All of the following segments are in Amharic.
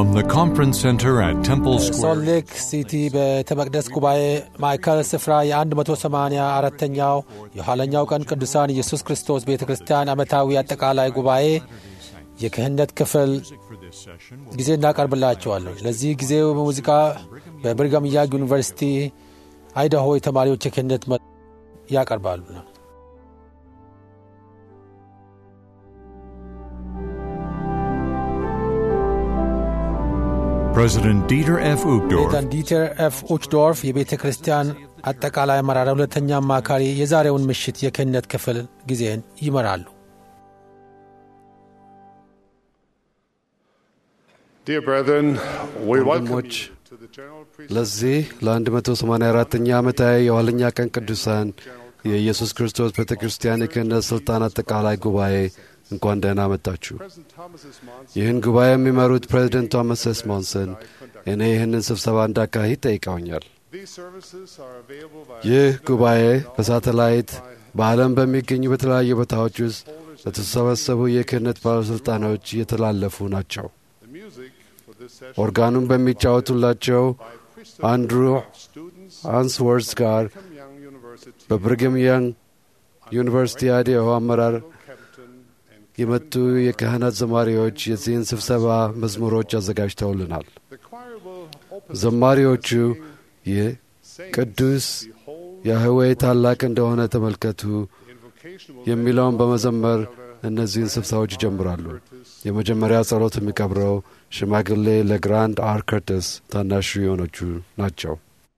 From the conference center at Temple ሶልት Square, ሌክ ሲቲ ቤተ መቅደስ ጉባኤ ማዕከል ስፍራ የ184ኛው የኋለኛው ቀን ቅዱሳን ኢየሱስ ክርስቶስ ቤተ ክርስቲያን ዓመታዊ አጠቃላይ ጉባኤ የክህነት ክፍል ጊዜ እናቀርብላቸዋለን። ለዚህ ጊዜው በሙዚቃ በብሪጋም ያንግ ዩኒቨርሲቲ አይዳሆ የተማሪዎች የክህነት መ- ያቀርባሉ። President Dieter F. Uchtdorf ፕሬዚዳንት ዲተር ኤፍ ኡችዶርፍ የቤተ ክርስቲያን አጠቃላይ አመራር ሁለተኛ አማካሪ የዛሬውን ምሽት የክህነት ክፍል ጊዜን ይመራሉ። Dear brethren, we welcome ወንድሞች you to the general priesthood ለዚህ ለ184ኛ ዓመታዊ የኋለኛ ቀን ቅዱሳን የኢየሱስ ክርስቶስ ቤተ ክርስቲያን የክህነት ሥልጣን አጠቃላይ ጉባኤ እንኳን ደህና መጣችሁ። President Thomas S. Monson. ይህን ጉባኤ የሚመሩት ፕሬዚደንት ቶማስ ኤስ ሞንሰን እኔ ይህንን ስብሰባ እንዳካሂድ ጠይቀውኛል። These services are available via ይህ ጉባኤ በሳተላይት በዓለም በሚገኙ በተለያዩ ቦታዎች ውስጥ ለተሰበሰቡ የክህነት ባለሥልጣኖች እየተላለፉ ናቸው። the music for this session ኦርጋኑን በሚጫወቱላቸው by priesthood አንድሩ students አንስወርስ ጋር from Young University, በብሪግም ያንግ ዩኒቨርሲቲ አዲሆ አመራር Captain and የመጡ የካህናት ዘማሪዎች የዚህን ስብሰባ መዝሙሮች አዘጋጅተውልናል። the choir will open ዘማሪዎቹ ይህ saying, ቅዱስ Behold, ያህዌ ታላቅ እንደሆነ ተመልከቱ invocation will የሚለውን በመዘመር እነዚህን ስብሰባዎች ይጀምራሉ። የመጀመሪያ ጸሎት የሚቀብረው ሽማግሌ ለግራንድ አር ከርተስ ታናሹ የሆኖቹ ናቸው።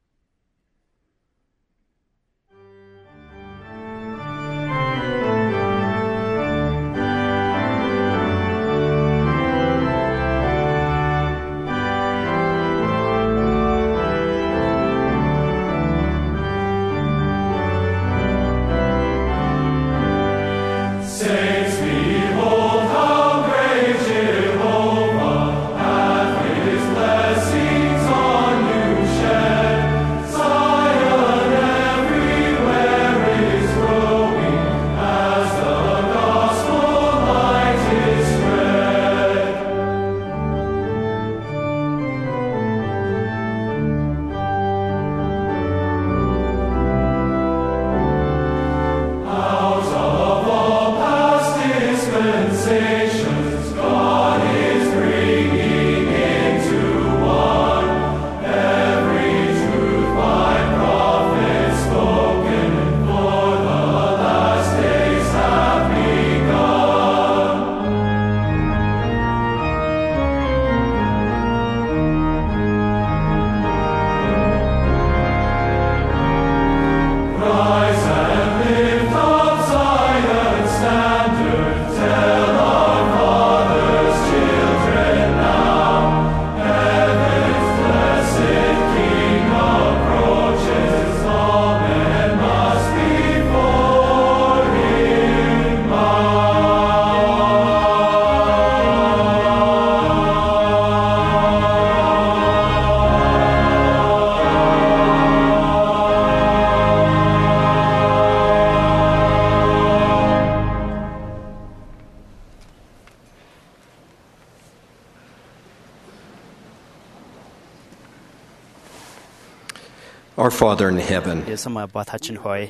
Our Father in heaven, የሰማይ አባታችን ሆይ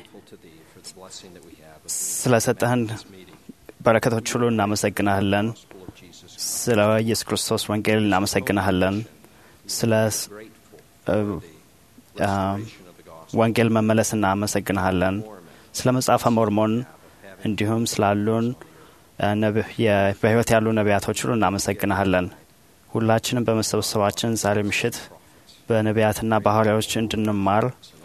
ስለሰጠህን በረከቶች ሁሉ እናመሰግናለን። ስለ ኢየሱስ ክርስቶስ ወንጌል እናመሰግናለን። ስለ እ፣ አ፣ ወንጌል መመለስ እናመሰግናለን። ስለ መጽሐፈ ሞርሞን እንዲሁም ስላሉን እ፣ ነብ- የ- በሕይወት ያሉ ነቢያቶች ሁሉ እናመሰግናለን። ሁላችንም በመሰብሰባችን ዛሬ ምሽት በነቢያትና በሐዋርያዎች እንድንማር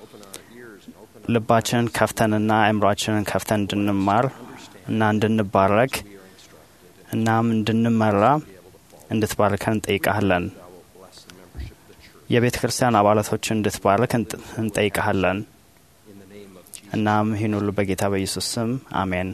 ልባችንን ከፍተንና አእምሯችንን ከፍተን እንድንማር እና እንድንባረክ እናም እንድንመራ እንድትባርከን እንጠይቃለን። የቤተ ክርስቲያን አባላቶችን እንድትባርክ እንጥ- እንጠይቃለን። እናም ይህን ሁሉ በጌታ በኢየሱስ ስም አሜን።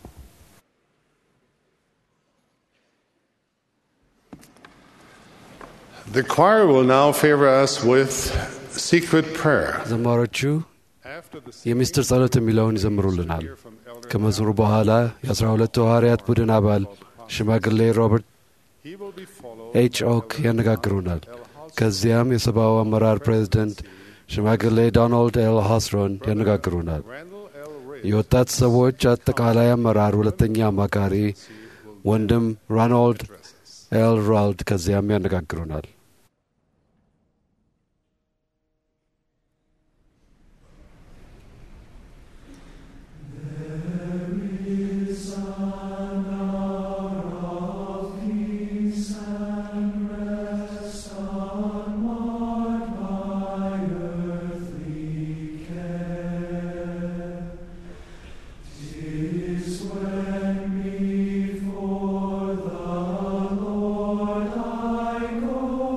The choir will now favor us with secret prayer. ዘማሪዎቹ After the የሚስጥር ጸሎት የሚለውን ይዘምሩልናል። ከመዝሙሩ በኋላ የአስራ ሁለቱ ሐዋርያት ቡድን አባል ሽማግሌ ሮበርት he will be followed ኤች ኦክ ያነጋግሩናል። ከዚያም የሰብአዊ አመራር ፕሬዚደንት ሽማግሌ ዶናልድ ኤል ሃስሮን ያነጋግሩናል። የወጣት ሰዎች አጠቃላይ አመራር ሁለተኛ አማካሪ ወንድም ሮናልድ ኤል ራልድ ከዚያም ያነጋግሩናል። Before the Lord I go.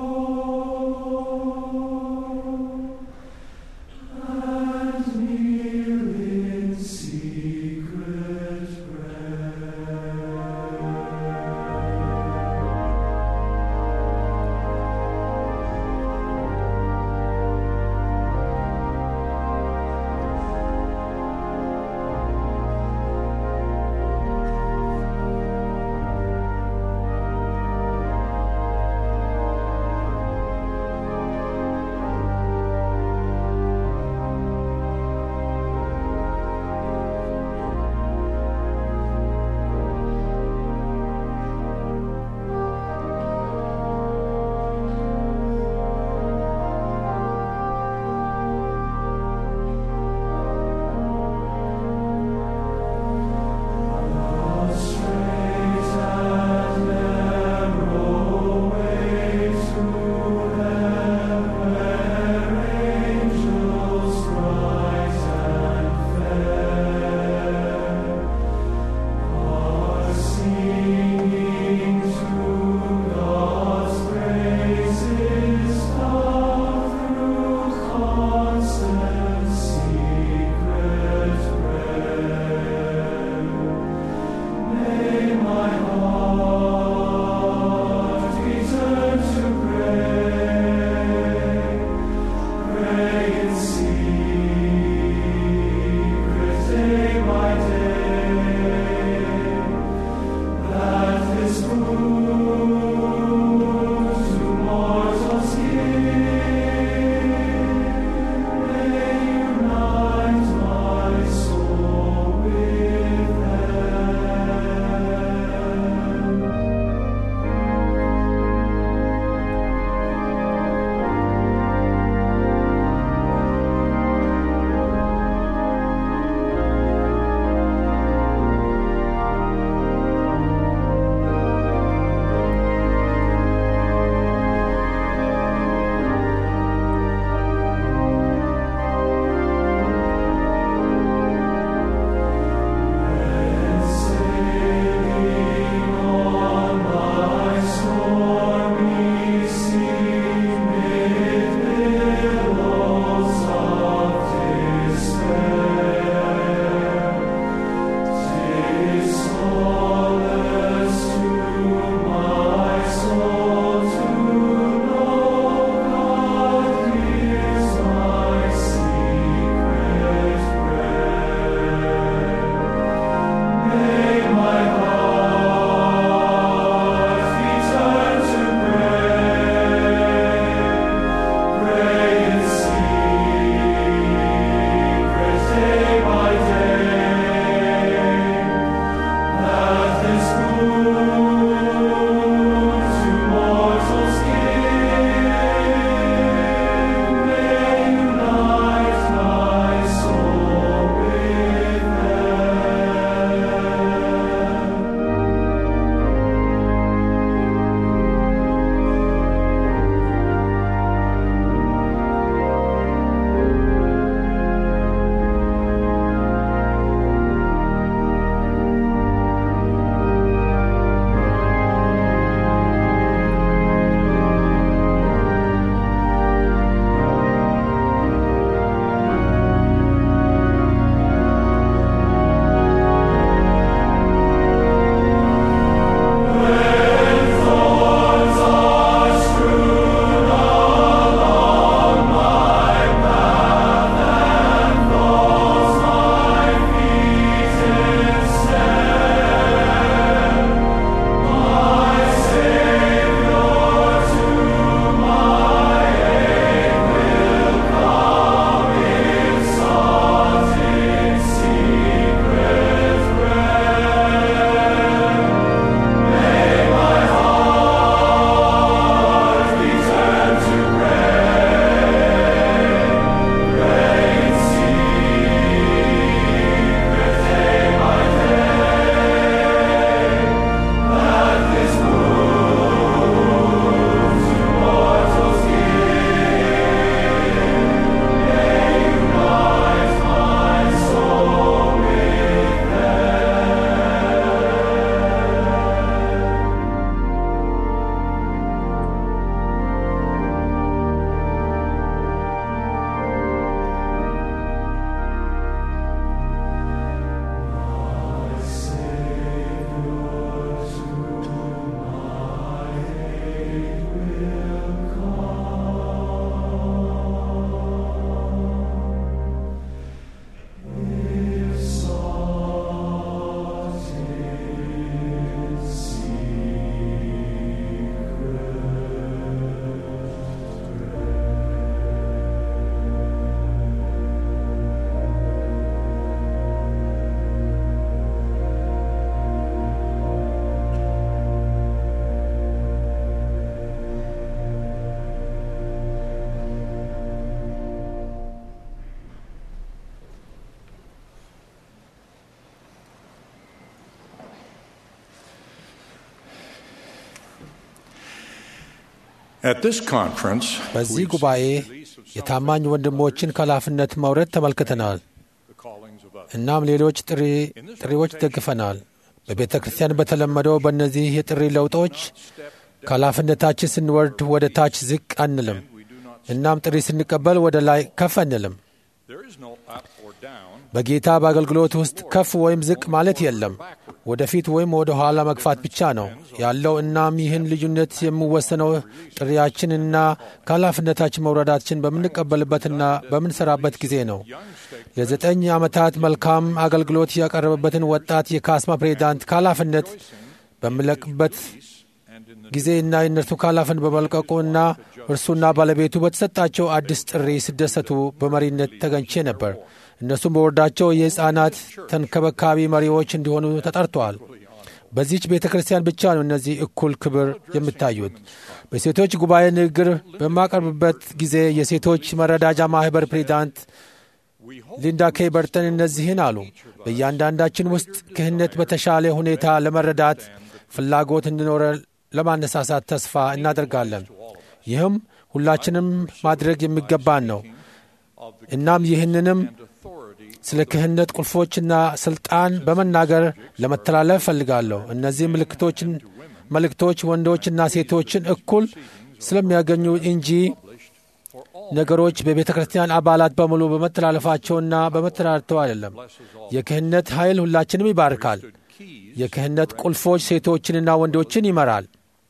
At this conference, በዚህ we've ጉባኤ seen the release of some የታማኝ ወንድሞችን ከኃላፊነት መውረድ ተመልክተናል። the callings of others. እናም ሌሎች ጥሪ ጥሪዎች ደግፈናል። በቤተ ክርስቲያን በተለመደው በእነዚህ የጥሪ ለውጦች ከኃላፊነታችን ስንወርድ ወደ ታች ዝቅ አንልም። እናም ጥሪ ስንቀበል ወደ ላይ ከፍ አንልም። There is no up or down. በጌታ በአገልግሎት ውስጥ ከፍ ወይም ዝቅ ማለት የለም። ወደፊት ወይም ወደ ኋላ መግፋት ብቻ ነው ያለው። እናም ይህን ልዩነት የሚወሰነው ጥሪያችንና ከኃላፊነታችን መውረዳችን በምንቀበልበትና በምንሰራበት ጊዜ ነው። ለዘጠኝ ዓመታት መልካም አገልግሎት ያቀረበበትን ወጣት የካስማ ፕሬዚዳንት ከኃላፊነት በሚለቅበት ጊዜና የእነርሱ ከኃላፊነት በመልቀቁና እርሱና ባለቤቱ በተሰጣቸው አዲስ ጥሪ ሲደሰቱ በመሪነት ተገኝቼ ነበር። እነሱም በወረዳቸው የሕፃናት ተንከባካቢ መሪዎች እንዲሆኑ ተጠርተዋል። በዚህች ቤተ ክርስቲያን ብቻ ነው እነዚህ እኩል ክብር የሚታዩት። በሴቶች ጉባኤ ንግግር በማቀርብበት ጊዜ የሴቶች መረዳጃ ማኅበር ፕሬዚዳንት ሊንዳ ኬ በርተን እነዚህን አሉ። በእያንዳንዳችን ውስጥ ክህነት በተሻለ ሁኔታ ለመረዳት ፍላጎት እንዲኖረ ለማነሳሳት ተስፋ እናደርጋለን። ይህም ሁላችንም ማድረግ የሚገባን ነው። እናም ይህንንም ስለ ክህነት ቁልፎችና ስልጣን በመናገር ለመተላለፍ እፈልጋለሁ። እነዚህ ምልክቶችን መልእክቶች ወንዶችና ሴቶችን እኩል ስለሚያገኙ እንጂ ነገሮች በቤተ ክርስቲያን አባላት በሙሉ በመተላለፋቸውና በመተላለፍተው አይደለም። የክህነት ኃይል ሁላችንም ይባርካል። የክህነት ቁልፎች ሴቶችንና ወንዶችን ይመራል።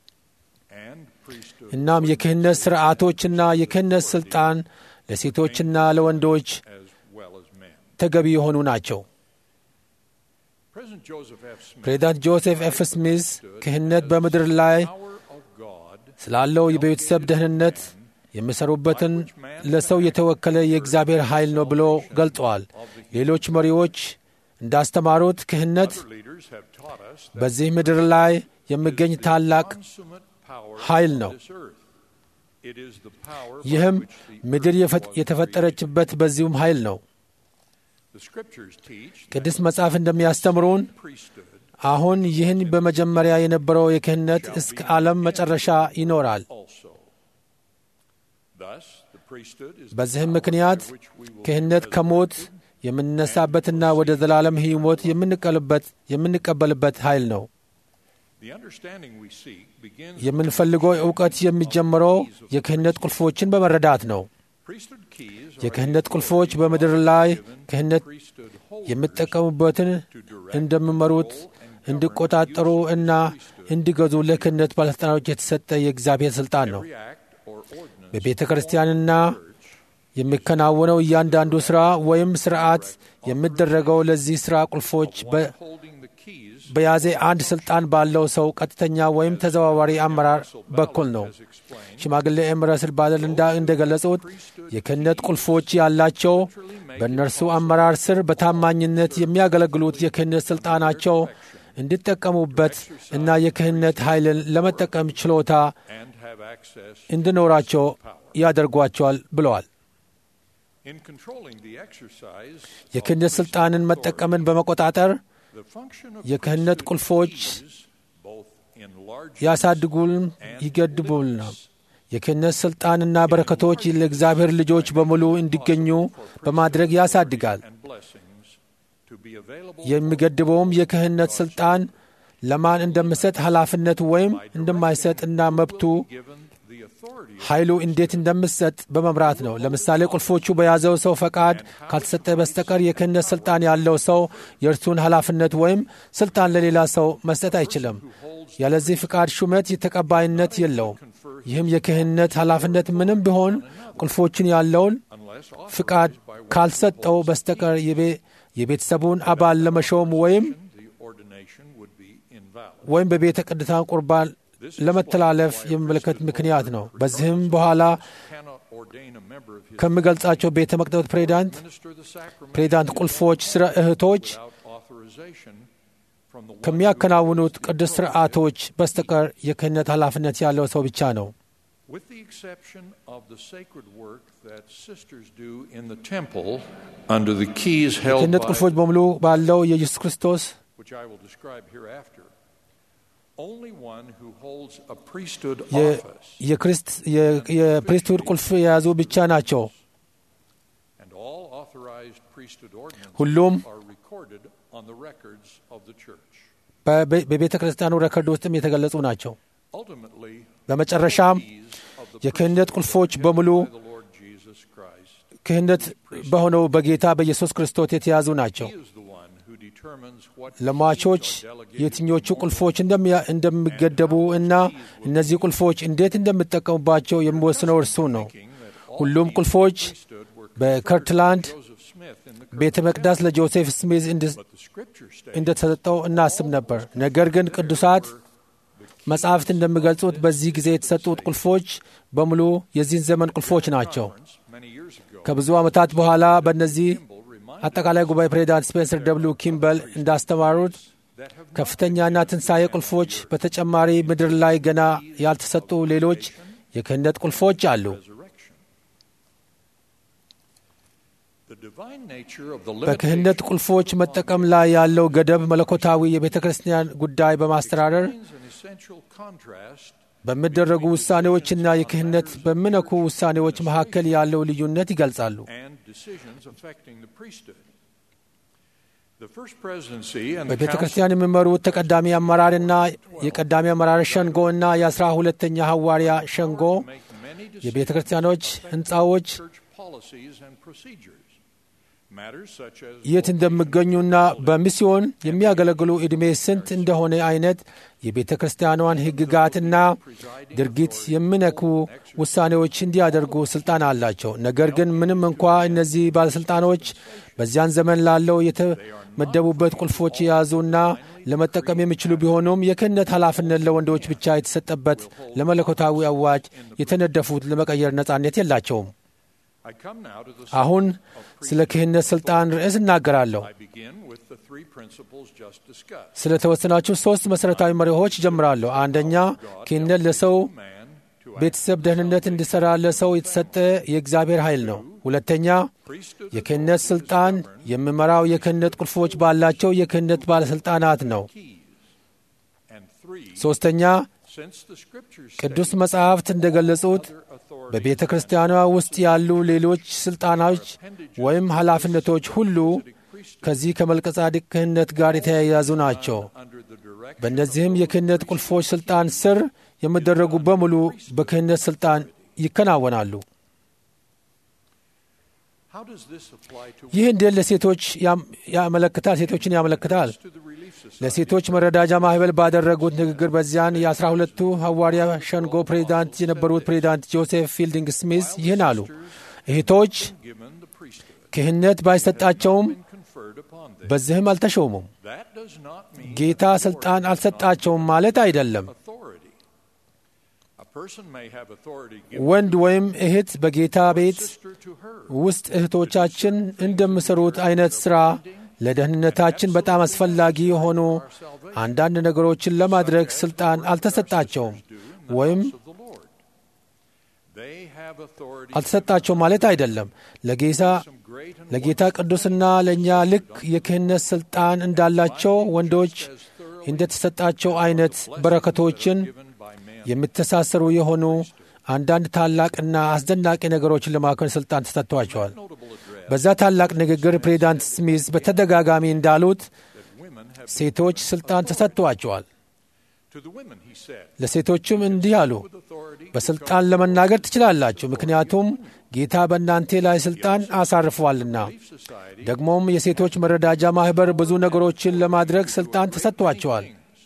እናም የክህነት ሥርዓቶችና የክህነት ሥልጣን ለሴቶችና ለወንዶች ተገቢ የሆኑ ናቸው። President Joseph F. Smith ፕሬዚዳንት ጆሴፍ ኤፍ ስሚዝ ክህነት በምድር ላይ of God ስላለው የቤተሰብ ደህንነት የሚሰሩበትን ለሰው የተወከለ የእግዚአብሔር ኃይል ነው ብሎ ገልጸዋል። ሌሎች መሪዎች እንዳስተማሩት ክህነት leaders have taught us በዚህ ምድር ላይ የሚገኝ ታላቅ consummate power ኃይል ነው። of this earth. It is the power by ይህም which the ምድር earth የፈ- was የተፈጠረችበት በዚሁም ኃይል ነው። The scriptures teach that ቅዱስ መጽሐፍ እንደሚያስተምሩን priesthood አሁን ይህን በመጀመሪያ የነበረው የክህነት እስከ ዓለም መጨረሻ ይኖራል። also. Thus, the priesthood is the በዚህም power ምክንያት by which we will ክህነት be ከሞት resurrected የምንነሳበትና ወደ ዘላለም ሕይወት የምንቀልበት የምንቀበልበት ኃይል ነው። The understanding we seek begins የምንፈልገው እውቀት የሚጀምረው የክህነት ቁልፎችን በመረዳት ነው። priesthood keys are የክህነት ቁልፎች በምድር ላይ ክህነት priesthood holders የሚጠቀሙበትን እንደሚመሩት እንዲቆጣጠሩ እና እንዲገዙ ለክህነት ባለሥልጣኖች የተሰጠ የእግዚአብሔር ሥልጣን ነው። react or ordinance በቤተ ክርስቲያንና የሚከናወነው እያንዳንዱ ሥራ ወይም ሥርዓት የሚደረገው ለዚህ ሥራ ቁልፎች በ- holding the keys በያዘ አንድ ሥልጣን ባለው ሰው ቀጥተኛ ወይም ተዘዋዋሪ አመራር በኩል ነው። ሽማግሌ ኤም ረስል ባደል እንዳ እንደገለጹት የክህነት ቁልፎች ያላቸው በእነርሱ አመራር ስር በታማኝነት የሚያገለግሉት የክህነት ሥልጣናቸው እንዲጠቀሙበት እና የክህነት ኃይልን ለመጠቀም ችሎታ and have access እንዲኖራቸው ያደርጓቸዋል ብለዋል። in controlling the exercise የክህነት ሥልጣንን መጠቀምን በመቆጣጠር the function of የክህነት ቁልፎች keys, both enlarging ያሳድጉን ይገድቡልና የክህነት ሥልጣንና በረከቶች ለእግዚአብሔር ልጆች በሙሉ እንዲገኙ በማድረግ ያሳድጋል። and blessings to be available የሚገድበውም የክህነት ሥልጣን ለማን እንደምሰጥ ኃላፊነት ወይም እንደማይሰጥና መብቱ given the authority ኃይሉ እንዴት እንደምሰጥ በመምራት ነው። ለምሳሌ ቁልፎቹ በያዘው ሰው ፈቃድ ካልተሰጠ በስተቀር የክህነት ሥልጣን ያለው ሰው የእርሱን ኃላፊነት ወይም ሥልጣን ለሌላ ሰው መስጠት አይችልም። ያለዚህ ፍቃድ ሹመት ተቀባይነት የለውም። ይህም የክህነት ኃላፊነት ምንም ቢሆን ቁልፎቹን ያለውን unless ፍቃድ ካልሰጠው በስተቀር የቤ- የቤተሰቡን አባል ለመሾም ወይም the ordination would be invalid. ወይም በቤተ ቅዱሳን ቁርባን ለመተላለፍ የሚመለከት ምክንያት ነው። በዚህም በኋላ Cannot ordain a member of his ከሚገልጻቸው ቤተ መቅደስ ፕሬዚዳንት minister the sacrament ፕሬዚዳንት ቁልፎች ስለ እህቶች without authorization from the one ከሚያከናውኑት ቅዱስ ስርዓቶች በስተቀር የክህነት ኃላፊነት ያለው ሰው ብቻ ነው። With the exception of the sacred work that sisters do in the temple under the keys held የክህነት by, ቁልፎች በሙሉ ባለው የኢየሱስ ክርስቶስ which I will describe hereafter, Only one who holds a priesthood የ- office የክርስት- የ- የፕሪስትሁድ ቁልፍ የያዙ ብቻ ናቸው። and all authorized priesthood ordinances ሁሉም are recorded on the records of the church. በቤ- በቤተ ክርስቲያኑ ረከርድ ውስጥም የተገለጹ ናቸው። Ultimately, በመጨረሻም keys of the የክህነት ቁልፎች በሙሉ by the Lord Jesus Christ. ክህነት በሆነው በጌታ በኢየሱስ ክርስቶስ የተያዙ ናቸው። He is the one who determines what ለሟቾች keys are delegated የትኞቹ to ቁልፎች እንደሚያ- እንደሚገደቡ እና እነዚህ ቁልፎች እንዴት እንደሚጠቀሙባቸው የሚወስነው እርሱ ነው። thinking that all ሁሉም keys ቁልፎች stood were በከርትላንድ Joseph Smith in the ቤተ መቅደስ ለጆሴፍ ስሚዝ እንድ- but the scripture states እንደተሰጠው እናስብ ነበር። ነገር ግን ቅዱሳት መጻሕፍት እንደሚገልጹት በዚህ ጊዜ የተሰጡት ቁልፎች በሙሉ የዚህን ዘመን ቁልፎች ናቸው። many years ago ከብዙ ዓመታት በኋላ በእነዚህ አጠቃላይ ጉባኤ ፕሬዚዳንት ስፔንሰር ደብሊው ኪምበል እንዳስተማሩት that have ከፍተኛና ትንሣኤ ቁልፎች በተጨማሪ ምድር ላይ ገና ያልተሰጡ ሌሎች የክህነት ቁልፎች አሉ። resurrection. The divine nature of the በክህነት ቁልፎች መጠቀም ላይ ያለው ገደብ መለኮታዊ የቤተ ክርስቲያን ጉዳይ በማስተዳደር limitations and essential contrast በሚደረጉ ውሳኔዎችና የክህነት በሚነኩ ውሳኔዎች መካከል ያለው ልዩነት ይገልጻሉ። and decisions affecting the priesthood. The first presidency and the በቤተ council ክርስቲያን የሚመሩት ተቀዳሚ አመራርና የቀዳሚ አመራር ሸንጎ እና የአስራ ሁለተኛ ሐዋርያ ሸንጎ make many የቤተ decisions ክርስቲያኖች ሕንፃዎች church policies and procedures. Matters such as የት እንደሚገኙና በሚስዮን የሚያገለግሉ ዕድሜ ስንት እንደሆነ አይነት የቤተ ክርስቲያኗን ሕግጋትና ድርጊት የሚነኩ ውሳኔዎች እንዲያደርጉ ስልጣን አላቸው። ነገር ግን ምንም እንኳ እነዚህ ባለሥልጣኖች በዚያን ዘመን ላለው የተመደቡበት ቁልፎች የያዙና ለመጠቀም የሚችሉ ቢሆኑም የክህነት ኃላፊነት ለወንዶች ብቻ የተሰጠበት ለመለኮታዊ አዋጅ የተነደፉት ለመቀየር ነጻነት የላቸውም። I come now to the አሁን ስለ ክህነት ሥልጣን ርዕስ እናገራለሁ። I begin with the three principles just discussed. ስለ ተወሰናችሁ ሦስት መሠረታዊ መሪዎች ጀምራለሁ። አንደኛ ክህነት ለሰው Man to ቤተሰብ ደህንነት እንዲሠራ ለሰው የተሰጠ የእግዚአብሔር ኃይል ነው። ሁለተኛ priesthood የክህነት ሥልጣን የሚመራው የክህነት ቁልፎች ባላቸው የክህነት ባለሥልጣናት ነው። keys. And three, ሦስተኛ since the scriptures ቅዱስ መጻሕፍት እንደገለጹት other authorities በቤተ ክርስቲያኗ ውስጥ ያሉ ሌሎች ሥልጣናዎች ወይም ኃላፊነቶች ሁሉ ከዚህ ከመልከጻድቅ ክህነት ጋር የተያያዙ ናቸው። under the direction በእነዚህም የክህነት ቁልፎች ሥልጣን ስር የሚደረጉ በሙሉ በክህነት ሥልጣን ይከናወናሉ። How does this apply to ይህ እንዴት ለሴቶች ያም- ያመለክታል? ሴቶችን ያመለክታል። to the Relief Society? ለሴቶች መረዳጃ ማህበር ባደረጉት ንግግር በዚያን የአስራ ሁለቱ ሐዋርያ ሸንጎ ፕሬዚዳንት የነበሩት ፕሬዚዳንት ጆሴፍ ፊልዲንግ ስሚዝ ይህን አሉ። እህቶች Given the priesthood ክህነት ባይሰጣቸውም and conferred upon them. በዚህም አልተሾሙም። That does not mean ጌታ ሥልጣን አልሰጣቸውም ማለት አይደለም። authority. A person may have authority given ወንድ ወይም እህት በጌታ ቤት sister to her. ውስጥ እህቶቻችን እንደሚሰሩት አይነት ሥራ ለደህንነታችን በጣም አስፈላጊ የሆኑ አንዳንድ ነገሮችን ለማድረግ ሥልጣን አልተሰጣቸውም ወይም of the Lord. They have authority አልተሰጣቸውም ማለት አይደለም። ለጌታ some great and ለጌታ ቅዱስና ለእኛ ልክ የክህነት ሥልጣን እንዳላቸው ወንዶች እንደተሰጣቸው አይነት በረከቶችን given by men. የሚተሳሰሩ የሆኑ አንዳንድ ታላቅና አስደናቂ ነገሮችን ለማከን ሥልጣን ተሰጥቷቸዋል። Notable address በዛ ታላቅ ንግግር ፕሬዚዳንት ስሚዝ በተደጋጋሚ እንዳሉት that women have ሴቶች ሥልጣን ተሰጥቷቸዋል። to the women he said ለሴቶችም እንዲህ አሉ፣ with authority በሥልጣን ለመናገር ትችላላችሁ፣ ምክንያቱም ጌታ በእናንተ ላይ ሥልጣን አሳርፏልና። society ደግሞም የሴቶች መረዳጃ ማኅበር ብዙ ነገሮችን ለማድረግ ሥልጣን ተሰጥቷቸዋል።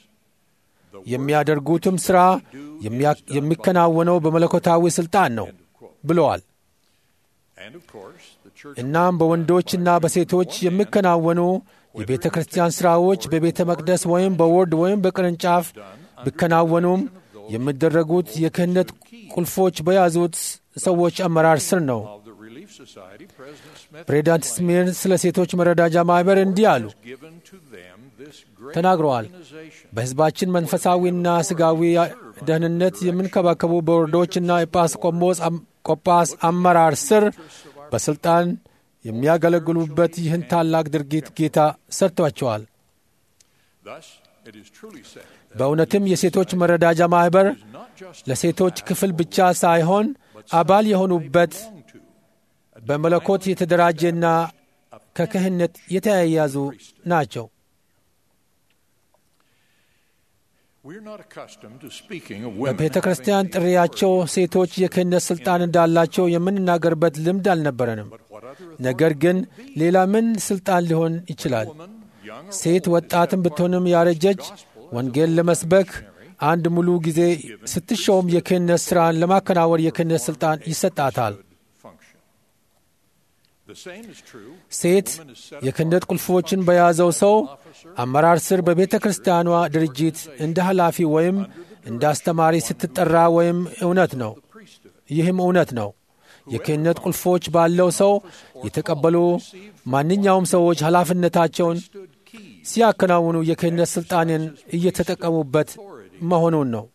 የሚያደርጉትም ሥራ የሚያ- የሚከናወነው በመለኮታዊ ሥልጣን ነው ብለዋል። and of course the church እናም በወንዶችና በሴቶች የሚከናወኑ የቤተ ክርስቲያን ሥራዎች በቤተ መቅደስ ወይም በወርድ ወይም በቅርንጫፍ ቢከናወኑም የሚደረጉት የክህነት ቁልፎች በያዙት ሰዎች አመራር ስር ነው። of the Relief Society President Smith ፕሬዚዳንት ስሚር ስለ ሴቶች መረዳጃ ማኅበር እንዲህ አሉ given to them this great ተናግረዋል። organization በሕዝባችን መንፈሳዊና ሥጋዊ ደህንነት የምንከባከቡ በወርዶችና ኤጲስቆጶስ አም- ቆጳስ አመራር ስር በሥልጣን የሚያገለግሉበት ይህን ታላቅ ድርጊት ጌታ ሰርቷቸዋል። thus it is truly said በእውነትም የሴቶች መረዳጃ ማኅበር ለሴቶች ክፍል ብቻ ሳይሆን አባል የሆኑበት በመለኮት የተደራጀና ከክህነት የተያያዙ ናቸው። በቤተ ክርስቲያን ጥሪያቸው ሴቶች የክህነት ሥልጣን እንዳላቸው የምንናገርበት ልምድ አልነበረንም። ነገር ግን ሌላ ምን ሥልጣን ሊሆን ይችላል? ሴት ወጣትም ብትሆንም ያረጀች ወንጌል ለመስበክ አንድ ሙሉ ጊዜ ስትሾም የክህነት ሥራን ለማከናወን የክህነት ሥልጣን ይሰጣታል። ሴት የክህነት ቁልፎችን በያዘው ሰው አመራር ስር በቤተ ክርስቲያኗ ድርጅት እንደ ኃላፊ ወይም እንደ አስተማሪ ስትጠራ ወይም እውነት ነው። ይህም እውነት ነው። የክህነት ቁልፎች ባለው ሰው የተቀበሉ ማንኛውም ሰዎች ኃላፊነታቸውን ሲያከናውኑ የክህነት ሥልጣንን እየተጠቀሙበት መሆኑን ነው።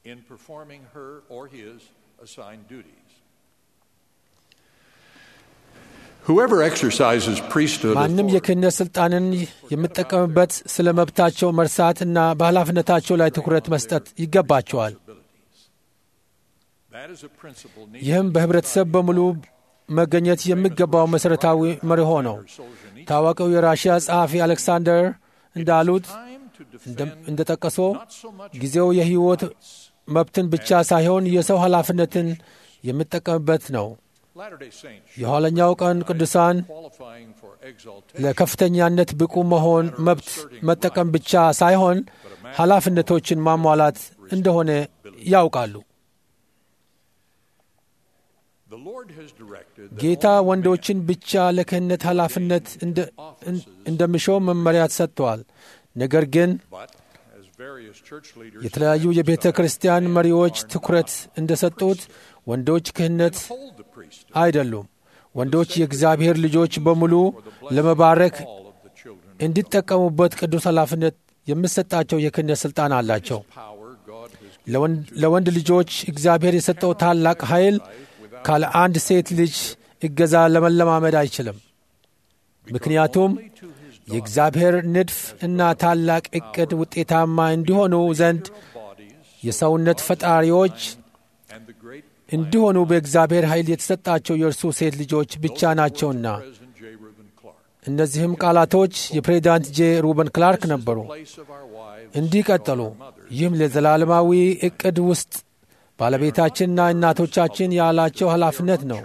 ማንም የክህነት ሥልጣንን የምጠቀምበት ስለ መብታቸው መርሳት እና በኃላፊነታቸው ላይ ትኩረት መስጠት ይገባቸዋል። ይህም በኅብረተሰብ በሙሉ መገኘት የሚገባው መሠረታዊ መርሆ ነው። ታዋቂው የራሽያ ጸሐፊ አሌክሳንደር እንዳሉት እንደ ጠቀሶ ጊዜው የሕይወት መብትን ብቻ ሳይሆን የሰው ኃላፊነትን የሚጠቀምበት ነው። የኋለኛው ቀን ቅዱሳን ለከፍተኛነት ብቁ መሆን መብት መጠቀም ብቻ ሳይሆን ኃላፊነቶችን ማሟላት እንደሆነ ያውቃሉ። ጌታ ወንዶችን ብቻ ለክህነት ኃላፊነት እንደሚሾም መመሪያ ሰጥተዋል። ነገር ግን የተለያዩ የቤተ ክርስቲያን መሪዎች ትኩረት እንደሰጡት ወንዶች ክህነት አይደሉም። ወንዶች የእግዚአብሔር ልጆች በሙሉ ለመባረክ እንዲጠቀሙበት ቅዱስ ኃላፊነት የሚሰጣቸው የክህነት ሥልጣን አላቸው። ለወንድ ልጆች እግዚአብሔር የሰጠው ታላቅ ኃይል ካለ አንድ ሴት ልጅ እገዛ ለመለማመድ አይችልም። ምክንያቱም የእግዚአብሔር ንድፍ እና ታላቅ ዕቅድ ውጤታማ እንዲሆኑ ዘንድ የሰውነት ፈጣሪዎች እንዲሆኑ በእግዚአብሔር ኃይል የተሰጣቸው የእርሱ ሴት ልጆች ብቻ ናቸውና። እነዚህም ቃላቶች የፕሬዚዳንት ጄ ሩበን ክላርክ ነበሩ። እንዲህ ቀጠሉ። ይህም ለዘላለማዊ ዕቅድ ውስጥ ባለቤታችንና እናቶቻችን ያላቸው ኃላፊነት ነው።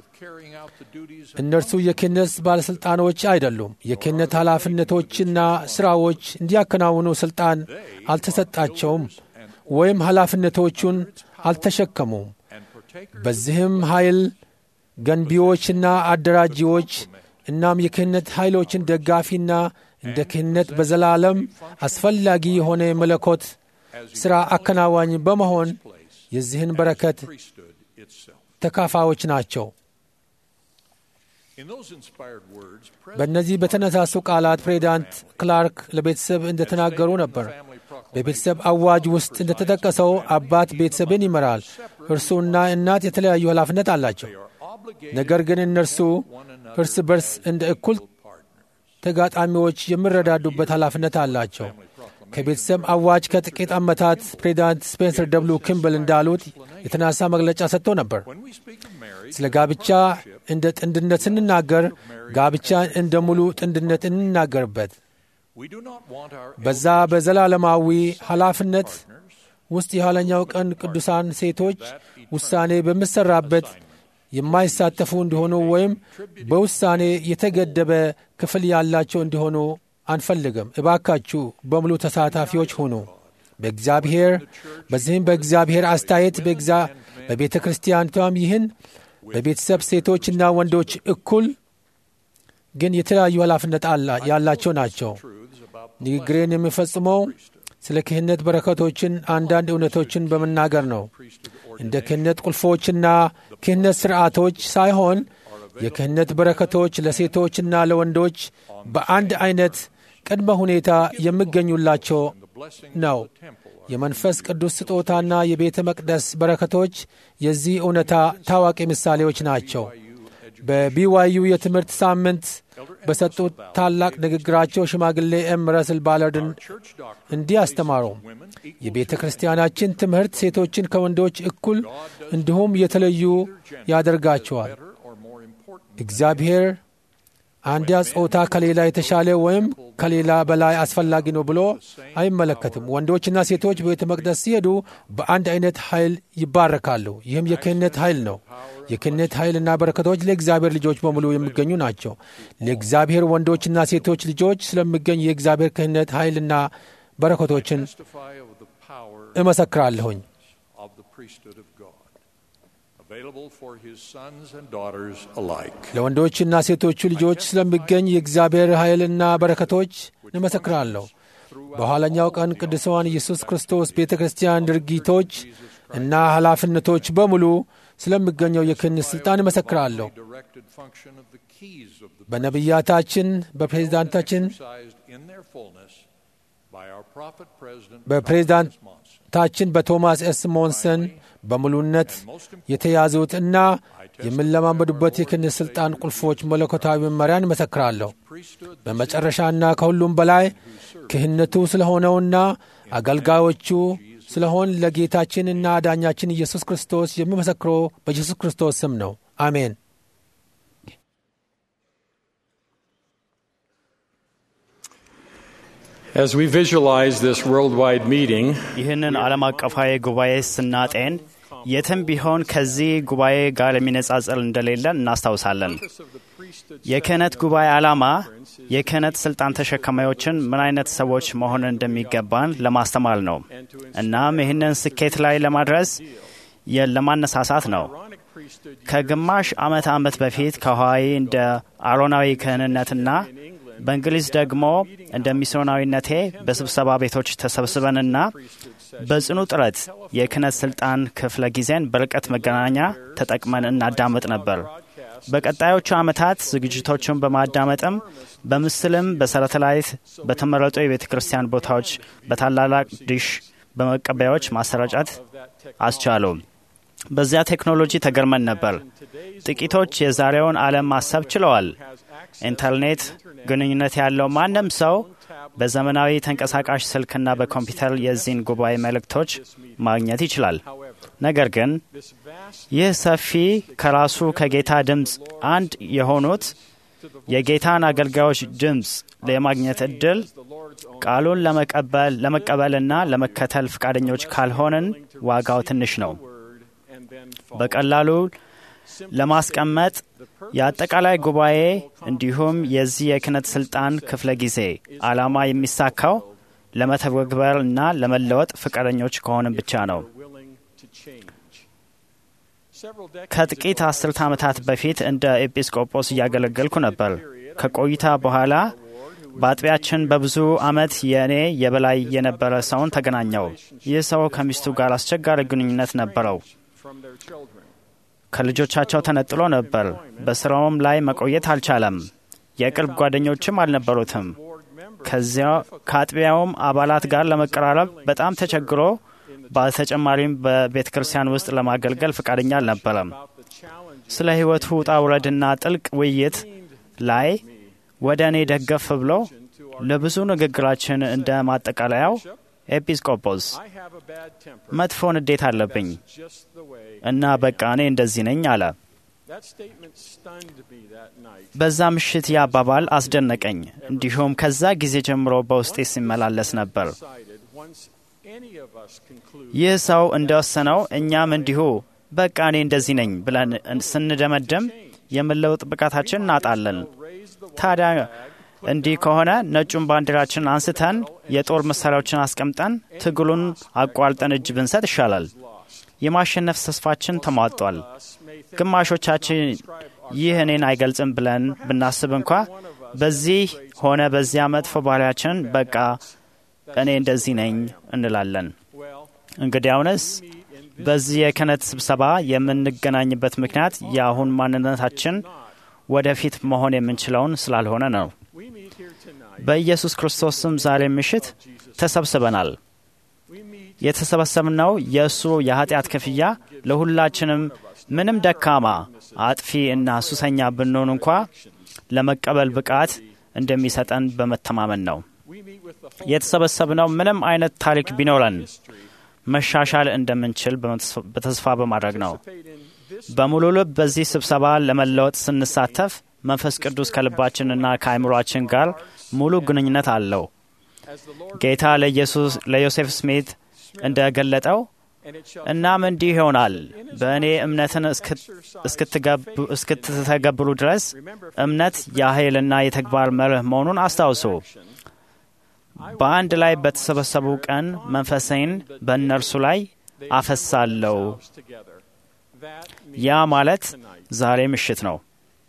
እነርሱ የክህነት ባለሥልጣኖች አይደሉም። የክህነት ኃላፊነቶችና ሥራዎች እንዲያከናውኑ ሥልጣን አልተሰጣቸውም ወይም ኃላፊነቶቹን አልተሸከሙም። በዚህም ኃይል ገንቢዎችና አደራጂዎች እናም የክህነት ኃይሎችን ደጋፊና እንደ ክህነት በዘላለም አስፈላጊ የሆነ መለኮት ሥራ አከናዋኝ በመሆን የዚህን በረከት ተካፋዮች ናቸው። በእነዚህ በተነሳሱ ቃላት ፕሬዚዳንት ክላርክ ለቤተሰብ እንደተናገሩ ነበር። በቤተሰብ አዋጅ ውስጥ እንደተጠቀሰው አባት ቤተሰብን ይመራል። እርሱና እናት የተለያዩ ኃላፊነት አላቸው። ነገር ግን እነርሱ እርስ በርስ እንደ እኩል ተጋጣሚዎች የሚረዳዱበት ኃላፊነት አላቸው። ከቤተሰብ አዋጅ ከጥቂት ዓመታት ፕሬዚዳንት ስፔንሰር ደብሉ ኪምብል እንዳሉት የተነሳ መግለጫ ሰጥቶ ነበር። ስለ ጋብቻ እንደ ጥንድነት ስንናገር ጋብቻን እንደ ሙሉ ጥንድነት እንናገርበት። በዛ በዘላለማዊ ኃላፊነት ውስጥ የኋለኛው ቀን ቅዱሳን ሴቶች ውሳኔ በሚሰራበት የማይሳተፉ እንዲሆኑ ወይም በውሳኔ የተገደበ ክፍል ያላቸው እንዲሆኑ አንፈልግም። እባካችሁ በሙሉ ተሳታፊዎች ሁኑ። በእግዚአብሔር በዚህም በእግዚአብሔር አስተያየት በቤተ ክርስቲያኒቷም ይህን በቤተሰብ ሴቶችና ወንዶች እኩል ግን የተለያዩ ኃላፊነት ያላቸው ናቸው። ንግግሬን የሚፈጽመው ስለ ክህነት በረከቶችን አንዳንድ እውነቶችን በመናገር ነው። እንደ ክህነት ቁልፎችና ክህነት ሥርዓቶች ሳይሆን የክህነት በረከቶች ለሴቶችና ለወንዶች በአንድ አይነት ቅድመ ሁኔታ የሚገኙላቸው ነው። የመንፈስ ቅዱስ ስጦታና የቤተ መቅደስ በረከቶች የዚህ እውነታ ታዋቂ ምሳሌዎች ናቸው። በቢዋዩ የትምህርት ሳምንት በሰጡት ታላቅ ንግግራቸው ሽማግሌ ኤም ረስል ባለርድን እንዲህ አስተማሩ። የቤተ ክርስቲያናችን ትምህርት ሴቶችን ከወንዶች እኩል እንዲሁም የተለዩ ያደርጋቸዋል። እግዚአብሔር አንዲያ ጾታ ከሌላ የተሻለ ወይም ከሌላ በላይ አስፈላጊ ነው ብሎ አይመለከትም። ወንዶችና ሴቶች በቤተ መቅደስ ሲሄዱ በአንድ አይነት ኃይል ይባረካሉ። ይህም የክህነት ኃይል ነው። የክህነት ኃይልና በረከቶች ለእግዚአብሔር ልጆች በሙሉ የሚገኙ ናቸው። ለእግዚአብሔር ወንዶችና ሴቶች ልጆች ስለሚገኝ የእግዚአብሔር ክህነት ኃይልና በረከቶችን እመሰክራለሁኝ። ለወንዶችና ሴቶቹ ልጆች ስለሚገኝ የእግዚአብሔር ኃይልና በረከቶች እመሰክራለሁ። በኋለኛው ቀን ቅዱሳን ኢየሱስ ክርስቶስ ቤተ ክርስቲያን ድርጊቶች እና ኃላፊነቶች በሙሉ ስለሚገኘው የክህነት ሥልጣን እመሰክራለሁ። በነቢያታችን፣ በፕሬዝዳንታችን፣ በፕሬዝዳንታችን በቶማስ ኤስ ሞንሰን በሙሉነት የተያዙት እና የምንለማመዱበት የክህነት ሥልጣን ቁልፎች መለኮታዊ መመሪያን እመሰክራለሁ። በመጨረሻና ከሁሉም በላይ ክህነቱ ስለሆነውና አገልጋዮቹ ስለሆን ለጌታችንና አዳኛችን ኢየሱስ ክርስቶስ የሚመሰክረው በኢየሱስ ክርስቶስ ስም ነው። አሜን። As we visualize this worldwide meeting, ይህንን ዓለም አቀፋዊ ጉባኤ ስናጤን የትም ቢሆን ከዚህ ጉባኤ ጋር የሚነጻጸር እንደሌለ እናስታውሳለን። የክህነት ጉባኤ ዓላማ የክህነት ስልጣን ተሸካሚዎችን ምን አይነት ሰዎች መሆን እንደሚገባን ለማስተማር ነው። እናም ይህንን ስኬት ላይ ለማድረስ ለማነሳሳት ነው። ከግማሽ ዓመት ዓመት በፊት ከሐዋይ እንደ አሮናዊ ክህንነትና በእንግሊዝ ደግሞ እንደ ሚስዮናዊነቴ በስብሰባ ቤቶች ተሰብስበንና በጽኑ ጥረት የክህነት ስልጣን ክፍለ ጊዜን በርቀት መገናኛ ተጠቅመን እናዳምጥ ነበር። በቀጣዮቹ ዓመታት ዝግጅቶቹን በማዳመጥም በምስልም በሰተላይት በተመረጡ የቤተ ክርስቲያን ቦታዎች በታላላቅ ዲሽ በመቀበያዎች ማሰራጨት አስቻሉ። በዚያ ቴክኖሎጂ ተገርመን ነበር። ጥቂቶች የዛሬውን ዓለም ማሰብ ችለዋል። ኢንተርኔት ግንኙነት ያለው ማንም ሰው በዘመናዊ ተንቀሳቃሽ ስልክና በኮምፒውተር የዚህን ጉባኤ መልእክቶች ማግኘት ይችላል። ነገር ግን ይህ ሰፊ ከራሱ ከጌታ ድምፅ አንድ የሆኑት የጌታን አገልጋዮች ድምፅ የማግኘት እድል ቃሉን ለመቀበልና ለመከተል ፈቃደኞች ካልሆንን ዋጋው ትንሽ ነው። በቀላሉ ለማስቀመጥ የአጠቃላይ ጉባኤ እንዲሁም የዚህ የክህነት ስልጣን ክፍለ ጊዜ ዓላማ የሚሳካው ለመተግበር እና ለመለወጥ ፈቃደኞች ከሆንን ብቻ ነው። ከጥቂት አስርተ ዓመታት በፊት እንደ ኤጲስቆጶስ እያገለገልኩ ነበር። ከቆይታ በኋላ በአጥቢያችን በብዙ ዓመት የእኔ የበላይ የነበረ ሰውን ተገናኘው። ይህ ሰው ከሚስቱ ጋር አስቸጋሪ ግንኙነት ነበረው። ከልጆቻቸው ተነጥሎ ነበር። በስራውም ላይ መቆየት አልቻለም። የቅርብ ጓደኞችም አልነበሩትም። ከዚያ ከአጥቢያውም አባላት ጋር ለመቀራረብ በጣም ተቸግሮ፣ በተጨማሪም በቤተ ክርስቲያን ውስጥ ለማገልገል ፈቃደኛ አልነበረም። ስለ ሕይወቱ ውጣ ውረድና ጥልቅ ውይይት ላይ ወደ እኔ ደገፍ ብሎ ለብዙ ንግግራችን እንደ ማጠቃለያው ኤጲስቆጶስ መጥፎ ንዴት አለብኝ እና በቃ እኔ እንደዚህ ነኝ አለ። በዛ ምሽት ያ አባባል አስደነቀኝ። እንዲሁም ከዛ ጊዜ ጀምሮ በውስጤ ሲመላለስ ነበር። ይህ ሰው እንደወሰነው እኛም እንዲሁ በቃ እኔ እንደዚህ ነኝ ብለን ስንደመድም የመለወጥ ብቃታችን እናጣለን። ታዲያ እንዲህ ከሆነ ነጩን ባንዲራችን አንስተን የጦር መሳሪያዎችን አስቀምጠን ትግሉን አቋርጠን እጅ ብንሰጥ ይሻላል። የማሸነፍ ተስፋችን ተሟጧል። ግማሾቻችን ይህ እኔን አይገልጽም ብለን ብናስብ እንኳ በዚህ ሆነ በዚያ መጥፎ ባህሪያችን በቃ እኔ እንደዚህ ነኝ እንላለን። እንግዲያውንስ በዚህ የክህነት ስብሰባ የምንገናኝበት ምክንያት የአሁን ማንነታችን ወደፊት መሆን የምንችለውን ስላልሆነ ነው። በኢየሱስ ክርስቶስ ስም ዛሬ ምሽት ተሰብስበናል። የተሰበሰብነው የእሱ የኃጢአት ክፍያ ለሁላችንም ምንም ደካማ፣ አጥፊ እና ሱሰኛ ብንሆን እንኳ ለመቀበል ብቃት እንደሚሰጠን በመተማመን ነው። የተሰበሰብነው ምንም አይነት ታሪክ ቢኖረን መሻሻል እንደምንችል በተስፋ በማድረግ ነው። በሙሉ ልብ በዚህ ስብሰባ ለመለወጥ ስንሳተፍ መንፈስ ቅዱስ ከልባችንና ከአእምሯችን ጋር ሙሉ ግንኙነት አለው። ጌታ ለዮሴፍ ስሚት እንደገለጠው እናም እንዲህ ይሆናል፣ በእኔ እምነትን እስክትተገብሩ ድረስ እምነት የኃይልና የተግባር መርህ መሆኑን አስታውሱ። በአንድ ላይ በተሰበሰቡ ቀን መንፈሴን በእነርሱ ላይ አፈሳለሁ። ያ ማለት ዛሬ ምሽት ነው።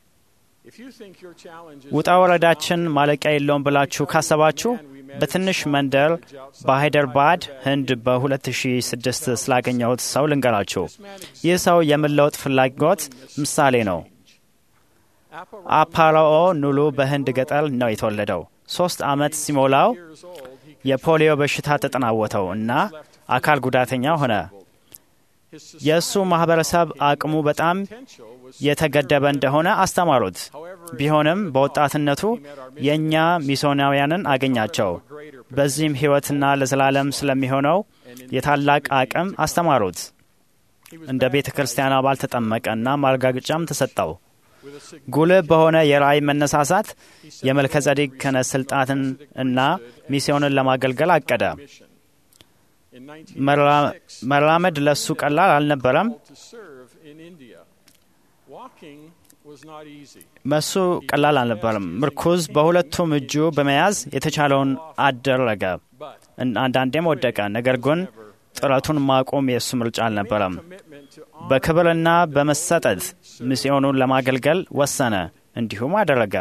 ውጣ ወረዳችን ማለቂያ የለውም ብላችሁ ካሰባችሁ በትንሽ መንደር በሃይደርባድ ህንድ በ2006 ስላገኘሁት ሰው ልንገራችሁ። ይህ ሰው የመለወጥ ፍላጎት ምሳሌ ነው። አፓራኦ ኑሉ በህንድ ገጠር ነው የተወለደው። ሶስት ዓመት ሲሞላው የፖሊዮ በሽታ ተጠናወተው እና አካል ጉዳተኛ ሆነ። የእሱ ማህበረሰብ አቅሙ በጣም የተገደበ እንደሆነ አስተማሩት። ቢሆንም በወጣትነቱ የእኛ ሚስዮናውያንን አገኛቸው። በዚህም ሕይወትና ለዘላለም ስለሚሆነው የታላቅ አቅም አስተማሩት። እንደ ቤተ ክርስቲያን አባል ተጠመቀና ማረጋገጫም ተሰጠው። ጉልህ በሆነ የራእይ መነሳሳት የመልከጸዴቅ ክህነት ስልጣትን እና ሚስዮንን ለማገልገል አቀደ። መራመድ ለሱ ቀላል አልነበረም። መሱ ቀላል አልነበረም። ምርኩዝ በሁለቱም እጁ በመያዝ የተቻለውን አደረገ። አንዳንዴም ወደቀ። ነገር ግን ጥረቱን ማቆም የእሱ ምርጫ አልነበረም። በክብርና በመሰጠት ሚስዮኑን ለማገልገል ወሰነ። እንዲሁም አደረገ።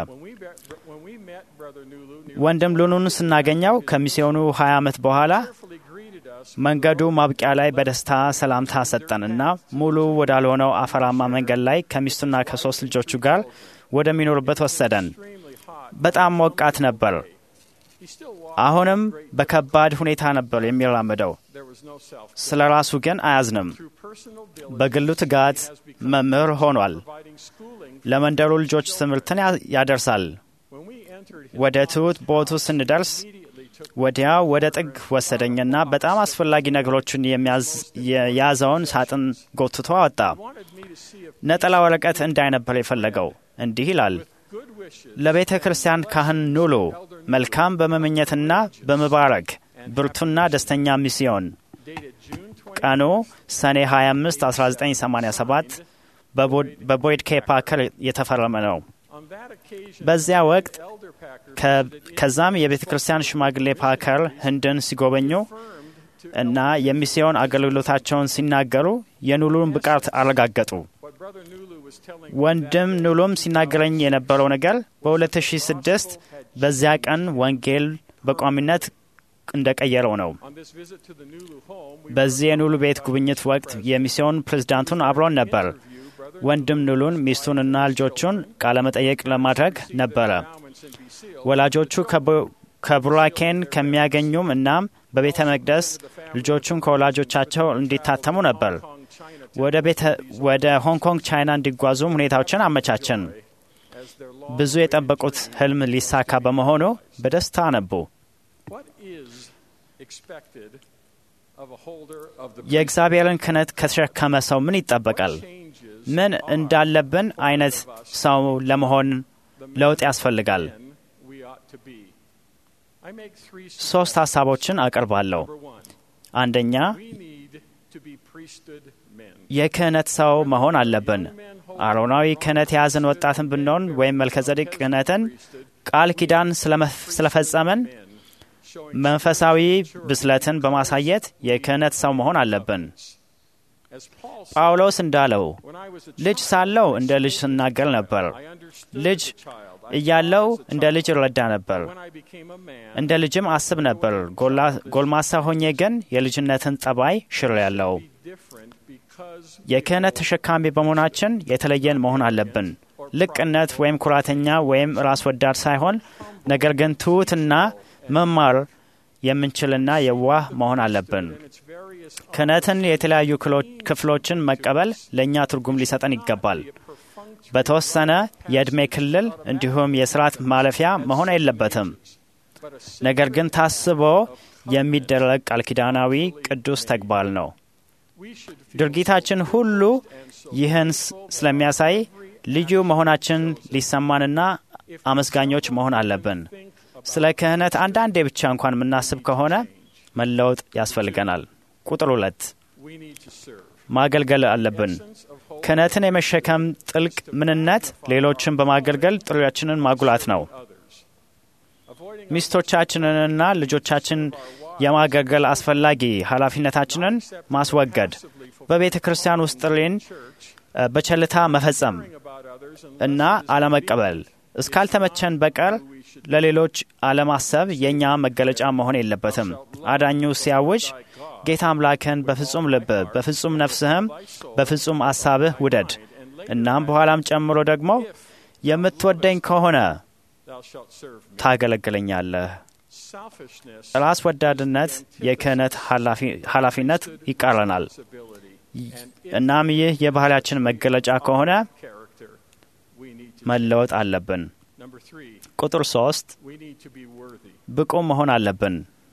ወንድም ሉኑን ስናገኘው ከሚስዮኑ 20 ዓመት በኋላ መንገዱ ማብቂያ ላይ በደስታ ሰላምታ ሰጠንና ሙሉ ወዳልሆነው አፈራማ መንገድ ላይ ከሚስቱና ከሶስት ልጆቹ ጋር ወደሚኖርበት ወሰደን። በጣም ሞቃት ነበር። አሁንም በከባድ ሁኔታ ነበር የሚራመደው። ስለ ራሱ ግን አያዝንም። በግሉ ትጋት መምህር ሆኗል። ለመንደሩ ልጆች ትምህርትን ያደርሳል። ወደ ትሑት ቦቱ ስንደርስ ወዲያው ወደ ጥግ ወሰደኝና በጣም አስፈላጊ ነገሮችን የያዘውን ሳጥን ጎትቶ አወጣ። ነጠላ ወረቀት እንዳይ ነበር የፈለገው። እንዲህ ይላል፣ ለቤተ ክርስቲያን ካህን ኑሉ መልካም በመመኘትና በመባረክ ብርቱና ደስተኛ ሚስዮን። ቀኑ ሰኔ 25 1987 በቦይድ ኬ ፓከር የተፈረመ ነው። በዚያ ወቅት ከዛም የቤተ ክርስቲያን ሽማግሌ ፓከር ህንድን ሲጎበኙ እና የሚስዮን አገልግሎታቸውን ሲናገሩ የኑሉን ብቃት አረጋገጡ። ወንድም ኑሉም ሲናገረኝ የነበረው ነገር በ2006 በዚያ ቀን ወንጌል በቋሚነት እንደቀየረው ነው። በዚህ የኑሉ ቤት ጉብኝት ወቅት የሚስዮን ፕሬዝዳንቱን አብሮን ነበር። ወንድም ኑሉን ሚስቱንና ልጆቹን ቃለመጠየቅ ለማድረግ ነበረ። ወላጆቹ ከቡራኬን ከሚያገኙም እናም በቤተ መቅደስ ልጆቹን ከወላጆቻቸው እንዲታተሙ ነበር። ወደ ሆንግ ኮንግ ቻይና እንዲጓዙም ሁኔታዎችን አመቻችን። ብዙ የጠበቁት ህልም ሊሳካ በመሆኑ በደስታ አነቡ። የእግዚአብሔርን ክህነት ከተሸከመ ሰው ምን ይጠበቃል? ምን እንዳለብን አይነት ሰው ለመሆን ለውጥ ያስፈልጋል። ሶስት ሀሳቦችን አቀርባለሁ። አንደኛ የክህነት ሰው መሆን አለብን። አሮናዊ ክህነት የያዝን ወጣትን ብንሆን ወይም መልከጸዴቅ ክህነትን ቃል ኪዳን ስለፈጸምን መንፈሳዊ ብስለትን በማሳየት የክህነት ሰው መሆን አለብን። ጳውሎስ እንዳለው ልጅ ሳለው እንደ ልጅ ስናገር ነበር፣ ልጅ እያለው እንደ ልጅ እረዳ ነበር፣ እንደ ልጅም አስብ ነበር። ጎልማሳ ሆኜ ግን የልጅነትን ጠባይ ሽር ያለው የክህነት ተሸካሚ በመሆናችን የተለየን መሆን አለብን። ልቅነት ወይም ኩራተኛ ወይም ራስ ወዳድ ሳይሆን ነገር ግን ትሑትና መማር የምንችልና የዋህ መሆን አለብን። ክህነትን የተለያዩ ክፍሎችን መቀበል ለእኛ ትርጉም ሊሰጠን ይገባል። በተወሰነ የዕድሜ ክልል እንዲሁም የስርዓት ማለፊያ መሆን የለበትም። ነገር ግን ታስቦ የሚደረግ ቃል ኪዳናዊ ቅዱስ ተግባር ነው። ድርጊታችን ሁሉ ይህን ስለሚያሳይ ልዩ መሆናችን ሊሰማንና አመስጋኞች መሆን አለብን። ስለ ክህነት አንዳንዴ ብቻ እንኳን የምናስብ ከሆነ መለወጥ ያስፈልገናል። ቁጥር ሁለት ማገልገል አለብን። ክህነትን የመሸከም ጥልቅ ምንነት ሌሎችን በማገልገል ጥሪያችንን ማጉላት ነው። ሚስቶቻችንንና ልጆቻችን የማገልገል አስፈላጊ ኃላፊነታችንን ማስወገድ፣ በቤተ ክርስቲያን ውስጥ ጥሪን በቸልታ መፈጸም እና አለመቀበል እስካልተመቸን በቀር ለሌሎች አለማሰብ የእኛ መገለጫ መሆን የለበትም። አዳኙ ሲያውጅ ጌታ አምላክን በፍጹም ልብህ፣ በፍጹም ነፍስህም፣ በፍጹም አሳብህ ውደድ። እናም በኋላም ጨምሮ ደግሞ የምትወደኝ ከሆነ ታገለግለኛለህ። ራስ ወዳድነት የክህነት ኃላፊነት ይቃረናል። እናም ይህ የባህላችን መገለጫ ከሆነ መለወጥ አለብን። ቁጥር ሶስት ብቁ መሆን አለብን።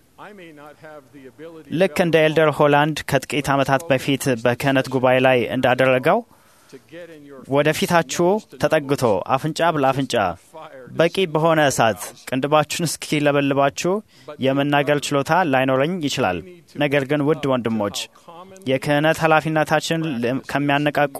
ልክ እንደ ኤልደር ሆላንድ ከጥቂት ዓመታት በፊት በክህነት ጉባኤ ላይ እንዳደረገው ወደፊታችሁ ተጠግቶ አፍንጫ ለአፍንጫ በቂ በሆነ እሳት ቅንድባችሁን እስኪለበልባችሁ የመናገር ችሎታ ላይኖረኝ ይችላል። ነገር ግን ውድ ወንድሞች የክህነት ኃላፊነታችን ከሚያነቃቁ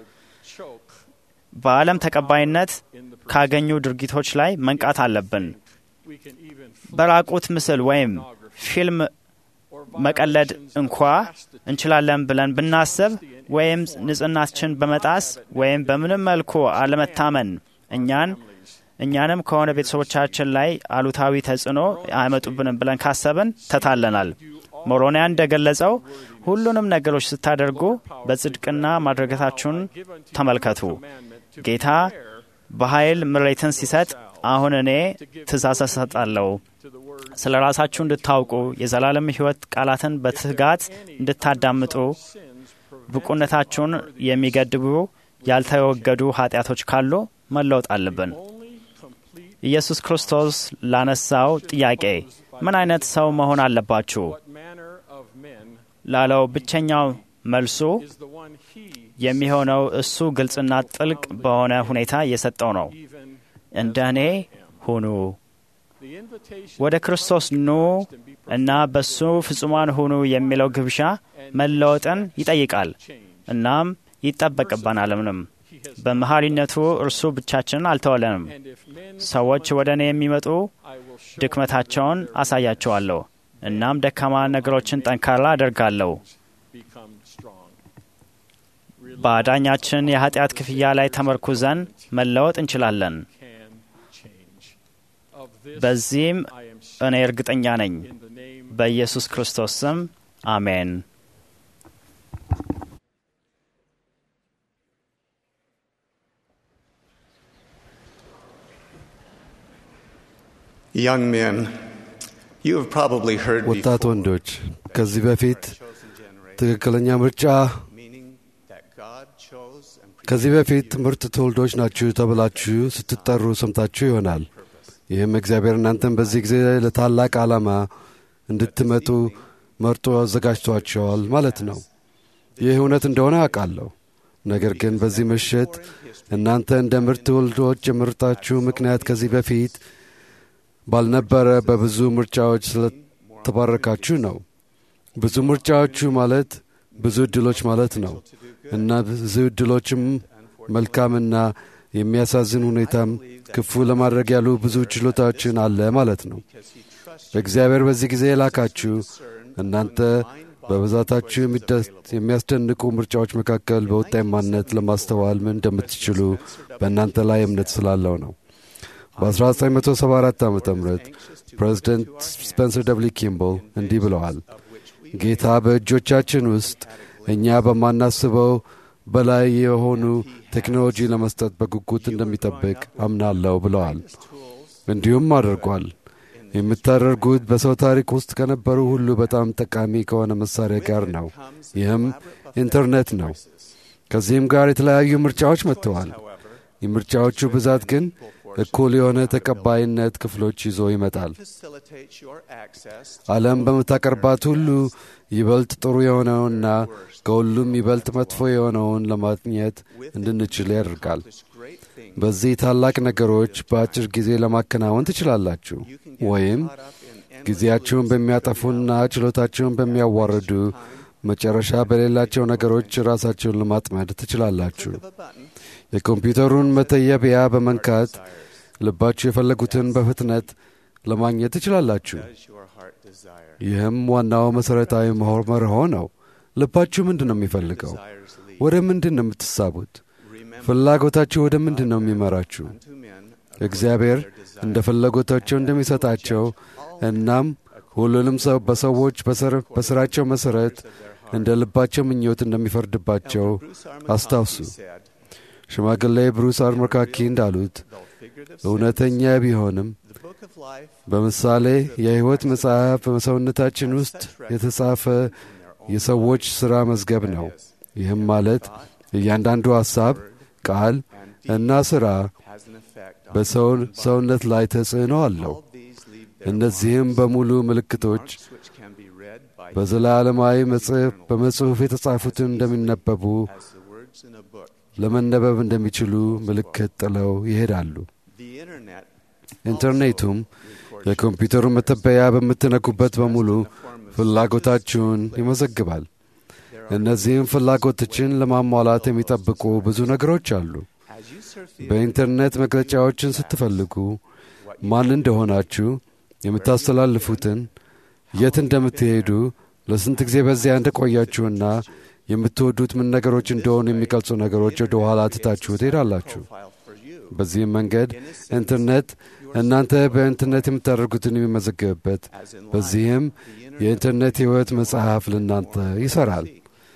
በዓለም ተቀባይነት ካገኙ ድርጊቶች ላይ መንቃት አለብን። በራቁት ምስል ወይም ፊልም መቀለድ እንኳ እንችላለን ብለን ብናስብ ወይም ንጽህናችን በመጣስ ወይም በምንም መልኩ አለመታመን እኛን እኛንም ከሆነ ቤተሰቦቻችን ላይ አሉታዊ ተጽዕኖ አይመጡብንም ብለን ካሰብን ተታለናል። ሞሮኒያ እንደገለጸው ሁሉንም ነገሮች ስታደርጉ በጽድቅና ማድረጋታችሁን ተመልከቱ። ጌታ በኃይል ምሬትን ሲሰጥ አሁን እኔ ትእዛዝ እሰጣለሁ ስለ ራሳችሁ እንድታውቁ የዘላለም ሕይወት ቃላትን በትጋት እንድታዳምጡ ብቁነታችሁን የሚገድቡ ያልተወገዱ ኃጢአቶች ካሉ መለወጥ አለብን። ኢየሱስ ክርስቶስ ላነሳው ጥያቄ ምን አይነት ሰው መሆን አለባችሁ ላለው ብቸኛው መልሱ የሚሆነው እሱ ግልጽና ጥልቅ በሆነ ሁኔታ የሰጠው ነው። እንደ እኔ ሁኑ፣ ወደ ክርስቶስ ኑ እና በሱ ፍጹማን ሁኑ የሚለው ግብዣ መለወጥን ይጠይቃል። እናም ይጠበቅበናልምንም። በመሐሪነቱ እርሱ ብቻችንን አልተወለንም። ሰዎች ወደ እኔ የሚመጡ ድክመታቸውን አሳያቸዋለሁ፣ እናም ደካማ ነገሮችን ጠንካራ አደርጋለሁ። በአዳኛችን የኃጢአት ክፍያ ላይ ተመርኩዘን መለወጥ እንችላለን። በዚህም እኔ እርግጠኛ ነኝ። በኢየሱስ ክርስቶስ ስም አሜን። Young men, you have probably heard ወጣት before ወንዶች ከዚህ በፊት ትክክለኛ ምርጫ meaning that God chose and ከዚህ በፊት ምርጥ ትውልዶች ናችሁ ተብላችሁ ስትጠሩ ሰምታችሁ ይሆናል። ይህም እግዚአብሔር እናንተን በዚህ ጊዜ ለታላቅ ዓላማ እንድትመጡ መርጦ አዘጋጅቷቸዋል ማለት ነው። ይህ እውነት እንደሆነ አውቃለሁ። ነገር ግን በዚህ ምሽት እናንተ እንደ ምርጥ ትውልዶች የምርጣችሁ ምክንያት ከዚህ በፊት ባልነበረ በብዙ ምርጫዎች ስለተባረካችሁ ነው። ብዙ ምርጫዎቹ ማለት ብዙ ዕድሎች ማለት ነው እና ብዙ ዕድሎችም መልካምና የሚያሳዝን ሁኔታም ክፉ ለማድረግ ያሉ ብዙ ችሎታዎችን አለ ማለት ነው። እግዚአብሔር በዚህ ጊዜ የላካችሁ እናንተ በብዛታችሁ የሚያስደንቁ ምርጫዎች መካከል በውጤማነት ለማስተዋል ምን እንደምትችሉ በእናንተ ላይ እምነት ስላለው ነው። በ1974 ዓ ም ፕሬዚደንት ስፔንሰር ደብሊ ኪምቦል እንዲህ ብለዋል። ጌታ በእጆቻችን ውስጥ እኛ በማናስበው በላይ የሆኑ ቴክኖሎጂ ለመስጠት በጉጉት እንደሚጠብቅ አምናለሁ ብለዋል። እንዲሁም አድርጓል። የምታደርጉት በሰው ታሪክ ውስጥ ከነበሩ ሁሉ በጣም ጠቃሚ ከሆነ መሳሪያ ጋር ነው። ይህም ኢንተርኔት ነው። ከዚህም ጋር የተለያዩ ምርጫዎች መጥተዋል። የምርጫዎቹ ብዛት ግን እኩል የሆነ ተቀባይነት ክፍሎች ይዞ ይመጣል። facilitates your access ዓለም በምታቀርባት ሁሉ ይበልጥ ጥሩ የሆነውና ከሁሉም ይበልጥ መጥፎ የሆነውን ለማግኘት እንድንችል ያደርጋል። to great things. በዚህ ታላቅ ነገሮች በአጭር ጊዜ ለማከናወን ትችላላችሁ ወይም ጊዜያችሁን በሚያጠፉና ችሎታችሁን በሚያዋርዱ መጨረሻ በሌላቸው ነገሮች ራሳችሁን ለማጥመድ ትችላላችሁ። የኮምፒውተሩን መተየቢያ በመንካት ልባችሁ የፈለጉትን በፍጥነት ለማግኘት ትችላላችሁ። Does your heart desire? ይህም ዋናው መሠረታዊ መሆ- መርሆ ነው። ልባችሁ ምንድን ነው የሚፈልገው? Desires lead ወደ ምንድን ነው የምትሳቡት? Remember ፍላጎታችሁ ወደ ምንድን ነው የሚመራችሁ? to men እግዚአብሔር እንደ ፍላጎታቸው እንደሚሰጣቸው እናም ሁሉንም ሰው በሰዎች በስር- በስራቸው መሠረት እንደ ልባቸው ምኞት እንደሚፈርድባቸው አስታውሱ። said, ሽማግሌ ብሩስ አርሞካኪ እንዳሉት though figurative, እውነተኛ ቢሆንም the book of life በምሳሌ የሕይወት መጽሐፍ በሰውነታችን ውስጥ የተጻፈ የሰዎች ሥራ መዝገብ ነው። ይህም ማለት እያንዳንዱ ሐሳብ፣ ቃል እና ሥራ has an effect on በሰው ሰውነት ላይ ተጽዕኖ አለው። all these leave their እነዚህም በሙሉ ምልክቶች marks which can be read by በዘላለማዊ መጽሐፍ በመጽሑፍ የተጻፉትን እንደሚነበቡ as the words in a book. ለመነበብ እንደሚችሉ ምልክት ጥለው ይሄዳሉ። The internet ኢንተርኔቱም የኮምፒውተሩን መተበያ በምትነኩበት በሙሉ ፍላጎታችሁን ይመዘግባል። እነዚህም ፍላጎቶችን ለማሟላት የሚጠብቁ ብዙ ነገሮች አሉ። as you surf the በኢንተርኔት መግለጫዎችን ስትፈልጉ ማን እንደሆናችሁ፣ የምታስተላልፉትን፣ የት እንደምትሄዱ፣ ለስንት ጊዜ በዚያ እንደቆያችሁና የምትወዱት ምን ነገሮች እንደሆኑ የሚገልጹ ነገሮች ወደ ኋላ ትታችሁ ትሄዳላችሁ። file for you በዚህም መንገድ ኢንተርኔት እናንተ በኢንተርኔት የምታደርጉትን የሚመዘግብበት፣ በዚህም የኢንተርኔት ሕይወት መጽሐፍ ለእናንተ ይሠራል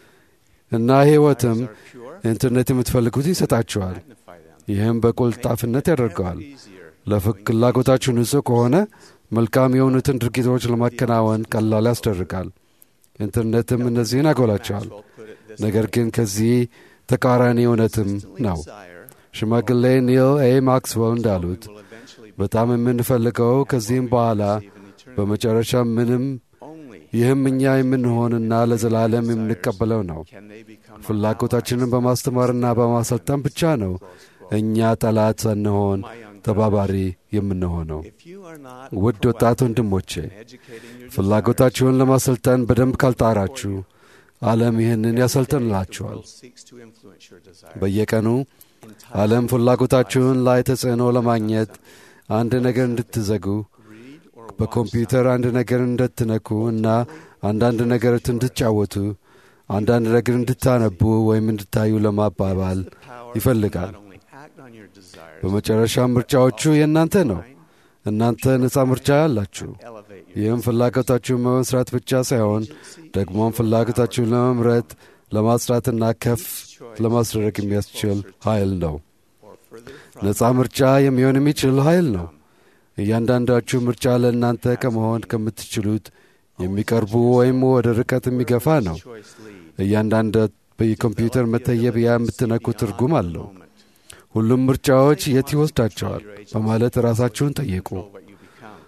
እና ሕይወትም ኢንተርኔት የምትፈልጉት ይሰጣችኋል። magnify them. ይህም በቁልጣፍነት ያደርገዋል። Easier ለፍላጎታችሁ ንጹሕ ከሆነ መልካም የሆኑትን ድርጊቶች ለማከናወን ቀላል ያስደርጋል። ኢንተርኔትም እነዚህን ያጎላቸዋል። put it this ነገር ግን ከዚህ ተቃራኒ እውነትም ነው። desire ሽማግሌ ኒል ኤ ማክስዌል እንዳሉት will eventually በጣም የምንፈልገው ከዚህም በኋላ በመጨረሻ ምንም only ይህም እኛ የምንሆንና ለዘላለም የምንቀበለው ነው። can they become ፍላጎታችንን በማስተማርና በማሰልጠን ብቻ ነው እኛ ጠላት ሳንሆን ተባባሪ የምንሆነው። if you are not ውድ ወጣት ወንድሞቼ educating your ፍላጎታችሁን ለማሰልጠን በደንብ ካልጣራችሁ ዓለም ይህንን ያሰልጥንላችኋል። seeks to influence your desire በየቀኑ ዓለም ፍላጎታችሁን ላይ ተጽዕኖ ለማግኘት አንድ ነገር እንድትዘጉ በኮምፒውተር አንድ ነገር እንድትነኩ እና አንዳንድ ነገር እንድትጫወቱ አንዳንድ ነገር እንድታነቡ ወይም እንድታዩ ለማባባል ይፈልጋል። not only act on your desires በመጨረሻም ምርጫዎቹ የእናንተ ነው። እናንተ ነፃ ምርጫ ያላችሁ። elevate your ይህም ፍላጎታችሁን በመስራት ብቻ ሳይሆን ደግሞም ፍላጎታችሁን ለመምረጥ ለማጽዳትና ከፍ ለማስደረግ የሚያስችል ኃይል ነው። or further ነፃ ምርጫ የሚሆን የሚችል ኃይል ነው። እያንዳንዳችሁ ምርጫ ለእናንተ ከመሆን ከምትችሉት የሚቀርቡ ወይም ወደ ርቀት የሚገፋ ነው። choice lead እያንዳንድ በኮምፒውተር መተየቢያ የምትነኩ ትርጉም አለው። ሁሉም ምርጫዎች የት ይወስዳቸዋል በማለት ራሳችሁን ጠይቁ። what you become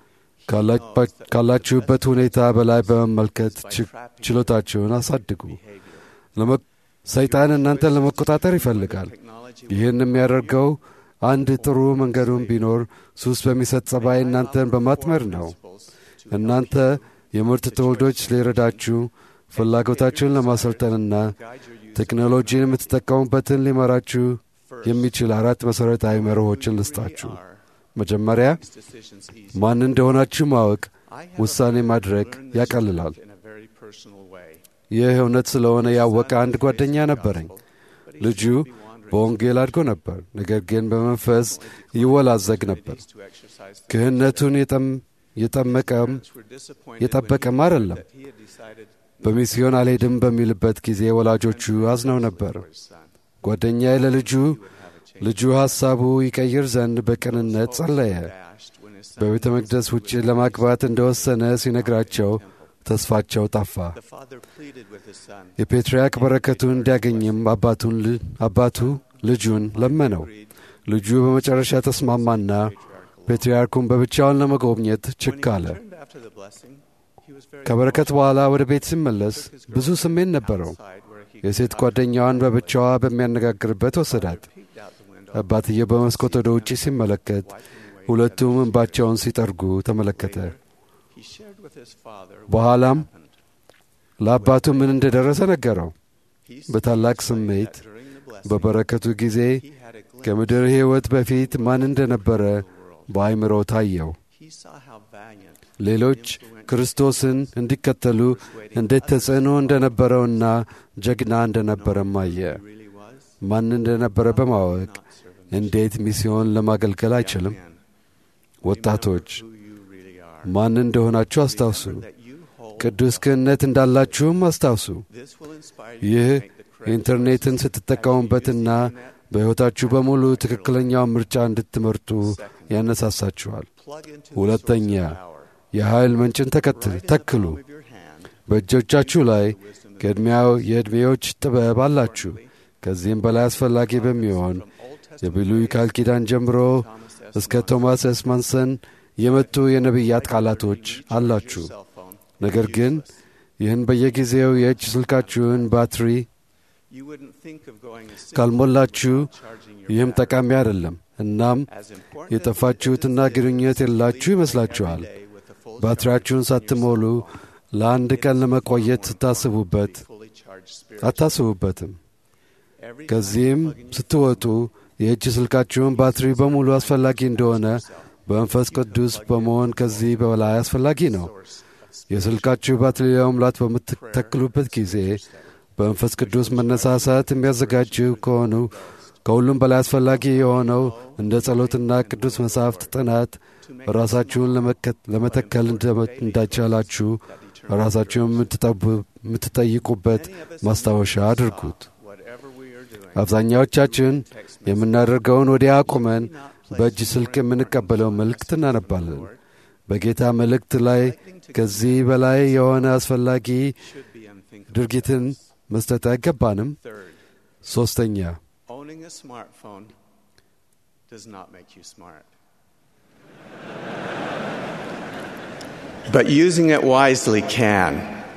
ካላ- ካላችሁበት ሁኔታ በላይ በመመልከት ች- ችሎታችሁን አሳድጉ። ለመ- ሰይጣን እናንተን ለመቆጣጠር ይፈልጋል። ይህን የሚያደርገው አንድ ጥሩ መንገዱን ቢኖር ሱስ በሚሰጥ ጸባይ እናንተን በማጥመድ ነው። እናንተ የምርት ትውልዶች ሊረዳችሁ ፍላጎታችሁን ለማሰልጠንና ቴክኖሎጂን የምትጠቀሙበትን ሊመራችሁ የሚችል አራት መሠረታዊ መርሆችን ልስጣችሁ። መጀመሪያ decisions easy ማን እንደሆናችሁ ማወቅ ውሳኔ ማድረግ ያቀልላል። in a very personal way ይህ እውነት ስለሆነ ያወቀ አንድ ጓደኛ ነበረኝ። ልጁ በወንጌል አድጎ ነበር፣ ነገር ግን በመንፈስ ይወላዘግ ነበር። to exercise ክህነቱን የጠም- የጠመቀም were disappointed የጠበቀም አይደለም። he had decided በሚስዮን አልሄድም በሚልበት ጊዜ ወላጆቹ አዝነው ነበር። ጓደኛዬ ለልጁ ልጁ ሐሳቡ ይቀይር ዘንድ በቅንነት ጸለየ። dashed when his son በቤተ መቅደስ ውጭ ለማግባት እንደወሰነ ሲነግራቸው ተስፋቸው ጠፋ። the father pleaded with his son የፔትርያርክ በረከቱን እንዲያገኝም አባቱን ል- አባቱ ልጁን ለመነው። agreed ልጁ በመጨረሻ ተስማማና ፔትርያርኩን በብቻውን ለመጎብኘት ችክ አለ። Turned after the blessing, he was very ከበረከት በኋላ ወደ ቤት ሲመለስ ብዙ ስሜት ነበረው። side where he የሴት ጓደኛዋን በብቻዋ በሚያነጋግርበት ወሰዳት። peeked out the window. አባትየው በመስኮት ወደ ውጪ ሲመለከት ሁለቱም እንባቸውን ሲጠርጉ ተመለከተ። He shared with his father what በኋላም happened. ለአባቱ ምን እንደደረሰ ነገረው። He በታላቅ explained ስሜት that during the blessing, በበረከቱ ጊዜ he had a glimpse ከምድር ሕይወት በፊት ማን እንደነበረ በአይምሮ ታየው። He saw how valiant ሌሎች ክርስቶስን እንዲከተሉ እንዴት ተጽዕኖ እንደነበረውና ጀግና እንደነበረም አየ። he really was. ማን እንደነበረ በማወቅ Not servant እንዴት ሚስዮን ለማገልገል አይችልም? man. ወጣቶች Who you really are. ማን እንደሆናችሁ አስታውሱ። That you hold. ቅዱስ ክህነት እንዳላችሁም አስታውሱ። This will inspire you ይህ to make the correct ኢንተርኔትን choices ስትጠቀሙበትና as you use the internet. በሕይወታችሁ በሙሉ ትክክለኛውን ምርጫ እንድትመርጡ ያነሳሳችኋል። Plug into the ሁለተኛ source of power. የኃይል ምንጭን ተከትል Right in the ተክሉ። palm of your hand, በእጆቻችሁ ላይ ቅድሚያው የዕድሜዎች ጥበብ አላችሁ። ከዚህም በላይ አስፈላጊ በሚሆን from Old Testament የብሉይ ቃል ኪዳን ጀምሮ Thomas S. እስከ ቶማስ ኤስ ማንሰን የመጡ የነቢያት ቃላቶች አላችሁ። cell phone. ነገር ግን ይህን በየጊዜው የእጅ ስልካችሁን ባትሪ You wouldn't think of going a single ካልሞላችሁ mile charging your ይህም battery. ጠቃሚ አይደለም። እናም As important የጠፋችሁትና as it is ግንኙነት to የላችሁ leave ይመስላችኋል። every day with a full ባትሪያችሁን charge on your ሳትሞሉ cell phone. ለአንድ ቀን ለመቆየት It's ስታስቡበት far more fully charged spiritually. አታስቡበትም። Every time ከዚህም you plug in your ስትወጡ የእጅ ስልካችሁን ባትሪ በሙሉ አስፈላጊ እንደሆነ በመንፈስ ቅዱስ በመሆን ከዚህ በላይ አስፈላጊ ነው። source of spirit, የስልካችሁ ባትሪ ለመሙላት በምትተክሉበት ጊዜ በመንፈስ ቅዱስ መነሳሳት የሚያዘጋጁ ከሆኑ ከሁሉም በላይ አስፈላጊ የሆነው እንደ ጸሎትና ቅዱስ መጻሕፍት ጥናት ራሳችሁን ለመከት- ለመተከል እንደ- እንዳይቻላችሁ ራሳችሁን የምትጠቡ- የምትጠይቁበት ማስታወሻ አድርጉት። whatever we are doing, አብዛኛዎቻችን የምናደርገውን ወዲያ አቁመን በእጅ ስልክ የምንቀበለው መልእክት እናነባለን። በጌታ መልእክት ላይ ከዚህ በላይ የሆነ አስፈላጊ should be unthinkable. ድርጊትን መስጠት አይገባንም። Third, ሦስተኛ owning a smartphone does not make you smart. But using it wisely can.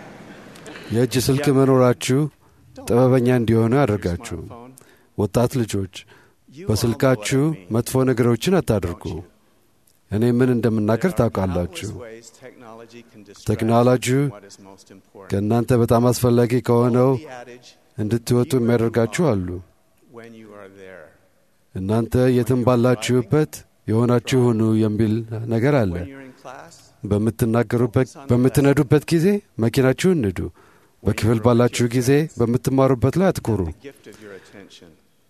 የእጅ ስልክ መኖራችሁ ጥበበኛ እንዲሆኑ ያደርጋችሁ። Smartphone, ወጣት ልጆች you በስልካችሁ all know what I mean. መጥፎ ነገሮችን አታድርጉ። እኔ ምን እንደምናገር ታውቃላችሁ። Countless ways technology can distract ቴክኖሎጂው you from what is most important. ከእናንተ በጣም አስፈላጊ ከሆነው The adage, እንድትወጡ የሚያደርጋችሁ አሉ። when you are there. እናንተ የትም ባላችሁበት የሆናችሁ ሁኑ የሚል ነገር አለ። When you're in class, በምትናገሩበት በምትነዱበት ጊዜ መኪናችሁን ንዱ። በክፍል ባላችሁ ጊዜ በምትማሩበት ላይ አትኩሩ። the gift of your attention.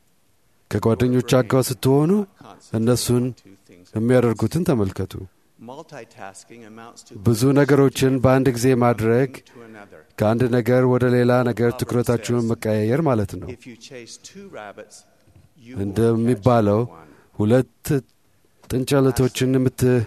ከጓደኞቻችሁ ጋር ስትሆኑ Concentrate እነሱን on two things. የሚያደርጉትን ተመልከቱ። Multitasking amounts to ብዙ ነገሮችን በአንድ ጊዜ ማድረግ to another. ከአንድ ነገር ወደ ሌላ ነገር ትኩረታችሁን መቀያየር ማለት ነው። If you chase two rabbits, you እንደሚባለው won't catch one. ሁለት ጥንቸለቶችን የምት-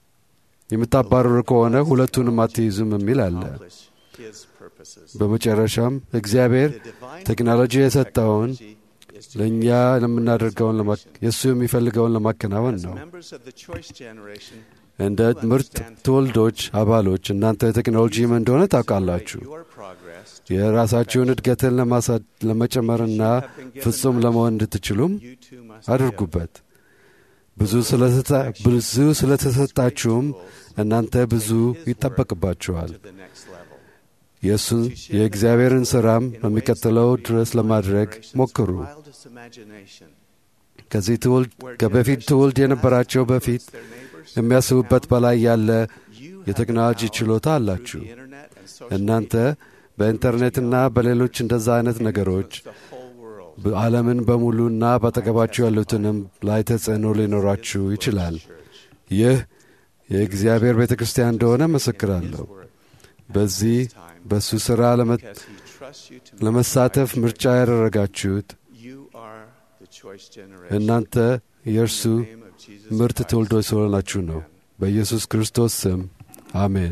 የምታባርሩ ከሆነ ሁለቱንም አትይዙም የሚል አለ። Accomplish his purposes. በመጨረሻም እግዚአብሔር The divine ቴክኖሎጂ የሰጠውን technology is to ለእኛ ለምናደርገውን ለማ- የእሱ የሚፈልገውን ለማከናወን As ነው። members of the choice generation, እንደ ምርጥ ትውልዶች አባሎች እናንተ ቴክኖሎጂ ምን እንደሆነ ታውቃላችሁ። your progress የራሳችሁን እድገትን ለማሳ- ለመጨመርና ፍጹም ለመሆን እንድትችሉም you too must አድርጉበት። ብዙ ስለተሰጣ- ብዙ ስለተሰጣችሁም እናንተ ብዙ ይጠበቅባችኋል። to the next level. የእሱን የእግዚአብሔርን ሥራም በሚቀጥለው ድረስ ለማድረግ ሞክሩ። Wildest imagination, ከዚህ ትውልድ ከበፊት ትውልድ የነበራቸው በፊት their neighbors, የሚያስቡበት በላይ ያለ you have የቴክኖሎጂ the power ችሎታ through አላችሁ። the internet and social እናንተ በኢንተርኔትና በሌሎች እንደዛ አይነት ነገሮች the whole world. በዓለምን በሙሉና በአጠገባችሁ ያሉትንም ላይ ተጽዕኖ ሊኖራችሁ ይችላል። ይህ የእግዚአብሔር ቤተ ክርስቲያን እንደሆነ መሰክራለሁ። በዚህ በእሱ ሥራ ለመ- Because he trusts you to ለመሳተፍ ምርጫ ያደረጋችሁት You are the choice generation. እናንተ የእርሱ In the name of Jesus ምርጥ Christ. ትውልዶች ስለሆናችሁ ነው። በኢየሱስ ክርስቶስ ስም አሜን።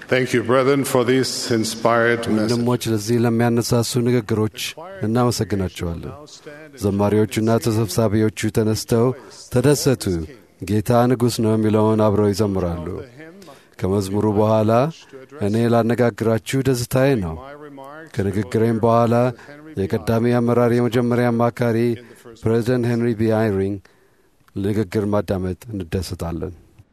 Thank you, brethren, for these inspired messages. ወንድሞች ለዚህ ለሚያነሳሱ ንግግሮች እናመሰግናቸዋለን። ዘማሪዎቹና ተሰብሳቢዎቹ ተነስተው ተደሰቱ፣ ጌታ ንጉሥ ነው የሚለውን አብረው ይዘምራሉ። ከመዝሙሩ በኋላ እኔ ላነጋግራችሁ ደስታዬ ነው። ከንግግሬም በኋላ የቀዳሚ አመራር የመጀመሪያ አማካሪ ፕሬዚደንት ሄንሪ ቢ አይሪንግ ንግግር ማዳመጥ እንደሰታለን።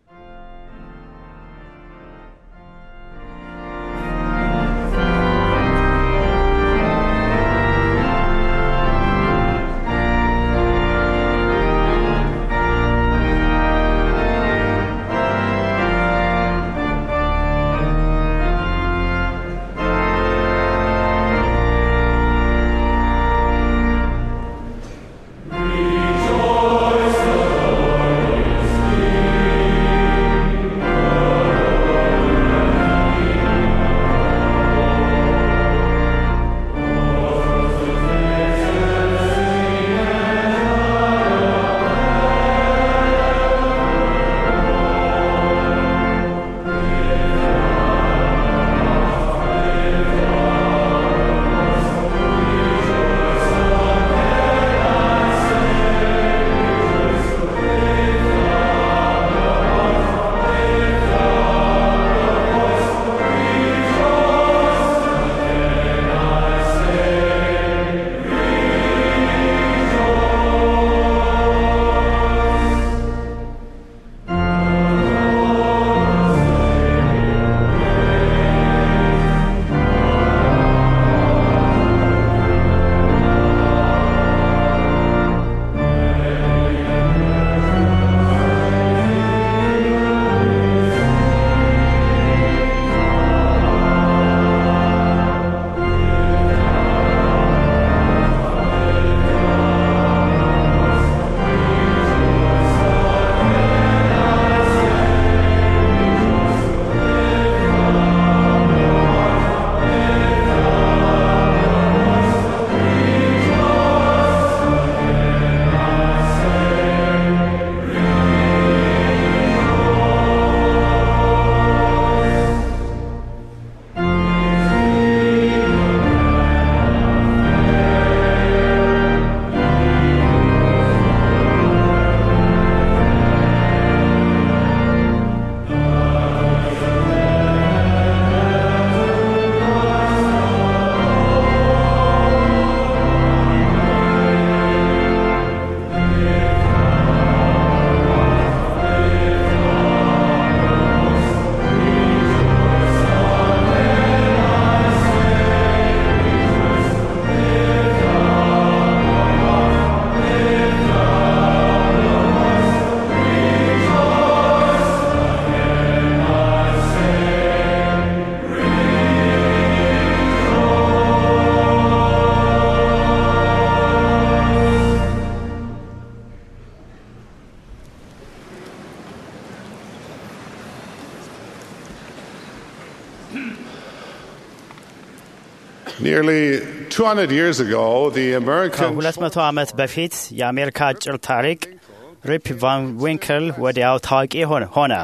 Nearly 200 years ago, the American ከሁለት መቶ ዓመት በፊት የአሜሪካ አጭር ታሪክ ሪፕ ቫን ዊንክል ወዲያው ታዋቂ ሆነ ሆነ።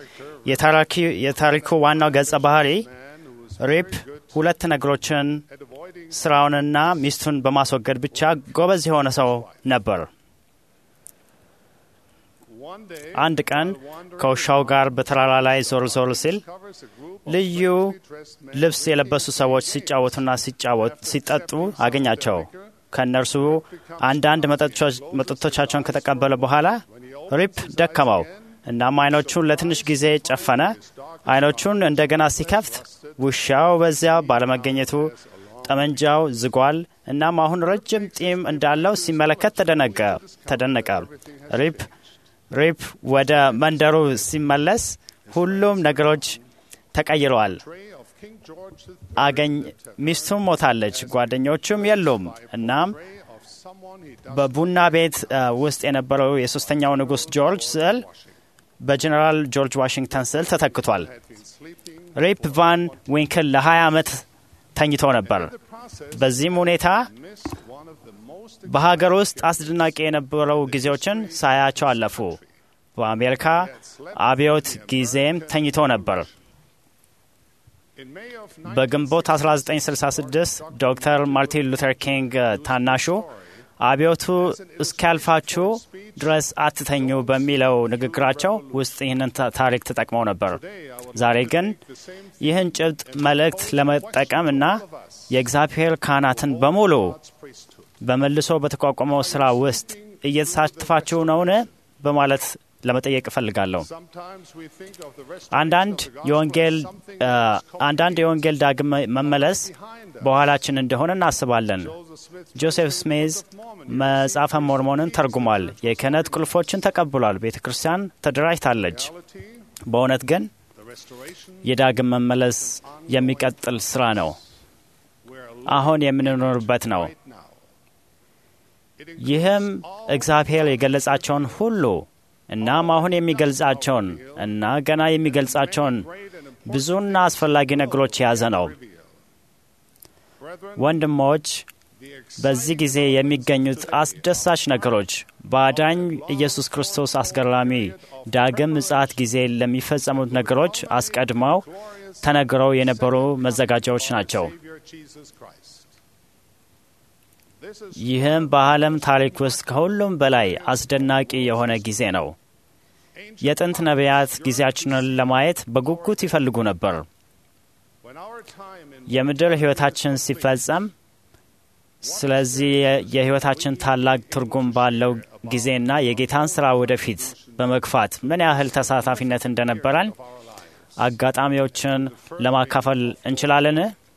የታራኪ- የታሪኩ ዋናው ገጸ ባህሪ ሪፕ ሁለት ነገሮችን ስራውንና ሚስቱን በማስወገድ ብቻ ጎበዝ የሆነ ሰው ነበር። አንድ ቀን ከውሻው ጋር በተራራ ላይ ዞር ዞር ሲል ልዩ ልብስ የለበሱ ሰዎች ሲጫወቱና ሲጫወት ሲጠጡ አገኛቸው። ከእነርሱ አንዳንድ መጠጦች- መጠጦቻቸውን ከተቀበለ በኋላ ሪፕ ደከመው። እናም አይኖቹን ለትንሽ ጊዜ ጨፈነ። አይኖቹን እንደገና ሲከፍት ውሻው በዚያ ባለመገኘቱ ጠመንጃው ዝጓል። እናም አሁን ረጅም ጢም እንዳለው ሲመለከት ተደነቀ ተደነቀ። ሪፕ ሪፕ ወደ መንደሩ ሲመለስ ሁሉም ነገሮች ተቀይረዋል። አገኝ ሚስቱም ሞታለች፣ ጓደኞቹም የሉም። እናም በቡና ቤት እ፣ ውስጥ የነበረው የሶስተኛው ንጉሥ ጆርጅ ስዕል በጀኔራል ጆርጅ ዋሽንግተን ስዕል ተተክቷል። ሪፕ ቫን ዊንክል ለ20 ዓመት ተኝቶ ነበር። በዚህም ሁኔታ በሀገር ውስጥ አስደናቂ የነበረው ጊዜዎችን ሳያቸው አለፉ። በአሜሪካ አብዮት ጊዜም ተኝቶ ነበር። በግንቦት 1966 ዶክተር ማርቲን ሉተር ኪንግ ታናሹ አብዮቱ እስኪያልፋችሁ ድረስ አትተኙ በሚለው ንግግራቸው ውስጥ ይህንን ታሪክ ተጠቅመው ነበር። ዛሬ ግን ይህን ጭብጥ መልእክት ለመጠቀም እና የእግዚአብሔር ካህናትን በሙሉ በመልሶ በተቋቋመው ስራ ውስጥ እየተሳተፋችሁ ነውን? በማለት ለመጠየቅ እፈልጋለሁ። አንዳንድ የወንጌል አንዳንድ የወንጌል ዳግም መመለስ በኋላችን እንደሆነ እናስባለን። ጆሴፍ ስሜዝ መጽሐፈ ሞርሞንን ተርጉሟል። የክህነት ቁልፎችን ተቀብሏል። ቤተ ክርስቲያን ተደራጅታለች። በእውነት ግን የዳግም መመለስ የሚቀጥል ስራ ነው። አሁን የምንኖርበት ነው። ይህም እግዚአብሔር የገለጻቸውን ሁሉ እናም አሁን የሚገልጻቸውን እና ገና የሚገልጻቸውን ብዙና አስፈላጊ ነገሮች የያዘ ነው። ወንድሞች፣ በዚህ ጊዜ የሚገኙት አስደሳች ነገሮች በአዳኝ ኢየሱስ ክርስቶስ አስገራሚ ዳግም ምጽአት ጊዜ ለሚፈጸሙት ነገሮች አስቀድመው ተነግረው የነበሩ መዘጋጃዎች ናቸው። ይህም በዓለም ታሪክ ውስጥ ከሁሉም በላይ አስደናቂ የሆነ ጊዜ ነው። የጥንት ነቢያት ጊዜያችንን ለማየት በጉጉት ይፈልጉ ነበር። የምድር ሕይወታችን ሲፈጸም ስለዚህ የሕይወታችን ታላቅ ትርጉም ባለው ጊዜና የጌታን ሥራ ወደፊት በመግፋት ምን ያህል ተሳታፊነት እንደነበረን አጋጣሚዎችን ለማካፈል እንችላለን።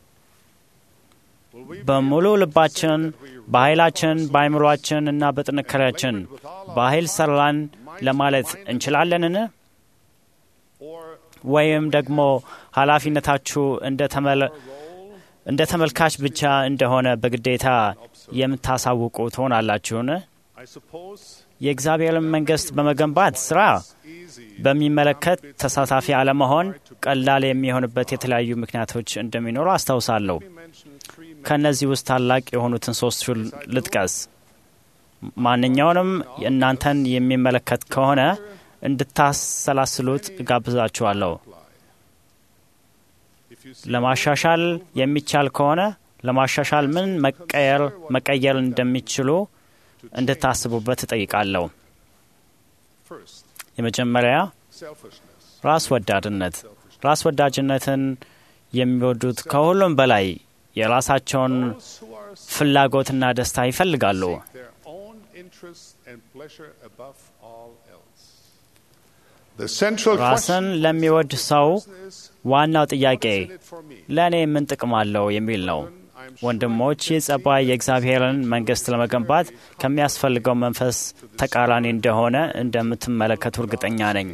በሙሉ ልባችን፣ በኃይላችን፣ በአይምሯችን እና በጥንካሬያችን በኃይል ሰራን ለማለት እንችላለንን? ወይም ደግሞ ኃላፊነታችሁ እንደ ተመልካች ብቻ እንደሆነ በግዴታ የምታሳውቁ ትሆናላችሁን? የእግዚአብሔርን መንግሥት በመገንባት ስራ በሚመለከት ተሳታፊ አለመሆን ቀላል የሚሆንበት የተለያዩ ምክንያቶች እንደሚኖሩ አስታውሳለሁ። ከእነዚህ ውስጥ ታላቅ የሆኑትን ሶስቱን ልጥቀስ። ማንኛውንም እናንተን የሚመለከት ከሆነ እንድታሰላስሉት እጋብዛችኋለሁ። ለማሻሻል የሚቻል ከሆነ ለማሻሻል ምን መቀየር መቀየር እንደሚችሉ እንድታስቡበት እጠይቃለሁ። የመጀመሪያ ራስ ወዳድነት። ራስ ወዳጅነትን የሚወዱት ከሁሉም በላይ የራሳቸውን ፍላጎትና ደስታ ይፈልጋሉ። ራስን ለሚወድ ሰው ዋናው ጥያቄ ለእኔ ምን ጥቅም አለው የሚል ነው። ወንድሞች፣ ይህ ጸባይ የእግዚአብሔርን መንግሥት ለመገንባት ከሚያስፈልገው መንፈስ ተቃራኒ እንደሆነ እንደምትመለከቱ እርግጠኛ ነኝ።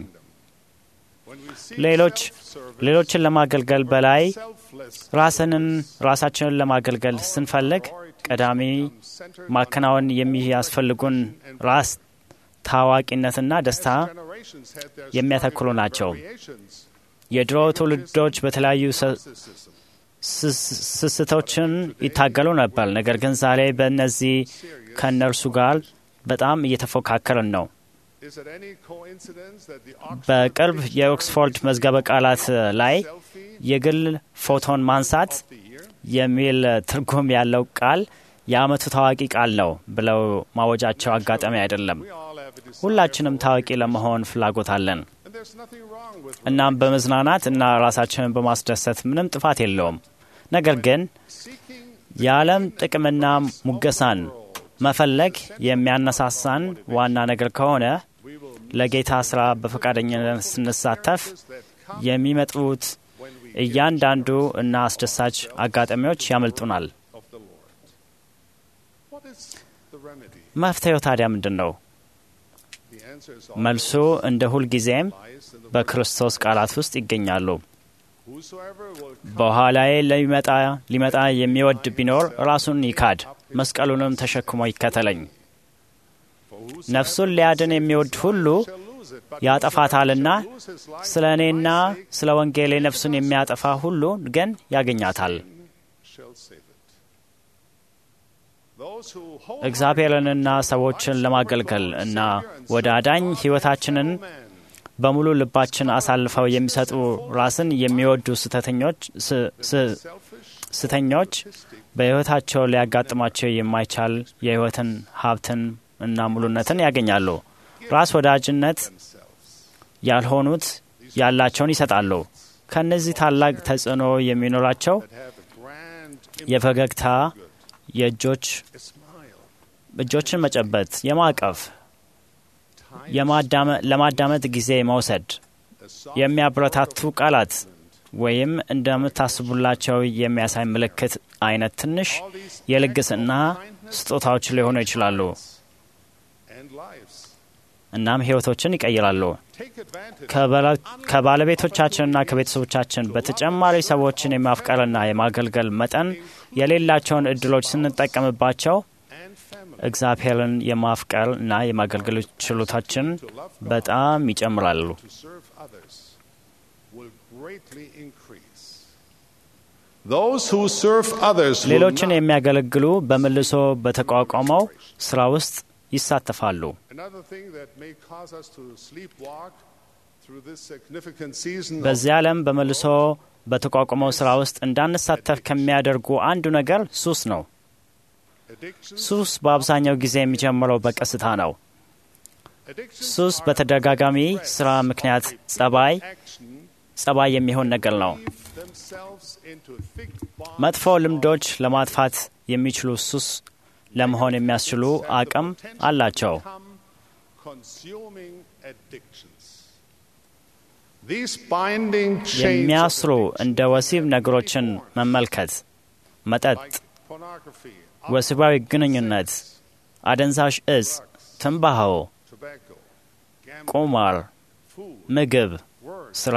ሌሎች ሌሎችን ለማገልገል በላይ ራስንን ራሳችንን ለማገልገል ስንፈልግ ቀዳሚ ማከናወን የሚያስፈልጉን ራስ ታዋቂነትና ደስታ የሚያተክሉ ናቸው። የድሮ ትውልዶች በተለያዩ ስስቶችን ይታገሉ ነበር። ነገር ግን ዛሬ በእነዚህ ከእነርሱ ጋር በጣም እየተፎካከርን ነው። በቅርብ የኦክስፎርድ መዝገበ ቃላት ላይ የግል ፎቶን ማንሳት የሚል ትርጉም ያለው ቃል የዓመቱ ታዋቂ ቃል ነው ብለው ማወጃቸው አጋጣሚ አይደለም። ሁላችንም ታዋቂ ለመሆን ፍላጎት አለን። እናም በመዝናናት እና ራሳችንን በማስደሰት ምንም ጥፋት የለውም። ነገር ግን የዓለም ጥቅምና ሙገሳን መፈለግ የሚያነሳሳን ዋና ነገር ከሆነ ለጌታ ስራ በፈቃደኝነት ስንሳተፍ የሚመጡት እያንዳንዱ እና አስደሳች አጋጣሚዎች ያመልጡናል። መፍትሄው ታዲያ ምንድን ነው? መልሱ እንደ ሁልጊዜም በክርስቶስ ቃላት ውስጥ ይገኛሉ። በኋላዬ ሊመጣ የሚወድ ቢኖር ራሱን ይካድ፣ መስቀሉንም ተሸክሞ ይከተለኝ። ነፍሱን ሊያድን የሚወድ ሁሉ ያጠፋታልና ስለ እኔና ስለ ወንጌሌ ነፍሱን የሚያጠፋ ሁሉ ግን ያገኛታል። እግዚአብሔርንና ሰዎችን ለማገልገል እና ወደ አዳኝ ሕይወታችንን በሙሉ ልባችን አሳልፈው የሚሰጡ ራስን የሚወዱ ስተተኞች ስተኞች በሕይወታቸው ሊያጋጥማቸው የማይቻል የሕይወትን ሀብትን እና ሙሉነትን ያገኛሉ። ራስ ወዳጅነት ያልሆኑት ያላቸውን ይሰጣሉ። ከእነዚህ ታላቅ ተጽዕኖ የሚኖራቸው የፈገግታ፣ የእጆች እጆችን መጨበጥ፣ የማቀፍ፣ ለማዳመጥ ጊዜ መውሰድ፣ የሚያበረታቱ ቃላት ወይም እንደምታስቡላቸው የሚያሳይ ምልክት አይነት ትንሽ የልግስና ስጦታዎች ሊሆኑ ይችላሉ። እናም ሕይወቶችን ይቀይራሉ። ከባለቤቶቻችንና ከቤተሰቦቻችን በተጨማሪ ሰዎችን የማፍቀርና የማገልገል መጠን የሌላቸውን እድሎች ስንጠቀምባቸው እግዚአብሔርን የማፍቀር እና የማገልገል ችሎታችን በጣም ይጨምራሉ። ሌሎችን የሚያገለግሉ በመልሶ በተቋቋመው ስራ ውስጥ ይሳተፋሉ። በዚህ ዓለም በመልሶ በተቋቋመው ስራ ውስጥ እንዳንሳተፍ ከሚያደርጉ አንዱ ነገር ሱስ ነው። ሱስ በአብዛኛው ጊዜ የሚጀምረው በቀስታ ነው። ሱስ በተደጋጋሚ ስራ ምክንያት ጸባይ ጸባይ የሚሆን ነገር ነው። መጥፎ ልምዶች ለማጥፋት የሚችሉ ሱስ ለመሆን የሚያስችሉ አቅም አላቸው። የሚያስሩ እንደ ወሲብ ነገሮችን መመልከት፣ መጠጥ፣ ወሲባዊ ግንኙነት፣ አደንዛዥ እጽ፣ ትንባሆ፣ ቁማር፣ ምግብ፣ ስራ፣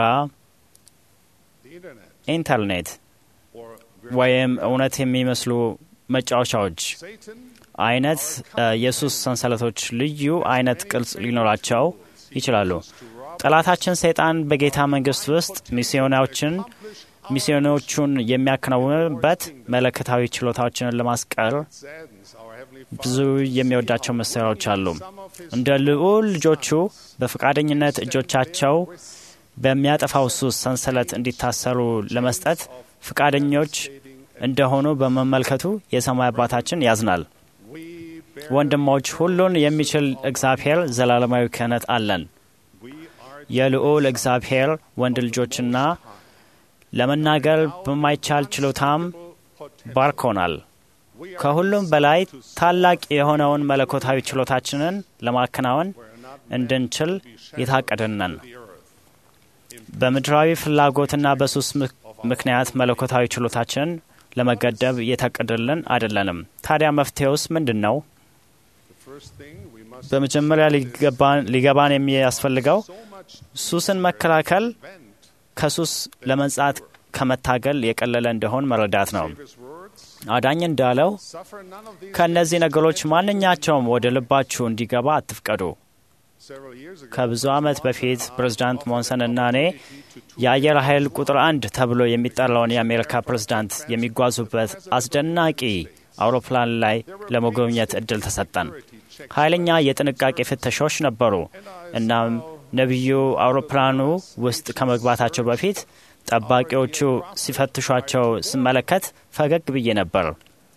ኢንተርኔት ወይም እውነት የሚመስሉ መጫወቻዎች አይነት የሱስ ሰንሰለቶች ልዩ አይነት ቅርጽ ሊኖራቸው ይችላሉ። ጠላታችን ሰይጣን በጌታ መንግስት ውስጥ ሚስዮናዎችን ሚስዮኖቹን የሚያከናውንበት መለከታዊ ችሎታዎችን ለማስቀር ብዙ የሚወዳቸው መሳሪያዎች አሉ። እንደ ልዑል ልጆቹ በፈቃደኝነት እጆቻቸው በሚያጠፋው ሱስ ሰንሰለት እንዲታሰሩ ለመስጠት ፈቃደኞች እንደሆኑ በመመልከቱ የሰማይ አባታችን ያዝናል። ወንድሞች፣ ሁሉን የሚችል እግዚአብሔር ዘላለማዊ ክህነት አለን። የልዑል እግዚአብሔር ወንድ ልጆችና ለመናገር በማይቻል ችሎታም ባርኮናል። ከሁሉም በላይ ታላቅ የሆነውን መለኮታዊ ችሎታችንን ለማከናወን እንድንችል የታቀድነን በምድራዊ ፍላጎትና በሱስ ምክንያት መለኮታዊ ችሎታችንን ለመገደብ እየታቀደልን አይደለንም። ታዲያ መፍትሄውስ ምንድን ነው? በመጀመሪያ ሊገባን የሚያስፈልገው ሱስን መከላከል ከሱስ ለመንጻት ከመታገል የቀለለ እንደሆን መረዳት ነው። አዳኝ እንዳለው ከእነዚህ ነገሮች ማንኛቸውም ወደ ልባችሁ እንዲገባ አትፍቀዱ። ከብዙ ዓመት በፊት ፕሬዝዳንት ሞንሰን እና እኔ የአየር ኃይል ቁጥር አንድ ተብሎ የሚጠራውን የአሜሪካ ፕሬዝዳንት የሚጓዙበት አስደናቂ አውሮፕላን ላይ ለመጎብኘት እድል ተሰጠን። ኃይለኛ የጥንቃቄ ፍተሻዎች ነበሩ። እናም ነቢዩ አውሮፕላኑ ውስጥ ከመግባታቸው በፊት ጠባቂዎቹ ሲፈትሿቸው ስመለከት ፈገግ ብዬ ነበር።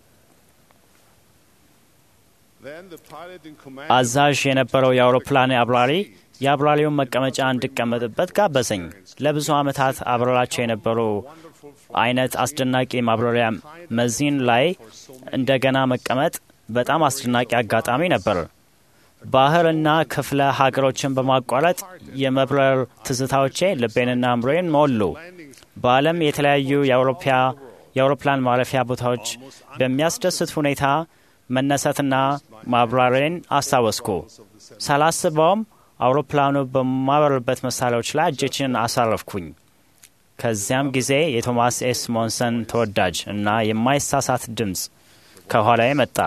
አዛዥ የነበረው የአውሮፕላን አብራሪ የአብራሪውን መቀመጫ እንድቀመጥበት ጋበዘኝ። ለብዙ ዓመታት አብረራቸው የነበሩ አይነት አስደናቂ ማብረሪያ መዚን ላይ እንደገና መቀመጥ በጣም አስደናቂ አጋጣሚ ነበር። ባህርና ክፍለ ሀገሮችን በማቋረጥ የመብረር ትዝታዎቼ ልቤንና አእምሮዬን ሞሉ። በዓለም የተለያዩ የአውሮፕላን ማረፊያ ቦታዎች በሚያስደስት ሁኔታ መነሳትና ማብራሬን አስታወስኩ። ሳላስበውም አውሮፕላኑ በማበርበት መሳሪያዎች ላይ እጆችን አሳረፍኩኝ። ከዚያም ጊዜ የቶማስ ኤስ ሞንሰን ተወዳጅ እና የማይሳሳት ድምፅ ከኋላዬ መጣ።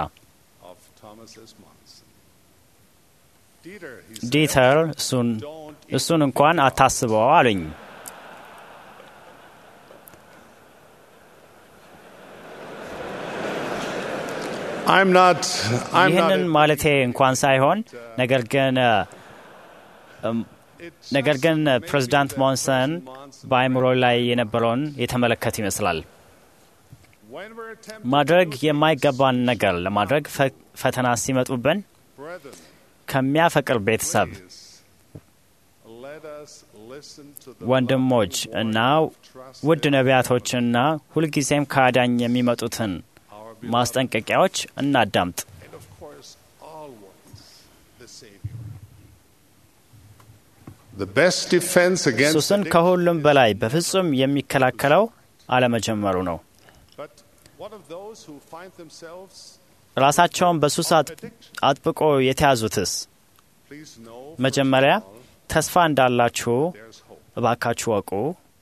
ዲተር እሱን እንኳን አታስበው አሉኝ። ይህንን ማለቴ እንኳን ሳይሆን ነገር ግን ነገር ግን ፕሬዚዳንት ሞንሰን በአእምሮ ላይ የነበረውን የተመለከት ይመስላል። ማድረግ የማይገባን ነገር ለማድረግ ፈተና ሲመጡብን ከሚያፈቅር ቤተሰብ ወንድሞች እና ውድ ነቢያቶችና ሁልጊዜም ከአዳኝ የሚመጡትን ማስጠንቀቂያዎች እናዳምጥ። ሱስን ከሁሉም በላይ በፍጹም የሚከላከለው አለመጀመሩ ነው። ራሳቸውን በሱስ አጥብቆ የተያዙትስ መጀመሪያ ተስፋ እንዳላችሁ እባካችሁ ወቁ።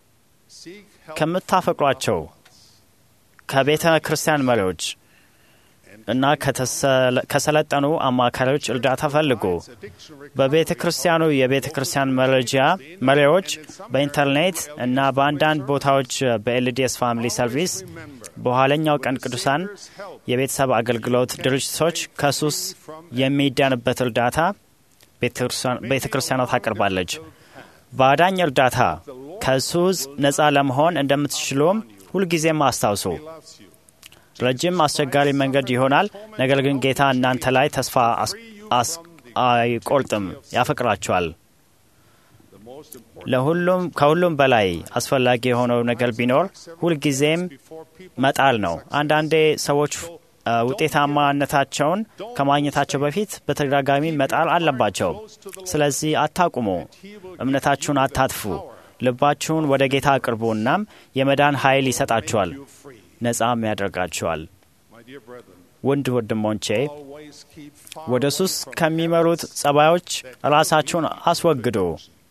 ከምታፈቅሯቸው ከቤተ ክርስቲያን መሪዎች እና ከሰለጠኑ አማካሪዎች እርዳታ ፈልጉ። በቤተ ክርስቲያኑ የቤተ ክርስቲያን መረጃ መሪዎች በኢንተርኔት እና በአንዳንድ ቦታዎች በኤልዲኤስ ፋሚሊ ሰርቪስ በኋለኛው ቀን ቅዱሳን የቤተሰብ አገልግሎት ድርጅቶች ከሱስ የሚዳንበት እርዳታ ቤተ ክርስቲያኗ ታቀርባለች። በአዳኝ እርዳታ ከሱስ ነፃ ለመሆን እንደምትችሉም ሁልጊዜም አስታውሱ። ረጅም አስቸጋሪ መንገድ ይሆናል። ነገር ግን ጌታ እናንተ ላይ ተስፋ አይቆርጥም፣ ያፈቅራችኋል። ለሁሉም ከሁሉም በላይ አስፈላጊ የሆነው ነገር ቢኖር ሁልጊዜም መጣል ነው። አንዳንዴ ሰዎች ውጤታማነታቸውን ከማግኘታቸው በፊት በተደጋጋሚ መጣል አለባቸው። ስለዚህ አታቁሙ፣ እምነታችሁን አታጥፉ። ልባችሁን ወደ ጌታ አቅርቡ። እናም የመዳን ኃይል ይሰጣችኋል፣ ነጻም ያደርጋችኋል። ውድ ወንድሞቼ ወደ ሱስ ከሚመሩት ጸባዮች ራሳችሁን አስወግዱ።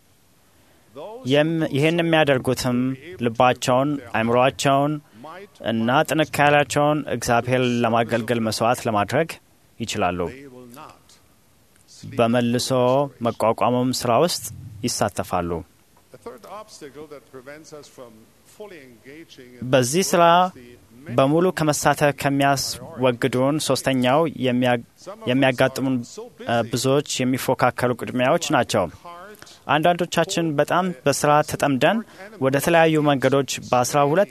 ይህን የሚያደርጉትም ልባቸውን፣ አእምሮአቸውን እና ጥንካሬያቸውን እግዚአብሔር ለማገልገል መስዋዕት ለማድረግ ይችላሉ። በመልሶ መቋቋሙም ስራ ውስጥ ይሳተፋሉ። በዚህ ስራ በሙሉ ከመሳተፍ ከሚያስወግዱን ሶስተኛው የሚያጋጥሙን ብዙዎች የሚፎካከሩ ቅድሚያዎች ናቸው። አንዳንዶቻችን በጣም በስራ ተጠምደን ወደ ተለያዩ መንገዶች በአስራ ሁለት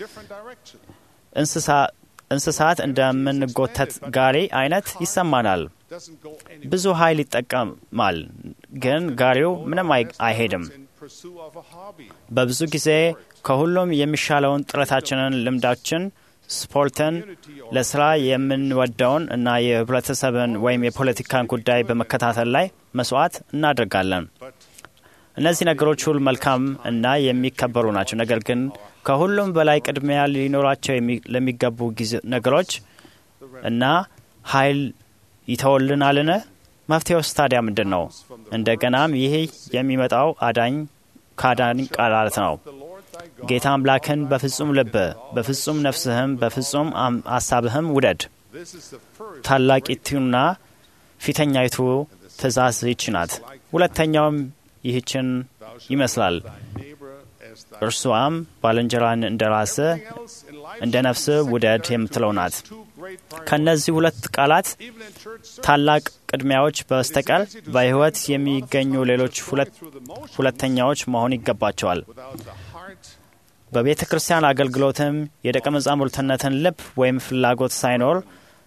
እንስሳት እንደምንጎተት ጋሪ አይነት ይሰማናል። ብዙ ኃይል ይጠቀማል፣ ግን ጋሪው ምንም አይሄድም። በብዙ ጊዜ ከሁሉም የሚሻለውን ጥረታችንን፣ ልምዳችን፣ ስፖርትን፣ ለስራ የምንወደውን እና የህብረተሰብን ወይም የፖለቲካን ጉዳይ በመከታተል ላይ መስዋዕት እናደርጋለን። እነዚህ ነገሮች ሁሉ መልካም እና የሚከበሩ ናቸው። ነገር ግን ከሁሉም በላይ ቅድሚያ ሊኖራቸው ለሚገቡ ነገሮች እና ኃይል ይተውልናልን? መፍትሄውስ ታዲያ ምንድን ነው? እንደገናም ይህ የሚመጣው አዳኝ ከአዳኝ ቃላት ነው። ጌታ አምላክን በፍጹም ልብህ፣ በፍጹም ነፍስህም፣ በፍጹም ሀሳብህም ውደድ። ታላቂቱና ፊተኛይቱ ትእዛዝ ይች ናት። ሁለተኛውም ይህችን ይመስላል። እርሷም ባልንጀራን እንደ ራስህ እንደ ነፍስህ ውደድ የምትለው ናት። ከእነዚህ ሁለት ቃላት ታላቅ ቅድሚያዎች በስተቀር በሕይወት የሚገኙ ሌሎች ሁለተኛዎች መሆን ይገባቸዋል። በቤተ ክርስቲያን አገልግሎትም የደቀ መዛሙርትነትን ልብ ወይም ፍላጎት ሳይኖር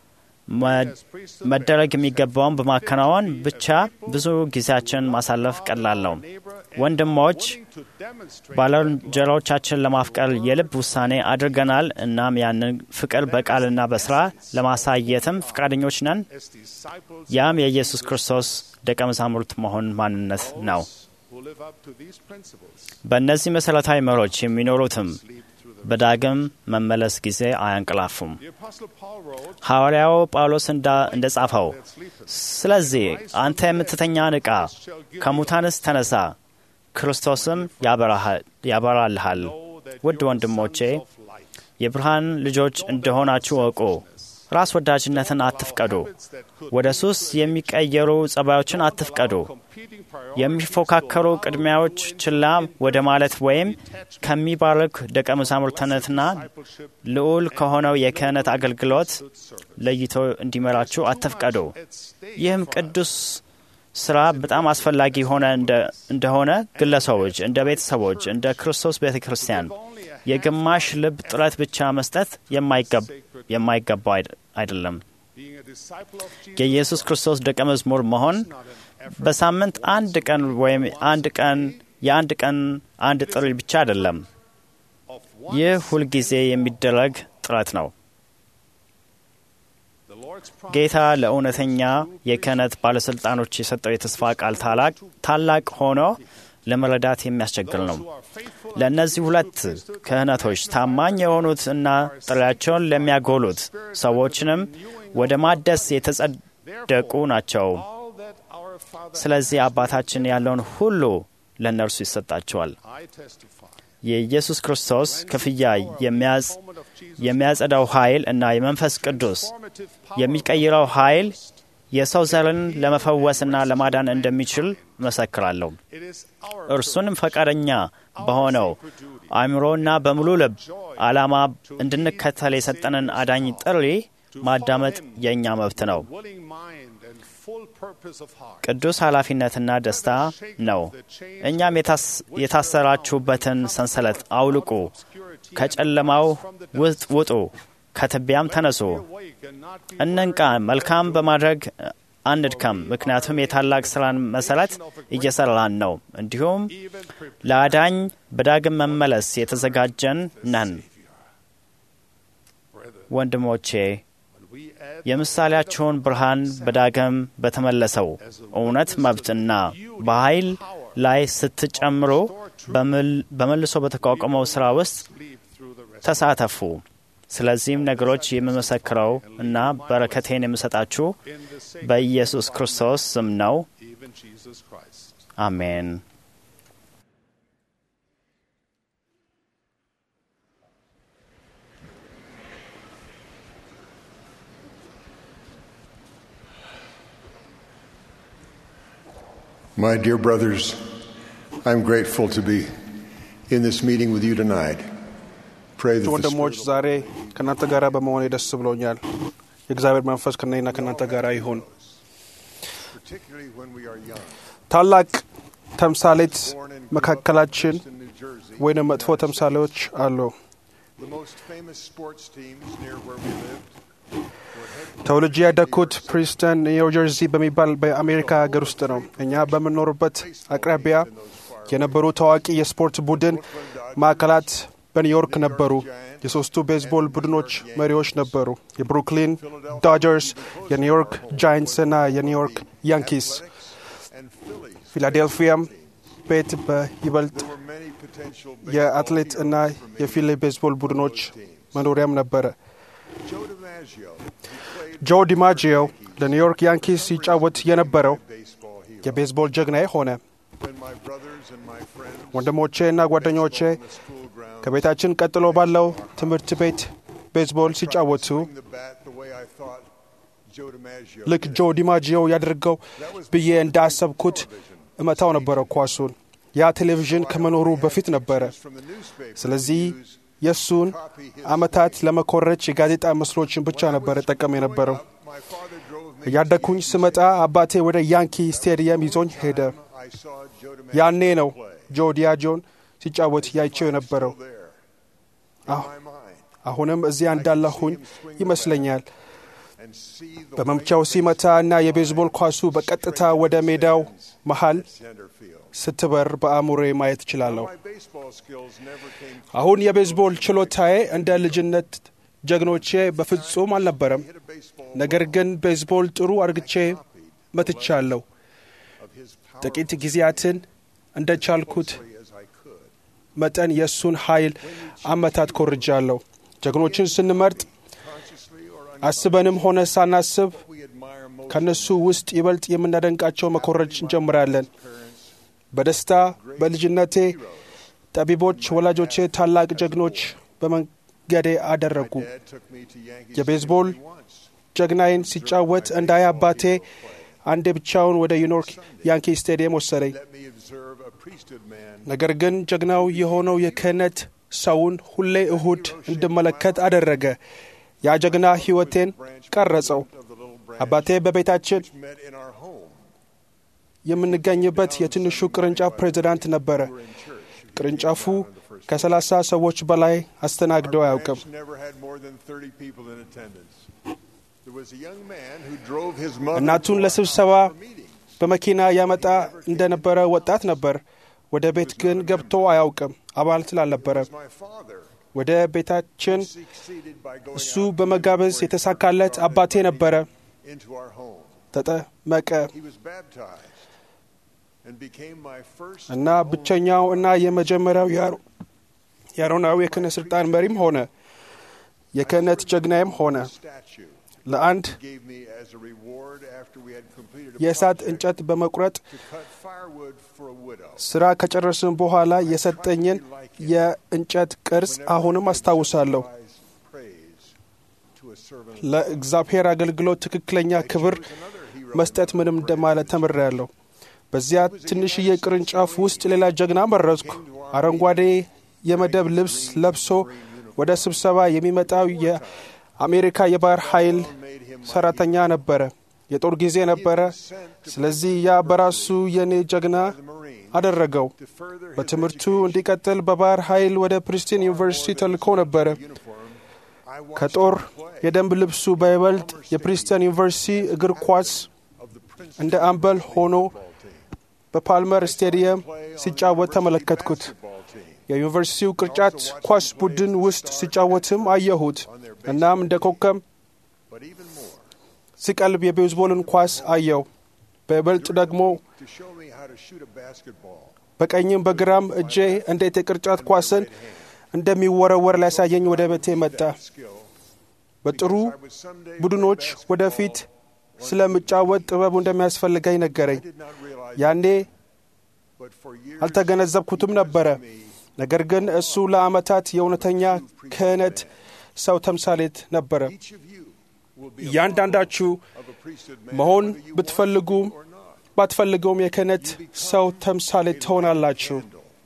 መደረግ የሚገባውን በማከናወን ብቻ ብዙ ጊዜያችን ማሳለፍ ቀላል ነው። ወንድሞች፣ ባልንጀሮቻችን ለማፍቀር የልብ ውሳኔ አድርገናል። እናም ያንን ፍቅር በቃልና በስራ ለማሳየትም ፈቃደኞች ነን። ያም የኢየሱስ ክርስቶስ ደቀ መዛሙርት መሆን ማንነት ነው። በእነዚህ መሠረታዊ መሮች የሚኖሩትም በዳግም መመለስ ጊዜ አያንቀላፉም። ሐዋርያው ጳውሎስ እንደ ጻፈው፣ ስለዚህ አንተ የምትተኛ ንቃ፣ ከሙታንስ ተነሳ፣ ክርስቶስም ያበራልሃል። ውድ ወንድሞቼ የብርሃን ልጆች እንደሆናችሁ እወቁ። ራስ ወዳጅነትን አትፍቀዱ። ወደ ሱስ የሚቀየሩ ጸባዮችን አትፍቀዱ። የሚፎካከሩ ቅድሚያዎች ችላ ወደ ማለት ወይም ከሚባርክ ደቀ መዛሙርትነትና ልዑል ከሆነው የክህነት አገልግሎት ለይቶ እንዲመራችሁ አትፍቀዱ። ይህም ቅዱስ ስራ በጣም አስፈላጊ ሆነ እንደሆነ ግለሰቦች፣ እንደ ቤተሰቦች፣ እንደ ክርስቶስ ቤተ ክርስቲያን የግማሽ ልብ ጥረት ብቻ መስጠት የማይገባው አይደለም። የኢየሱስ ክርስቶስ ደቀ መዝሙር መሆን በሳምንት አንድ ቀን ወይም አንድ ቀን የአንድ ቀን አንድ ጥሪ ብቻ አይደለም። ይህ ሁልጊዜ የሚደረግ ጥረት ነው። ጌታ ለእውነተኛ የክህነት ባለሥልጣኖች የሰጠው የተስፋ ቃል ታላቅ ሆኖ ለመረዳት የሚያስቸግር ነው። ለእነዚህ ሁለት ክህነቶች ታማኝ የሆኑት እና ጥሪያቸውን ለሚያጎሉት ሰዎችንም ወደ ማደስ የተጸደቁ ናቸው። ስለዚህ አባታችን ያለውን ሁሉ ለእነርሱ ይሰጣቸዋል። የኢየሱስ ክርስቶስ ክፍያ የሚያጸዳው ኃይል እና የመንፈስ ቅዱስ የሚቀይረው ኃይል የሰው ዘርን ለመፈወስና ለማዳን እንደሚችል መሰክራለሁ። እርሱንም ፈቃደኛ በሆነው አእምሮና በሙሉ ልብ ዓላማ እንድንከተል የሰጠንን አዳኝ ጥሪ ማዳመጥ የእኛ መብት ነው። ቅዱስ ኃላፊነትና ደስታ ነው። እኛም የታሰራችሁበትን ሰንሰለት አውልቁ፣ ከጨለማው ውስጥ ውጡ፣ ከትቢያም ተነሱ፣ እንንቃ፣ መልካም በማድረግ አንድከም፣ ምክንያቱም የታላቅ ስራን መሰረት እየሰራን ነው። እንዲሁም ለአዳኝ በዳግም መመለስ የተዘጋጀን ነን። ወንድሞቼ የምሳሌያቸውን ብርሃን በዳግም በተመለሰው እውነት መብትና በኃይል ላይ ስትጨምሩ በመልሶ በተቋቋመው ሥራ ውስጥ ተሳተፉ። ስለዚህም ነገሮች የምመሰክረው እና በረከቴን የምሰጣችሁ በኢየሱስ ክርስቶስ ስም ነው። አሜን። My dear brothers, I'm grateful to be in this meeting with you tonight. Pray that the ወንድሞች Spirit ዛሬ ከእናንተ ጋር በመሆኔ ደስ ብሎኛል። የእግዚአብሔር መንፈስ ከእኔና ከእናንተ ጋር ይሁን። particularly when we are young. ታላቅ ተምሳሌት መካከላችን ወይንም መጥፎ ተምሳሌዎች አሉ። The most famous sports teams near where we lived ተወልጄ ያደግኩት ፕሪንስተን ኒው ጀርዚ በሚባል በአሜሪካ ሀገር ውስጥ ነው። እኛ በምንኖርበት አቅራቢያ የነበሩ ታዋቂ የስፖርት ቡድን ማዕከላት በኒውዮርክ ነበሩ። የሶስቱ ቤዝቦል ቡድኖች መሪዎች ነበሩ። የብሩክሊን ዶጀርስ፣ የኒውዮርክ ጃይንትስ እና የኒውዮርክ ያንኪስ። ፊላዴልፊያም ቤት በይበልጥ የአትሌት እና የፊሌ ቤዝቦል ቡድኖች መኖሪያም ነበረ። Joe DiMaggio, ጆ ዲማጂዮ ለኒውዮርክ ያንኪስ ሲጫወት የነበረው የቤዝቦል ጀግናዬ ሆነ። when my brothers and my friends ወንድሞቼ እና ጓደኞቼ ከቤታችን ቀጥሎ ባለው ትምህርት ቤት ቤዝቦል ሲጫወቱ swing the bat the way I thought Joe DiMaggio ልክ ጆ ዲማጂዮ ያደርገው ብዬ እንዳሰብኩት እመታው ነበረ ኳሱን። ያ ቴሌቪዥን ከመኖሩ በፊት ነበረ። from the newspaper ስለዚህ የእሱን አመታት ለመኮረች የጋዜጣ ምስሎችን ብቻ ነበረ ጠቀም የነበረው። my father drove me እያደግኩኝ ስመጣ አባቴ ወደ ያንኪ ስቴዲየም ይዞኝ ሄደ። I saw Joe ያኔ DiMaggio ነው play ጆ ዲያጆን ሲጫወት ያይቸው የነበረው። there አሁ- in my mind አሁንም እዚያ እንዳለሁኝ ይመስለኛል። and see the በመምቻው ሲመታ እና የቤዝቦል ኳሱ በቀጥታ ወደ ሜዳው መሃል center field. ስትበር በአእምሮዬ ማየት እችላለሁ። My baseball skills never came አሁን የቤዝቦል ችሎታዬ እንደ ልጅነት ጀግኖቼ በፍጹም አልነበረም። hit a baseball ነገር ግን ቤዝቦል ጥሩ አርግቼ መትቻለሁ። of his power ጥቂት ጊዜያትን እንደ ቻልኩት as I could. መጠን የእሱን ኃይል አመታት ኮርጃለሁ። ጀግኖችን ስንመርጥ Consciously or አስበንም ሆነ ሳናስብ we admire most ከእነሱ ውስጥ ይበልጥ የምናደንቃቸው መኮረጅ እንጀምራለን። በደስታ በልጅነቴ ጠቢቦች ወላጆቼ ታላቅ ጀግኖች በመንገዴ አደረጉ። dad took me to Yankee የቤዝቦል ጀግናዬን ሲጫወት እንዳይ አባቴ አንዴ ብቻውን ወደ ኒውዮርክ ያንኪ ስቴዲየም ወሰደኝ። let me observe a priesthood man ነገር ግን ጀግናው የሆነው የክህነት ሰውን ሁሌ እሁድ እንድመለከት አደረገ። ያ ጀግና ሕይወቴን ቀረጸው። of the little branch አባቴ በቤታችን met in our home የምንገኝበት የትንሹ ቅርንጫፍ ፕሬዚዳንት ነበረ። ቅርንጫፉ ከሰላሳ ሰዎች በላይ አስተናግደው አያውቅም። እናቱን ለስብሰባ በመኪና ያመጣ እንደነበረ ወጣት ነበር። ወደ ቤት ግን ገብቶ አያውቅም፣ አባል ስላልነበረ። ወደ ቤታችን እሱ በመጋበዝ የተሳካለት አባቴ ነበረ። ተጠመቀ እና ብቸኛው እና የመጀመሪያው የአሮናዊ የክህነት ስልጣን መሪም ሆነ። የክህነት ጀግናይም ሆነ። ለአንድ የእሳት እንጨት በመቁረጥ ስራ ከጨረስን በኋላ የሰጠኝን የእንጨት ቅርጽ አሁንም አስታውሳለሁ። ለእግዚአብሔር አገልግሎት ትክክለኛ ክብር መስጠት ምንም እንደማለት ተምሬያለሁ። በዚያ ትንሽዬ ቅርንጫፍ ውስጥ ሌላ ጀግና መረጥኩ። አረንጓዴ የመደብ ልብስ ለብሶ ወደ ስብሰባ የሚመጣው የአሜሪካ የባህር ኃይል ሰራተኛ ነበረ። የጦር ጊዜ ነበረ። ስለዚህ ያ በራሱ የኔ ጀግና አደረገው። በትምህርቱ እንዲቀጥል በባህር ኃይል ወደ ፕሪስቲን ዩኒቨርሲቲ ተልኮ ነበረ። ከጦር የደንብ ልብሱ በይበልጥ የፕሪስተን ዩኒቨርሲቲ እግር ኳስ እንደ አምበል ሆኖ በፓልመር ስቴዲየም ሲጫወት ተመለከትኩት። የዩኒቨርሲቲው ቅርጫት ኳስ ቡድን ውስጥ ሲጫወትም አየሁት። እናም እንደ ኮከብ ሲቀልብ የቤዝቦልን ኳስ አየው። በይበልጥ ደግሞ በቀኝም በግራም እጄ እንዴት የቅርጫት ኳስን እንደሚወረወር ሊያሳየኝ ወደ ቤቴ መጣ። በጥሩ ቡድኖች ወደፊት ስለምጫወት ጥበቡ እንደሚያስፈልገኝ ነገረኝ። ያኔ አልተገነዘብኩትም ነበረ። ነገር ግን እሱ ለዓመታት የእውነተኛ ክህነት ሰው ተምሳሌት ነበረ። እያንዳንዳችሁ መሆን ብትፈልጉም ባትፈልገውም የክህነት ሰው ተምሳሌት ትሆናላችሁ።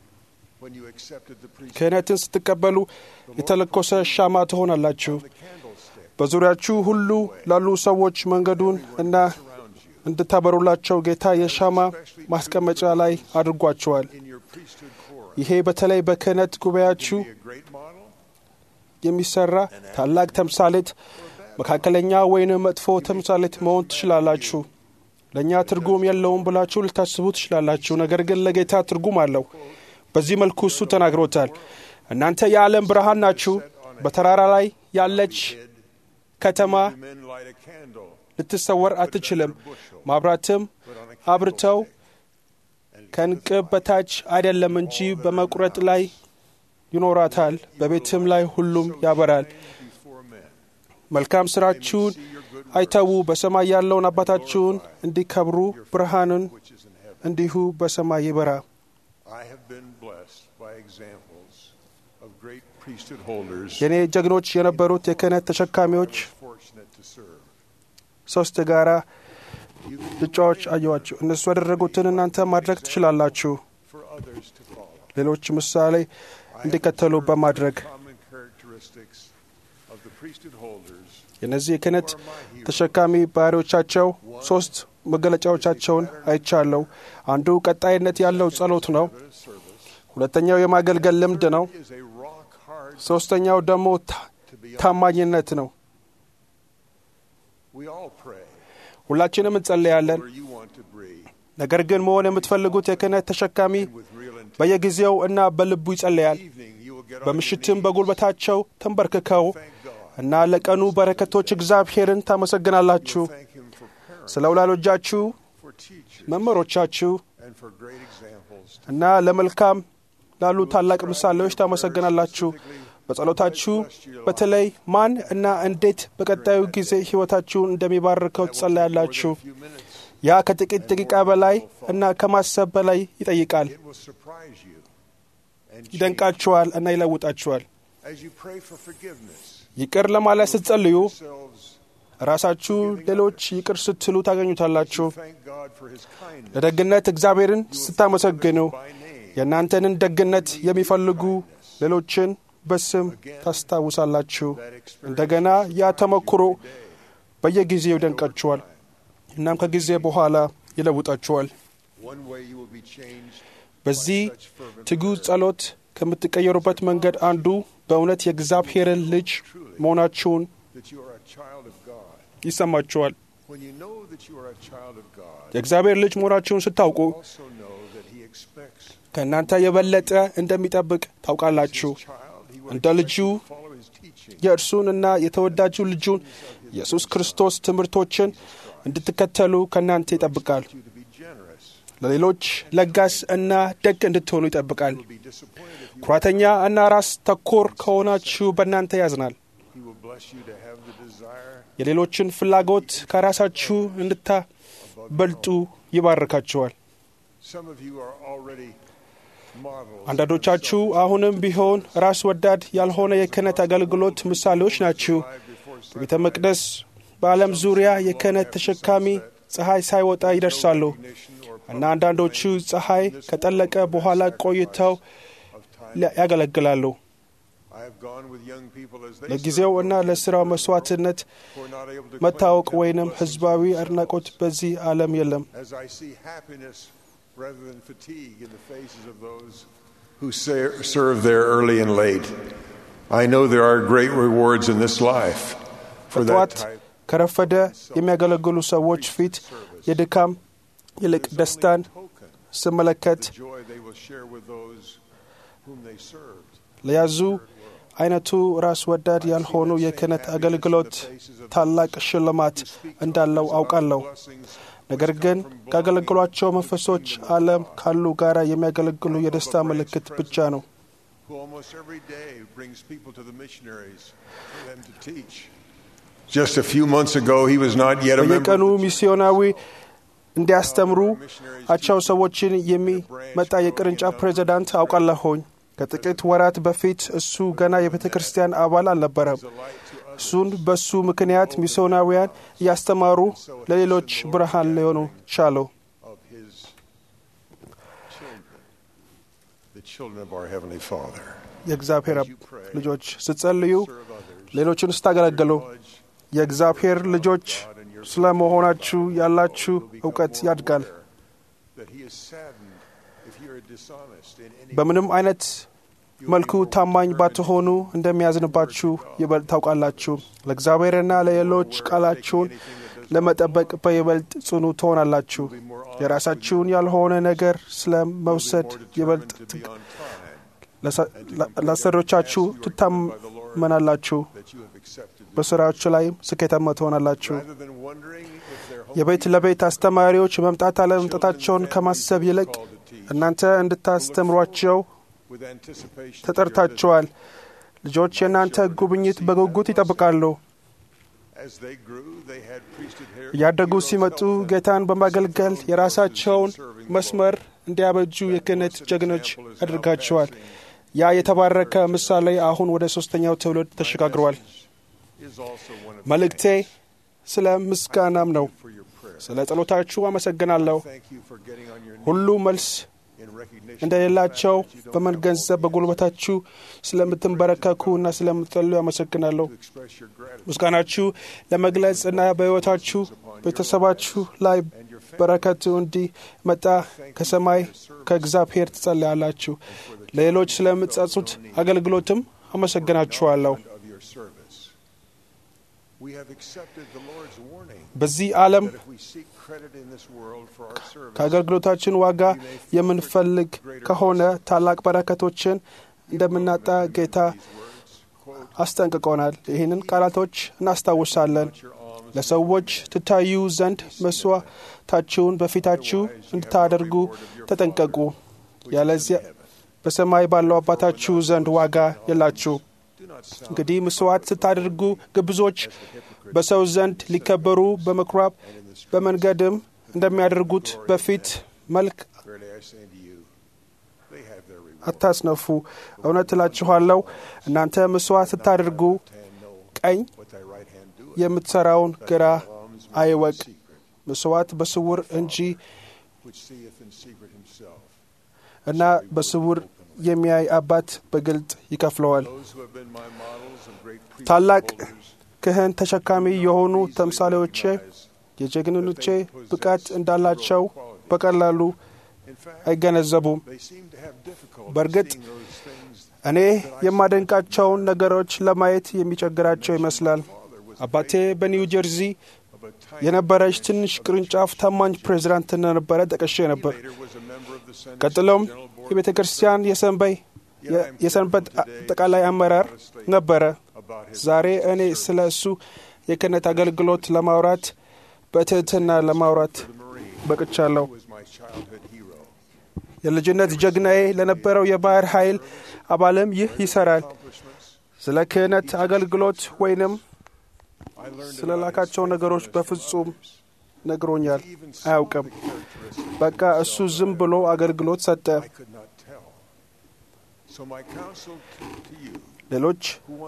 ክህነትን ስትቀበሉ የተለኮሰ ሻማ ትሆናላችሁ። በዙሪያችሁ ሁሉ ላሉ ሰዎች መንገዱን እና እንድታበሩላቸው ጌታ የሻማ ማስቀመጫ ላይ አድርጓቸዋል። ይሄ በተለይ በክህነት ጉባኤያችሁ የሚሰራ ታላቅ ተምሳሌት፣ መካከለኛ ወይንም መጥፎ ተምሳሌት መሆን ትችላላችሁ። ለእኛ ትርጉም የለውም ብላችሁ ልታስቡ ትችላላችሁ። ነገር ግን ለጌታ ትርጉም አለው። በዚህ መልኩ እሱ ተናግሮታል። እናንተ የዓለም ብርሃን ናችሁ። በተራራ ላይ ያለች ከተማ ልትሰወር አትችልም። ማብራትም አብርተው ከእንቅብ በታች አይደለም እንጂ በመቁረጥ ላይ ይኖራታል፣ በቤትም ላይ ሁሉም ያበራል። መልካም ስራችሁን አይተዉ፣ በሰማይ ያለውን አባታችሁን እንዲከብሩ ብርሃንን እንዲሁ በሰማይ ይበራ። የእኔ ጀግኖች የነበሩት የክህነት ተሸካሚዎች ሶስት ጋራ ብጫዎች አየዋችሁ። እነሱ ያደረጉትን እናንተ ማድረግ ትችላላችሁ። ሌሎች ምሳሌ እንዲከተሉ በማድረግ የእነዚህ የክህነት ተሸካሚ ባህሪዎቻቸው ሶስት መገለጫዎቻቸውን አይቻለሁ። አንዱ ቀጣይነት ያለው ጸሎት ነው። ሁለተኛው የማገልገል ልምድ ነው። ሶስተኛው ደግሞ ታማኝነት ነው። ሁላችንም እንጸለያለን። ነገር ግን መሆን የምትፈልጉት የክህነት ተሸካሚ በየጊዜው እና በልቡ ይጸለያል። በምሽትም በጉልበታቸው ተንበርክከው እና ለቀኑ በረከቶች እግዚአብሔርን ታመሰግናላችሁ። ስለ ወላጆቻችሁ፣ መምህሮቻችሁ እና ለመልካም ላሉ ታላቅ ምሳሌዎች ታመሰግናላችሁ። በጸሎታችሁ በተለይ ማን እና እንዴት በቀጣዩ ጊዜ ሕይወታችሁን እንደሚባርከው ትጸለያላችሁ። ያ ከጥቂት ደቂቃ በላይ እና ከማሰብ በላይ ይጠይቃል። ይደንቃችኋል እና ይለውጣችኋል። ይቅር ለማለት ስትጸልዩ ራሳችሁ ሌሎች ይቅር ስትሉ ታገኙታላችሁ። ለደግነት እግዚአብሔርን ስታመሰግኑ የእናንተንን ደግነት የሚፈልጉ ሌሎችን በስም ታስታውሳላችሁ። እንደገና ያ ተሞክሮ በየጊዜው ይደንቃችኋል፣ እናም ከጊዜ በኋላ ይለውጣችኋል። በዚህ ትጉህ ጸሎት ከምትቀየሩበት መንገድ አንዱ በእውነት የእግዚአብሔርን ልጅ መሆናችሁን ይሰማችኋል። የእግዚአብሔር ልጅ መሆናችሁን ስታውቁ ከእናንተ የበለጠ እንደሚጠብቅ ታውቃላችሁ። እንደ ልጁ የእርሱንና የተወዳጁ ልጁን ኢየሱስ ክርስቶስ ትምህርቶችን እንድትከተሉ ከእናንተ ይጠብቃል። ለሌሎች ለጋስ እና ደግ እንድትሆኑ ይጠብቃል። ኩራተኛ እና ራስ ተኮር ከሆናችሁ በእናንተ ያዝናል። የሌሎችን ፍላጎት ከራሳችሁ እንድታበልጡ ይባርካችኋል። አንዳንዶቻችሁ አሁንም ቢሆን ራስ ወዳድ ያልሆነ የክህነት አገልግሎት ምሳሌዎች ናችሁ። በቤተ መቅደስ በዓለም ዙሪያ የክህነት ተሸካሚ ፀሐይ ሳይወጣ ይደርሳሉ እና አንዳንዶቹ ፀሐይ ከጠለቀ በኋላ ቆይተው ያገለግላሉ። ለጊዜው እና ለሥራው መሥዋዕትነት መታወቅ ወይንም ሕዝባዊ አድናቆት በዚህ ዓለም የለም። rather than fatigue in the faces of those who serve there early and late. I know there are great rewards in this life for that type. ከረፈደ የሚያገለግሉ ሰዎች ፊት የድካም ይልቅ ደስታን ስመለከት ለያዙ አይነቱ ራስ ወዳድ ያልሆኑ የክህነት አገልግሎት ታላቅ ሽልማት እንዳለው አውቃለሁ። ነገር ግን ካገለግሏቸው መንፈሶች ዓለም ካሉ ጋር የሚያገለግሉ የደስታ ምልክት ብቻ ነው። Just a few months ago, he was not yet a member. በየቀኑ ሚስዮናዊ እንዲያስተምሩ አቻው ሰዎችን የሚመጣ የቅርንጫፍ ፕሬዚዳንት አውቃለሁኝ። ከጥቂት ወራት በፊት እሱ ገና የቤተ ክርስቲያን አባል አልነበረም። እሱን በሱ ምክንያት ሚስዮናውያን እያስተማሩ ለሌሎች ብርሃን ሊሆኑ ቻሉ። የእግዚአብሔር ልጆች ስትጸልዩ፣ ሌሎችን ስታገለግሉ የእግዚአብሔር ልጆች ስለ መሆናችሁ ያላችሁ እውቀት ያድጋል። በምንም አይነት መልኩ ታማኝ ባትሆኑ እንደሚያዝንባችሁ ይበልጥ ታውቃላችሁ። ለእግዚአብሔርና ለሌሎች ቃላችሁን ለመጠበቅ በይበልጥ ጽኑ ትሆናላችሁ። የራሳችሁን ያልሆነ ነገር ስለ መውሰድ ይበልጥ ለአሰሪዎቻችሁ ትታመናላችሁ። በስራዎች ላይም ስኬታማ ትሆናላችሁ። የቤት ለቤት አስተማሪዎች መምጣት አለመምጣታቸውን ከማሰብ ይልቅ እናንተ እንድታስተምሯቸው ተጠርታችኋል። ልጆች የእናንተ ጉብኝት በጉጉት ይጠብቃሉ። እያደጉ ሲመጡ ጌታን በማገልገል የራሳቸውን መስመር እንዲያበጁ የክህነት ጀግኖች አድርጋቸዋል። ያ የተባረከ ምሳሌ አሁን ወደ ሦስተኛው ትውልድ ተሸጋግሯል። መልእክቴ ስለ ምስጋናም ነው። ስለ ጸሎታችሁ አመሰግናለሁ። ሁሉ መልስ እንደሌላቸው በመገንዘብ በጉልበታችሁ ስለምትንበረከኩ እና ስለምትጸልዩ አመሰግናለሁ። ምስጋናችሁ ለመግለጽ እና በሕይወታችሁ ቤተሰባችሁ ላይ በረከቱ እንዲመጣ ከሰማይ ከእግዚአብሔር ትጸልያላችሁ። ለሌሎች ስለምትጸጹት አገልግሎትም አመሰግናችኋለሁ። በዚህ ዓለም ከአገልግሎታችን ዋጋ የምንፈልግ ከሆነ ታላቅ በረከቶችን እንደምናጣ ጌታ አስጠንቅቆናል። ይህንን ቃላቶች እናስታውሳለን። ለሰዎች ትታዩ ዘንድ መስዋዕታችሁን በፊታችሁ እንድታደርጉ ተጠንቀቁ፣ ያለዚያ በሰማይ ባለው አባታችሁ ዘንድ ዋጋ የላችሁ። እንግዲህ መስዋዕት ስታደርጉ ግብዞች በሰው ዘንድ ሊከበሩ በምኵራብ በመንገድም እንደሚያደርጉት በፊት መልክ አታስነፉ። እውነት እላችኋለሁ እናንተ መስዋዕት ስታደርጉ ቀኝ የምትሠራውን ግራ አይወቅ። መስዋዕት በስውር እንጂ እና በስውር የሚያይ አባት በግልጥ ይከፍለዋል። ታላቅ ክህን ተሸካሚ የሆኑ ተምሳሌዎቼ የጀግንኖቼ ብቃት እንዳላቸው በቀላሉ አይገነዘቡም። በእርግጥ እኔ የማደንቃቸውን ነገሮች ለማየት የሚቸግራቸው ይመስላል። አባቴ በኒው ጀርዚ የነበረች ትንሽ ቅርንጫፍ ታማኝ ፕሬዚዳንት እንደነበረ ጠቀሼ ነበር። ቀጥሎም የቤተ ክርስቲያን የሰንበይ የሰንበት አጠቃላይ አመራር ነበረ። ዛሬ እኔ ስለ እሱ የክህነት አገልግሎት ለማውራት በትህትና ለማውራት በቅቻለሁ። የልጅነት ጀግናዬ ለነበረው የባህር ኃይል አባልም ይህ ይሰራል። ስለ ክህነት አገልግሎት ወይንም ስለ ላካቸው ነገሮች በፍጹም ነግሮኛል አያውቅም። በቃ እሱ ዝም ብሎ አገልግሎት ሰጠ። ሌሎች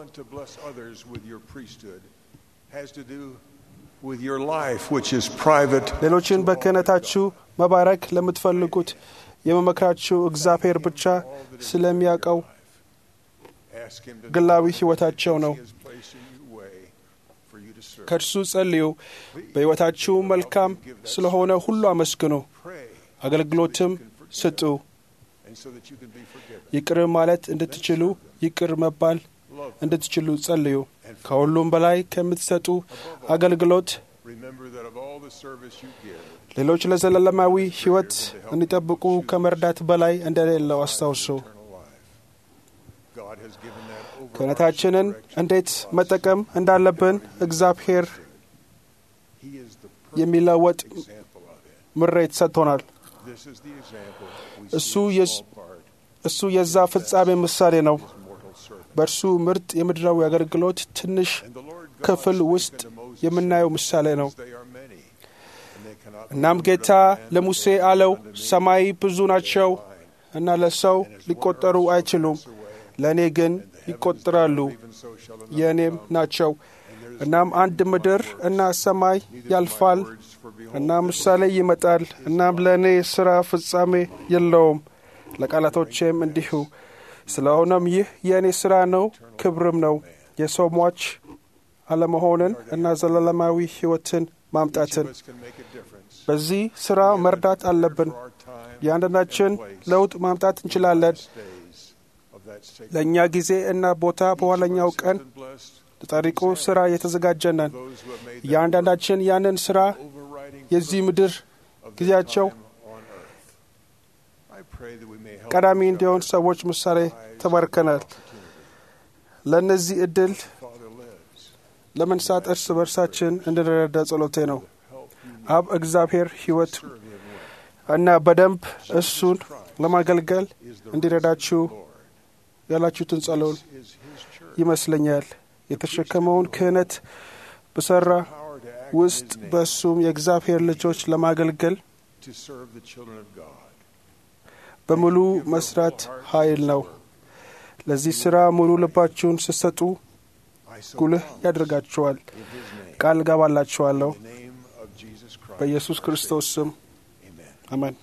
ሌሎችን በክህነታችሁ መባረክ ለምትፈልጉት የመመክራችሁ እግዚአብሔር ብቻ ስለሚያውቀው ግላዊ ሕይወታቸው ነው። ከእርሱ ጸልዩ። በሕይወታችሁ መልካም ስለሆነ ሁሉ አመስግኑ፣ አገልግሎትም ስጡ። ይቅር ማለት እንድትችሉ ይቅር መባል እንድትችሉ ጸልዩ። ከሁሉም በላይ ከምትሰጡ አገልግሎት ሌሎች ለዘላለማዊ ሕይወት እንዲጠብቁ ከመርዳት በላይ እንደሌለው አስታውሱ። ክህነታችንን እንዴት መጠቀም እንዳለብን እግዚአብሔር የሚለወጥ ምሬት ሰጥቶናል። እሱ የዛ ፍጻሜ ምሳሌ ነው። በእርሱ ምርጥ የምድራዊ አገልግሎት ትንሽ ክፍል ውስጥ የምናየው ምሳሌ ነው። እናም ጌታ ለሙሴ አለው፣ ሰማይ ብዙ ናቸው እና ለሰው ሊቆጠሩ አይችሉም፣ ለእኔ ግን ይቆጠራሉ፣ የእኔም ናቸው። እናም አንድ ምድር እና ሰማይ ያልፋል እና ምሳሌ ይመጣል። እናም ለእኔ ሥራ ፍጻሜ የለውም፣ ለቃላቶቼም እንዲሁ። ስለሆነም ይህ የእኔ ሥራ ነው፣ ክብርም ነው፣ የሰው ሟች አለመሆንን እና ዘላለማዊ ሕይወትን ማምጣትን። በዚህ ሥራ መርዳት አለብን። የአንዳንዳችን ለውጥ ማምጣት እንችላለን። ለእኛ ጊዜ እና ቦታ በኋለኛው ቀን ለጠሪቁ ሥራ የተዘጋጀ ነን። የአንዳንዳችን ያንን ሥራ የዚህ ምድር ጊዜያቸው ቀዳሚ እንዲሆን ሰዎች ምሳሌ ተባርከናል። ለእነዚህ እድል ለመንሳት እርስ በርሳችን እንድንረዳ ጸሎቴ ነው። አብ እግዚአብሔር ሕይወት እና በደንብ እሱን ለማገልገል እንዲረዳችሁ ያላችሁትን ጸሎን ይመስለኛል። የተሸከመውን ክህነት በሠራ ውስጥ በእሱም የእግዚአብሔር ልጆች ለማገልገል በሙሉ መስራት ኃይል ነው። ለዚህ ሥራ ሙሉ ልባችሁን ስትሰጡ ጉልህ ያደርጋችኋል። ቃል ገባላችኋለሁ በኢየሱስ ክርስቶስ ስም አሜን።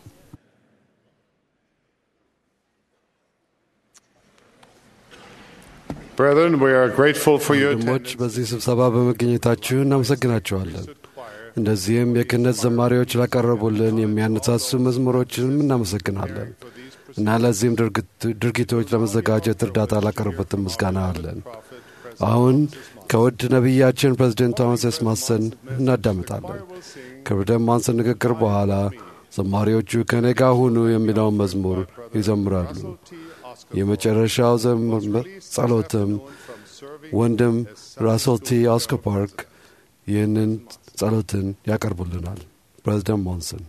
ወንድሞች በዚህ ስብሰባ በመገኘታችሁ እናመሰግናችኋለን። እንደዚህም የክህነት ዘማሪዎች ላቀረቡልን የሚያነሳሱ መዝሙሮችንም እናመሰግናለን እና ለዚህም ድርጊቶች ለመዘጋጀት እርዳታ ላቀረቡትን ምስጋና አለን። አሁን ከውድ ነቢያችን ፕሬዚደንት ቶማስ ኤስ ማሰን እናዳምጣለን። ከፕሬዚደንት ማንሰን ንግግር በኋላ ዘማሪዎቹ ከኔ ጋር ሁኑ የሚለውን መዝሙር ይዘምራሉ። የመጨረሻው ጸሎትም ወንድም ራሶልቲ ኦስኮ ፓርክ ይህንን ጸሎትን ያቀርቡልናል። ፕሬዚደንት ሞንሰን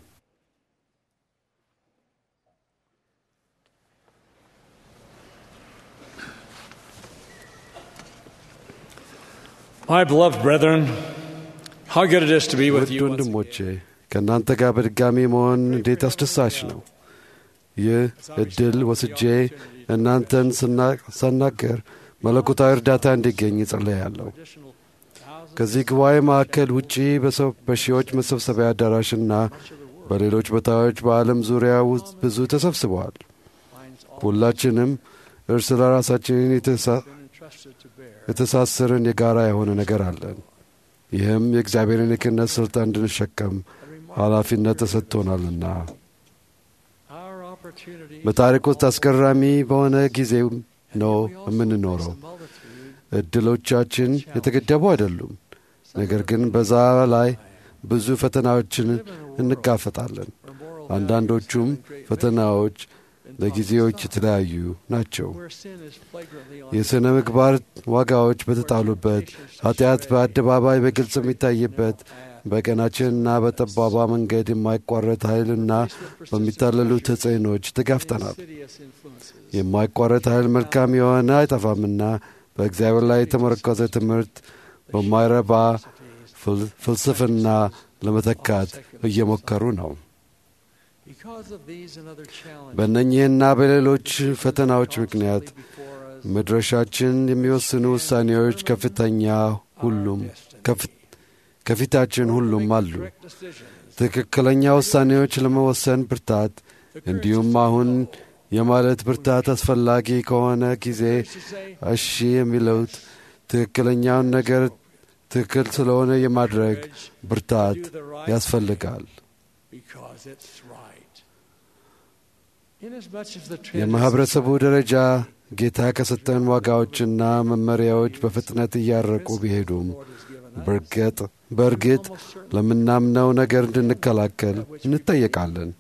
My beloved brethren, how good it is to be with ውድ you. once ወንድሞቼ ከእናንተ ጋር በድጋሚ መሆን እንዴት አስደሳች ነው። ይህ እድል ወስጄ እናንተን ሳናገር መለኮታዊ እርዳታ እንዲገኝ ጸለያለሁ። ከዚህ ጉባኤ ማዕከል ውጪ በሰው- በሺዎች መሰብሰቢያ አዳራሽና በሌሎች ቦታዎች በዓለም ዙሪያ ውስጥ ብዙ ተሰብስበዋል። ሁላችንም እርስ ለራሳችንን የተሳ- የተሳሰርን የጋራ የሆነ ነገር አለን። ይህም የእግዚአብሔርን የክህነት ሥልጣን እንድንሸከም ኃላፊነት ተሰጥቶናልና በታሪክ ውስጥ አስገራሚ በሆነ ጊዜ ነው የምንኖረው። እድሎቻችን የተገደቡ አይደሉም። ነገር ግን በዛ ላይ ብዙ ፈተናዎችን እንጋፈጣለን። አንዳንዶቹም ፈተናዎች ለጊዜዎች የተለያዩ ናቸው። የሥነ ምግባር ዋጋዎች በተጣሉበት፣ ኃጢአት በአደባባይ በግልጽ የሚታይበት፣ በቀናችንና በጠባባ መንገድ የማይቋረጥ ኃይልና በሚታለሉ ተጽዕኖች ተጋፍጠናል። የማይቋረጥ ኃይል መልካም የሆነ አይጠፋምና በእግዚአብሔር ላይ የተመረኮዘ ትምህርት በማይረባ ፍልስፍና ለመተካት እየሞከሩ ነው። በእነኚህና በሌሎች ፈተናዎች ምክንያት መድረሻችን የሚወስኑ ውሳኔዎች ከፍተኛ ሁሉም ከፊታችን ሁሉም አሉ። ትክክለኛ ውሳኔዎች ለመወሰን ብርታት፣ እንዲሁም አሁን የማለት ብርታት አስፈላጊ ከሆነ ጊዜ እሺ የሚለውት ትክክለኛውን ነገር ትክክል ስለሆነ የማድረግ ብርታት ያስፈልጋል። የማኅበረሰቡ ደረጃ ጌታ ከሰጠን ዋጋዎችና መመሪያዎች በፍጥነት እያረቁ ቢሄዱም በርግጥ በእርግጥ ለምናምነው ነገር እንድንከላከል እንጠየቃለን።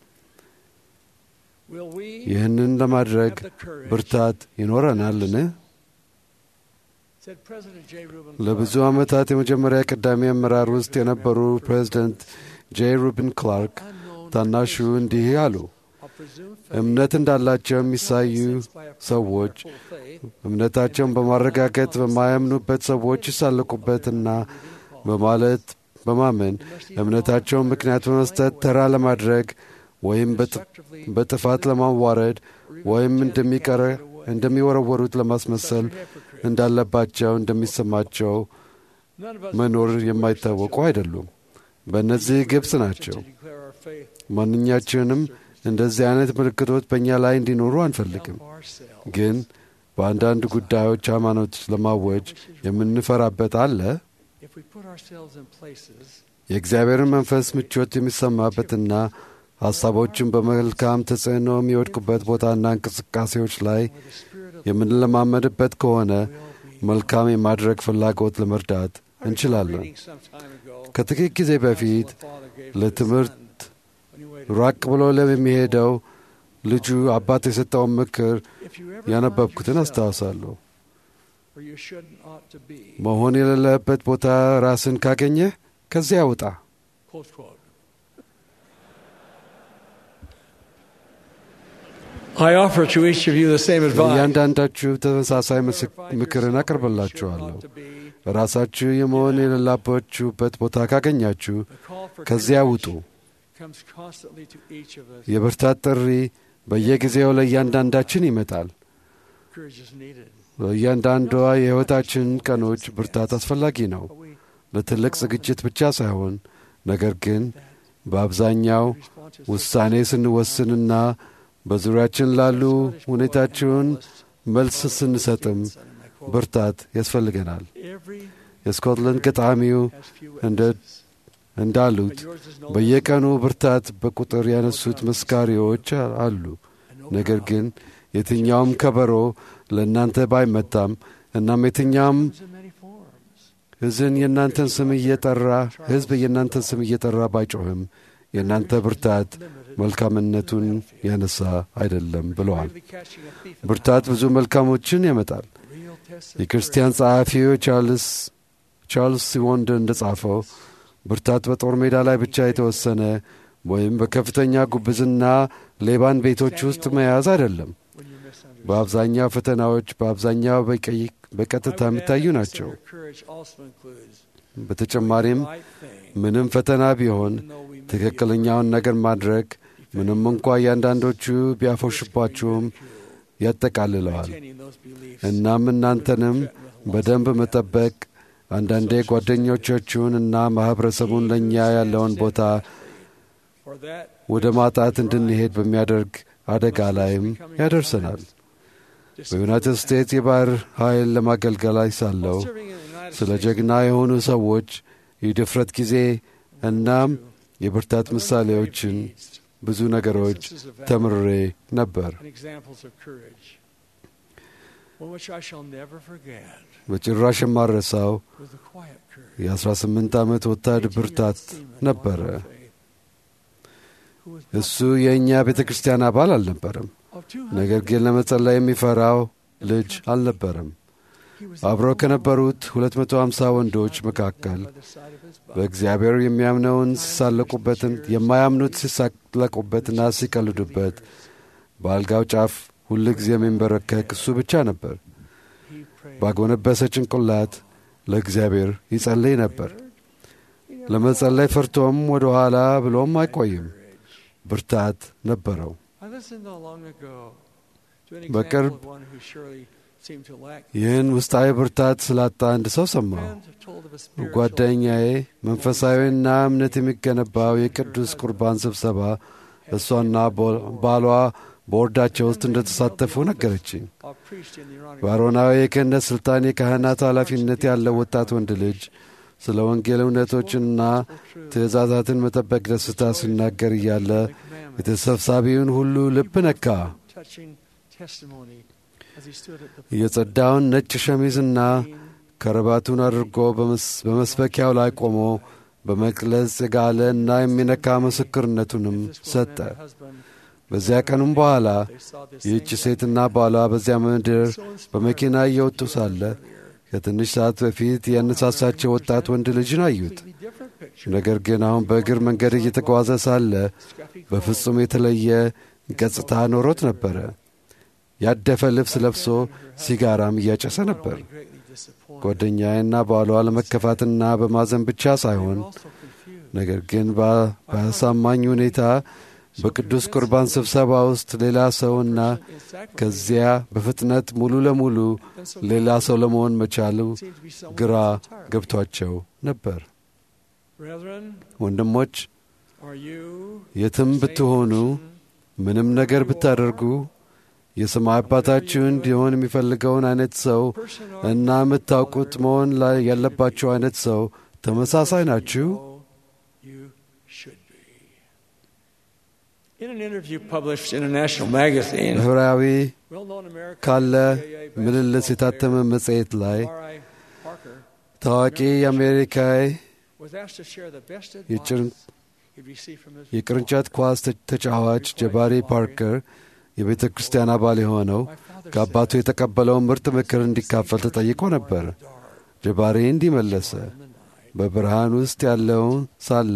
ይህንን ለማድረግ ብርታት ይኖረናልን? ለብዙ ዓመታት የመጀመሪያ ቀዳሚ አመራር ውስጥ የነበሩ ፕሬዚደንት ጄ ሩብን ክላርክ ታናሹ እንዲህ አሉ። እምነት እንዳላቸው የሚሳዩ ሰዎች እምነታቸውን በማረጋገጥ በማያምኑበት ሰዎች ይሳለቁበትና በማለት በማመን እምነታቸውን ምክንያት በመስጠት ተራ ለማድረግ ወይም በጥፋት ለማዋረድ ወይም እንደሚወረወሩት ለማስመሰል እንዳለባቸው እንደሚሰማቸው መኖር የማይታወቁ አይደሉም። በእነዚህ ግብፅ ናቸው። ማንኛችንም እንደዚህ አይነት ምልክቶች በእኛ ላይ እንዲኖሩ አንፈልግም። ግን በአንዳንድ ጉዳዮች ሃይማኖት ለማወጅ የምንፈራበት አለ። የእግዚአብሔርን መንፈስ ምቾት የሚሰማበትና ሐሳቦችን በመልካም ተጽዕኖ የሚወድቁበት ቦታና እንቅስቃሴዎች ላይ የምንለማመድበት ከሆነ መልካም የማድረግ ፍላጎት ለመርዳት እንችላለን። ከጥቂት ጊዜ በፊት ለትምህርት ራቅ ብሎ ለሚሄደው ልጁ አባት የሰጠውን ምክር ያነበብኩትን አስታውሳለሁ። መሆን የሌለበት ቦታ ራስን ካገኘህ ከዚያ ውጣ። እያንዳንዳችሁ ተመሳሳይ ምክርን አቅርብላችኋለሁ። ራሳችሁ የመሆን የሌላባችሁበት ቦታ ካገኛችሁ ከዚያ ውጡ። የብርታት ጥሪ በየጊዜው ለእያንዳንዳችን ይመጣል። በእያንዳንዷ የሕይወታችን ቀኖች ብርታት አስፈላጊ ነው፣ ለትልቅ ዝግጅት ብቻ ሳይሆን ነገር ግን በአብዛኛው ውሳኔ ስንወስንና በዙሪያችን ላሉ ሁኔታችውን መልስ ስንሰጥም ብርታት ያስፈልገናል። የስኮትላንድ ገጣሚው እንዳሉት በየቀኑ ብርታት በቁጥር ያነሱት መስካሪዎች አሉ። ነገር ግን የትኛውም ከበሮ ለእናንተ ባይመታም እናም የትኛውም ሕዝን የእናንተን ስም እየጠራ ሕዝብ የእናንተን ስም እየጠራ ባይጮህም የእናንተ ብርታት መልካምነቱን ያነሳ አይደለም ብለዋል። ብርታት ብዙ መልካሞችን ያመጣል። የክርስቲያን ጸሐፊው ቻርልስ ሲወንድ እንደ ጻፈው ብርታት በጦር ሜዳ ላይ ብቻ የተወሰነ ወይም በከፍተኛ ጉብዝና ሌባን ቤቶች ውስጥ መያዝ አይደለም። በአብዛኛው ፈተናዎች በአብዛኛው በቀጥታ የሚታዩ ናቸው። በተጨማሪም ምንም ፈተና ቢሆን ትክክለኛውን ነገር ማድረግ ምንም እንኳ እያንዳንዶቹ ቢያፎሽባችሁም ያጠቃልለዋል። እናም እናንተንም በደንብ መጠበቅ አንዳንዴ ጓደኞቻችሁን እና ማኅበረሰቡን ለእኛ ያለውን ቦታ ወደ ማጣት እንድንሄድ በሚያደርግ አደጋ ላይም ያደርሰናል። በዩናይትድ ስቴትስ የባሕር ኃይል ለማገልገል ላይ ሳለሁ ስለ ጀግና የሆኑ ሰዎች የድፍረት ጊዜ እናም የብርታት ምሳሌዎችን ብዙ ነገሮች ተምሬ ነበር። በጭራሽ የማረሳው የ18 ዓመት ወታደር ብርታት ነበረ። እሱ የእኛ ቤተ ክርስቲያን አባል አልነበረም፣ ነገር ግን ለመጸለይ የሚፈራው ልጅ አልነበረም። አብረው ከነበሩት 250 ወንዶች መካከል በእግዚአብሔር የሚያምነውን ሲሳለቁበትን የማያምኑት ሲሳለቁበትና ሲቀልዱበት በአልጋው ጫፍ ሁል ጊዜ የሚንበረከክ እሱ ብቻ ነበር። ባጎነበሰ ጭንቅላት ለእግዚአብሔር ይጸልይ ነበር። ለመጸለይ ፈርቶም ወደ ኋላ ብሎም አይቆይም። ብርታት ነበረው። በቅርብ ይህን ውስጣዊ ብርታት ስላጣ አንድ ሰው ሰማሁ። ጓደኛዬ መንፈሳዊና እምነት የሚገነባው የቅዱስ ቁርባን ስብሰባ እሷና ባሏ ቦርዳቸው ውስጥ እንደተሳተፉ ነገረችኝ። በአሮናዊ የክህነት ሥልጣን የካህናት ኃላፊነት ያለው ወጣት ወንድ ልጅ ስለ ወንጌል እውነቶችንና ትእዛዛትን መጠበቅ ደስታ ሲናገር እያለ የተሰብሳቢውን ሁሉ ልብ ነካ። የጸዳውን ነጭ ሸሚዝና ከረባቱን አድርጎ በመስበኪያው ላይ ቆሞ በመቅለጽ የጋለ እና የሚነካ ምስክርነቱንም ሰጠ። በዚያ ቀኑም በኋላ ይህች ሴትና ባሏ በዚያ ምድር በመኪና እየወጡ ሳለ ከትንሽ ሰዓት በፊት ያነሳሳቸው ወጣት ወንድ ልጅን አዩት። ነገር ግን አሁን በእግር መንገድ እየተጓዘ ሳለ በፍጹም የተለየ ገጽታ ኖሮት ነበረ። ያደፈ ልብስ ለብሶ ሲጋራም እያጨሰ ነበር። ጓደኛዬና ባሏ ለመከፋትና በማዘን ብቻ ሳይሆን ነገር ግን በአሳማኝ ሁኔታ በቅዱስ ቁርባን ስብሰባ ውስጥ ሌላ ሰውና ከዚያ በፍጥነት ሙሉ ለሙሉ ሌላ ሰው ለመሆን መቻሉ ግራ ገብቷቸው ነበር። ወንድሞች የትም ብትሆኑ ምንም ነገር ብታደርጉ የሰማይ አባታችሁ እንዲሆን የሚፈልገውን አይነት ሰው እና የምታውቁት መሆን ላይ ያለባቸው አይነት ሰው ተመሳሳይ ናችሁ። ብሔራዊ ካለ ምልልስ የታተመ መጽሔት ላይ ታዋቂ የአሜሪካዊ የቅርንጫት ኳስ ተጫዋች ጀባሪ ፓርከር የቤተ ክርስቲያን አባል የሆነው ከአባቱ የተቀበለውን ምርጥ ምክር እንዲካፈል ተጠይቆ ነበር። ጀባሪ እንዲህ መለሰ። በብርሃን ውስጥ ያለውን ሳለ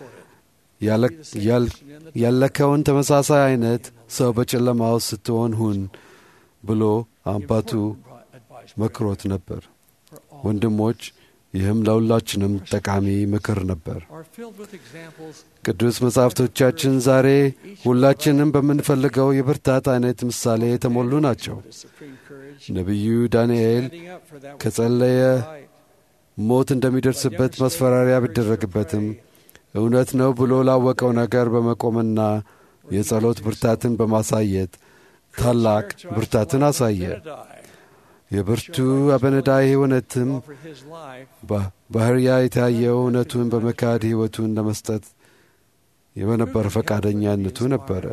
ያለከውን ተመሳሳይ አይነት ሰው በጨለማ ውስጥ ስትሆን ሁን ብሎ አባቱ መክሮት ነበር። ወንድሞች፣ ይህም ለሁላችንም ጠቃሚ ምክር ነበር። ቅዱስ መጻሕፍቶቻችን ዛሬ ሁላችንም በምንፈልገው የብርታት አይነት ምሳሌ የተሞሉ ናቸው። ነቢዩ ዳንኤል ከጸለየ ሞት እንደሚደርስበት ማስፈራሪያ ቢደረግበትም እውነት ነው ብሎ ላወቀው ነገር በመቆምና የጸሎት ብርታትን በማሳየት ታላቅ ብርታትን አሳየ። የብርቱ አበነዳይ እውነትም ባህርያ የታየው እውነቱን በመካድ ሕይወቱን ለመስጠት የበነበረ ፈቃደኛነቱ ነበረ።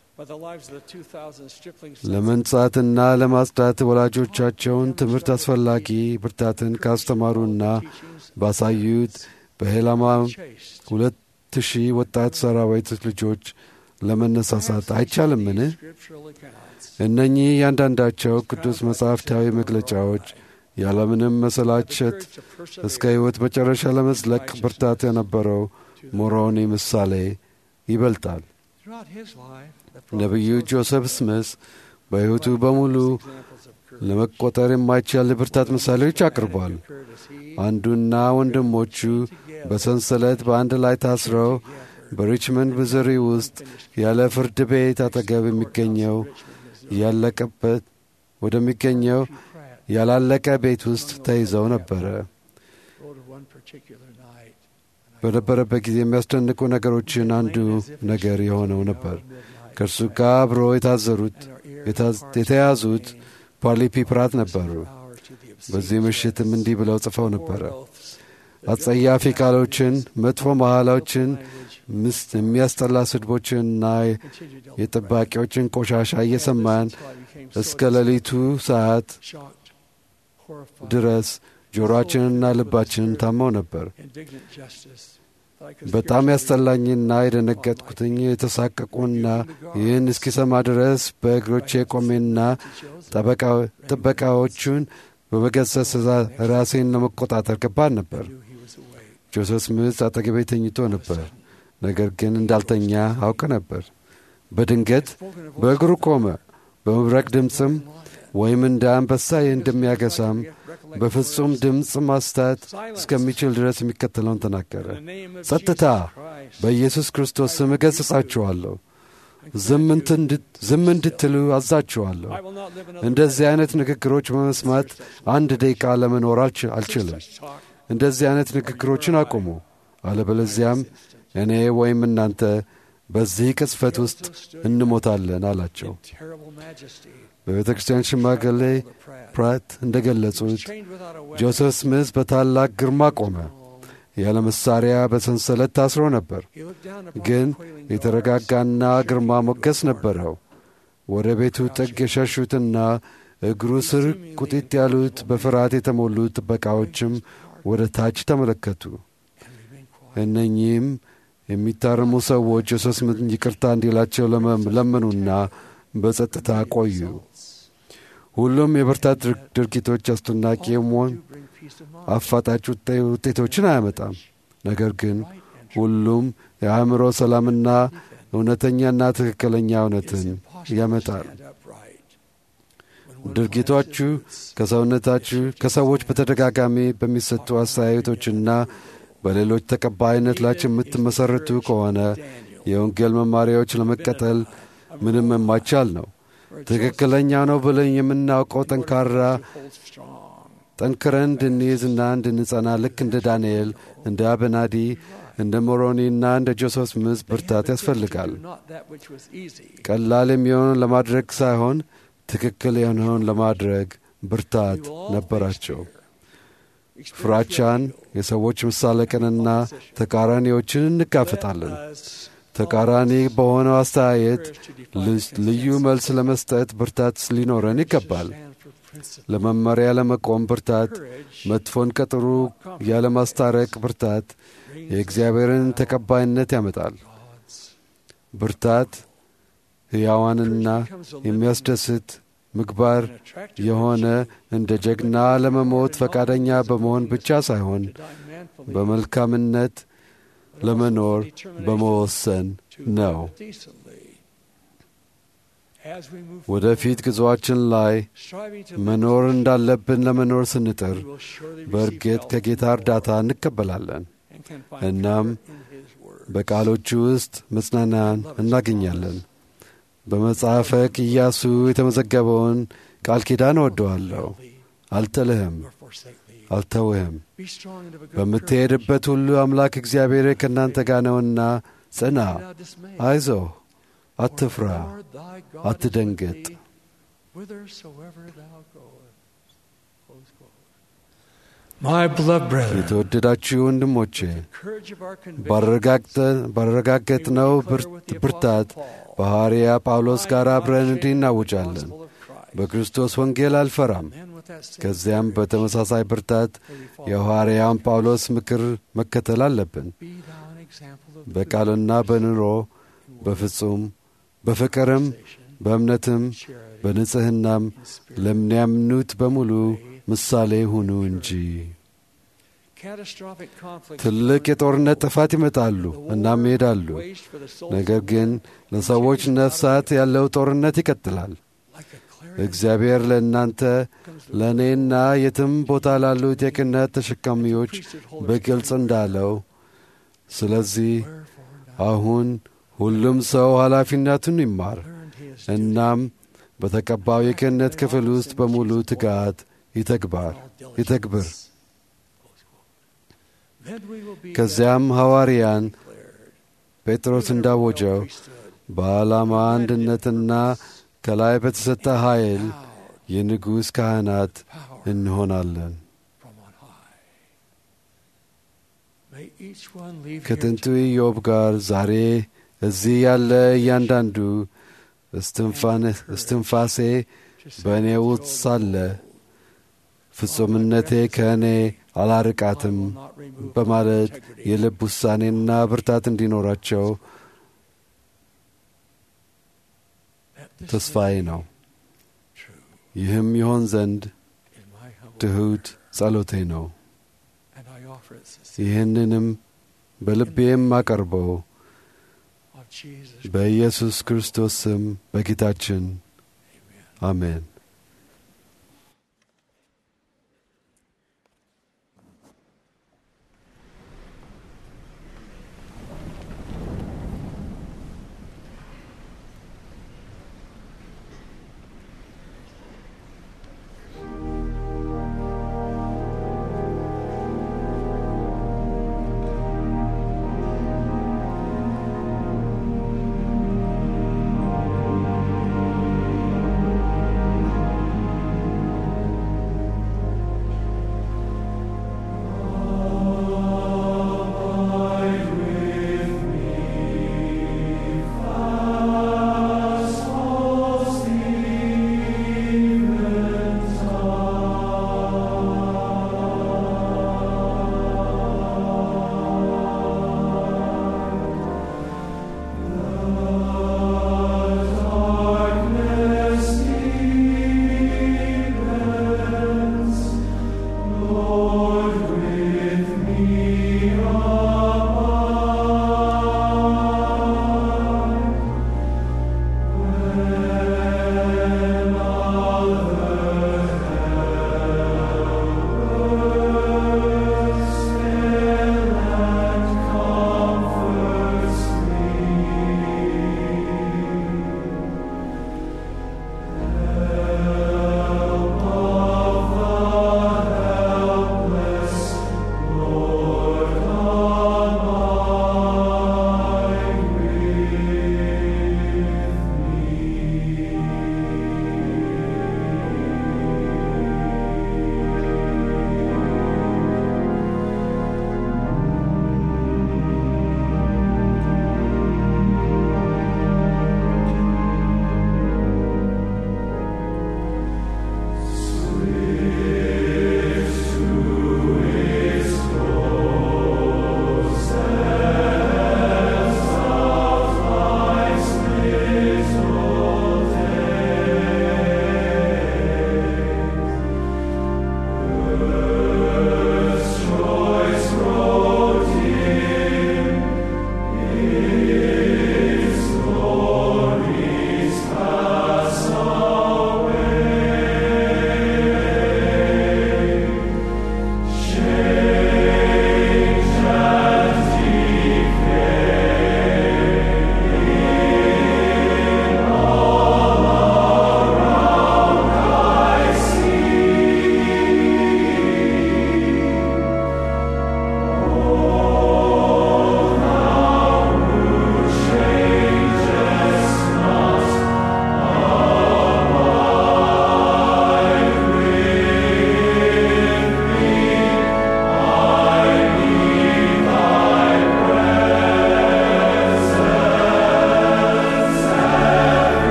ለመንጻትና ለማጽዳት ወላጆቻቸውን ትምህርት አስፈላጊ ብርታትን ካስተማሩና ባሳዩት በሄላማ ሁለት ሺህ ወጣት ሰራዊት ልጆች ለመነሳሳት አይቻልምን? እነኚህ እያንዳንዳቸው ቅዱስ መጻሕፍታዊ መግለጫዎች ያለምንም መሰላቸት እስከ ሕይወት መጨረሻ ለመዝለቅ ብርታት የነበረው ሞሮኒ ምሳሌ ይበልጣል። ነቢዩ ጆሴፍ ስሚስ በሕይወቱ በሙሉ ለመቆጠር የማይቻል ብርታት ምሳሌዎች አቅርቧል። አንዱና ወንድሞቹ በሰንሰለት በአንድ ላይ ታስረው በሪችመንድ ሚዙሪ ውስጥ ያለ ፍርድ ቤት አጠገብ የሚገኘው ያለቀበት ወደሚገኘው ያላለቀ ቤት ውስጥ ተይዘው ነበረ። በነበረበት ጊዜ የሚያስደንቁ ነገሮችን አንዱ ነገር የሆነው ነበር። ከእርሱ ጋር አብሮ የታዘሩት የተያዙት ፓርሊ ፒፕራት ነበሩ። በዚህ ምሽትም እንዲህ ብለው ጽፈው ነበረ። አጸያፊ ቃሎችን፣ መጥፎ መሐላዎችን፣ ምስት የሚያስጠላ ስድቦችንና የጠባቂዎችን ቆሻሻ እየሰማን እስከ ሌሊቱ ሰዓት ድረስ ጆሮአችንና ልባችንን ታመው ነበር። በጣም ያስጠላኝና የደነገጥኩትኝ የተሳቀቁና ይህን እስኪሰማ ድረስ በእግሮቼ ቆሜና ጥበቃዎቹን በመገሰጽ ራሴን ለመቆጣጠር ከባድ ነበር። ጆሴፍ ስሚዝ አጠገቤ ተኝቶ ነበር። ነገር ግን እንዳልተኛ አውቅ ነበር። በድንገት በእግሩ ቆመ። በመብረቅ ድምፅም ወይም እንደ አንበሳ እንደሚያገሳም በፍጹም ድምፅ ማስታት እስከሚችል ድረስ የሚከተለውን ተናገረ። ጸጥታ! በኢየሱስ ክርስቶስ ስም እገሥጻችኋለሁ። ዝም እንድትሉ አዛችኋለሁ። እንደዚህ አይነት ንግግሮች በመስማት አንድ ደቂቃ ለመኖር አልችልም። እንደዚህ አይነት ንግግሮችን አቁሙ፣ አለበለዚያም እኔ ወይም እናንተ በዚህ ቅጽፈት ውስጥ እንሞታለን አላቸው። በቤተ ክርስቲያን ሽማግሌ ፕራት እንደ ገለጹት ጆሴፍ ስሚዝ በታላቅ ግርማ ቆመ። ያለ መሳሪያ በሰንሰለት ታስሮ ነበር፣ ግን የተረጋጋና ግርማ ሞገስ ነበረው። ወደ ቤቱ ጥግ የሸሹትና እግሩ ስር ቁጢጥ ያሉት በፍርሃት የተሞሉት ጥበቃዎችም ወደ ታች ተመለከቱ። እነኚህም የሚታረሙ ሰዎች ጆሴፍ ስሚዝን ይቅርታ እንዲላቸው ለመኑና በጸጥታ ቆዩ። ሁሉም የብርታት ድርጊቶች አስደናቂ የመሆን አፋጣጭ ውጤቶችን አያመጣም። ነገር ግን ሁሉም የአእምሮ ሰላምና እውነተኛና ትክክለኛ እውነትን ያመጣል። ድርጊቶቹ ከሰውነታችሁ ከሰዎች በተደጋጋሚ በሚሰጡ አስተያየቶችና በሌሎች ተቀባይነት ላይ የምትመሠረቱ ከሆነ የወንጌል መማሪያዎች ለመቀጠል ምንም የማይቻል ነው። ትክክለኛ ነው ብለን የምናውቀው ጠንካራ ጠንክረን እንድንይዝና እንድንጸና ልክ እንደ ዳንኤል፣ እንደ አበናዲ፣ እንደ ሞሮኒና እንደ ጆሴፍ ስሚዝ ብርታት ያስፈልጋል። ቀላል የሚሆነውን ለማድረግ ሳይሆን ትክክል የሆነውን ለማድረግ ብርታት ነበራቸው። ፍራቻን፣ የሰዎች መሳለቅንና ተቃራኒዎችን እንጋፈጣለን። ተቃራኒ በሆነው አስተያየት ልዩ መልስ ለመስጠት ብርታት ሊኖረን ይገባል። ለመመሪያ ለመቆም ብርታት፣ መጥፎን ከጥሩ ያለማስታረቅ ብርታት የእግዚአብሔርን ተቀባይነት ያመጣል። ብርታት ሕያዋንና የሚያስደስት ምግባር የሆነ እንደ ጀግና ለመሞት ፈቃደኛ በመሆን ብቻ ሳይሆን በመልካምነት ለመኖር በመወሰን ነው። ወደፊት ጉዞአችን ላይ መኖር እንዳለብን ለመኖር ስንጥር በእርግጥ ከጌታ እርዳታ እንቀበላለን። እናም በቃሎቹ ውስጥ መጽናናን እናገኛለን። በመጽሐፈ ኢያሱ የተመዘገበውን ቃል ኪዳን እወደዋለሁ፣ አልጥልህም፣ አልተውህም። በምትሄድበት ሁሉ አምላክ እግዚአብሔር ከእናንተ ጋር ነውና ጽና፣ አይዞህ፣ አትፍራ፣ አትደንግጥ። የተወደዳችሁ ወንድሞቼ ባረጋገጥነው ብርታት በሐዋርያ ጳውሎስ ጋር አብረን እንዲህ እናውጃለን። በክርስቶስ ወንጌል አልፈራም። ከዚያም በተመሳሳይ ብርታት የሐዋርያውን ጳውሎስ ምክር መከተል አለብን። በቃልና በኑሮ በፍጹም በፍቅርም በእምነትም በንጽሕናም ለሚያምኑት በሙሉ ምሳሌ ሁኑ እንጂ። ትልቅ የጦርነት ጥፋት ይመጣሉ እናም ይሄዳሉ። ነገር ግን ለሰዎች ነፍሳት ያለው ጦርነት ይቀጥላል። እግዚአብሔር ለእናንተ ለእኔና የትም ቦታ ላሉት የክህነት ተሸካሚዎች በግልጽ እንዳለው፣ ስለዚህ አሁን ሁሉም ሰው ኃላፊነቱን ይማር እናም በተቀባው የክህነት ክፍል ውስጥ በሙሉ ትጋት ይተግባር ይተግብር። ከዚያም ሐዋርያን ጴጥሮስ እንዳወጀው በዓላማ አንድነትና ከላይ በተሰጠ ኃይል የንጉሥ ካህናት እንሆናለን። ከጥንቱ ኢዮብ ጋር ዛሬ እዚህ ያለ እያንዳንዱ እስትንፋሴ በእኔ ውስጥ ሳለ ፍጹምነቴ ከእኔ አላርቃትም በማለት የልብ ውሳኔና ብርታት እንዲኖራቸው ተስፋዬ ነው። ይህም ይሆን ዘንድ ትሑት ጸሎቴ ነው። ይህንንም በልቤም አቀርበው በኢየሱስ ክርስቶስ ስም በጌታችን አሜን። Thank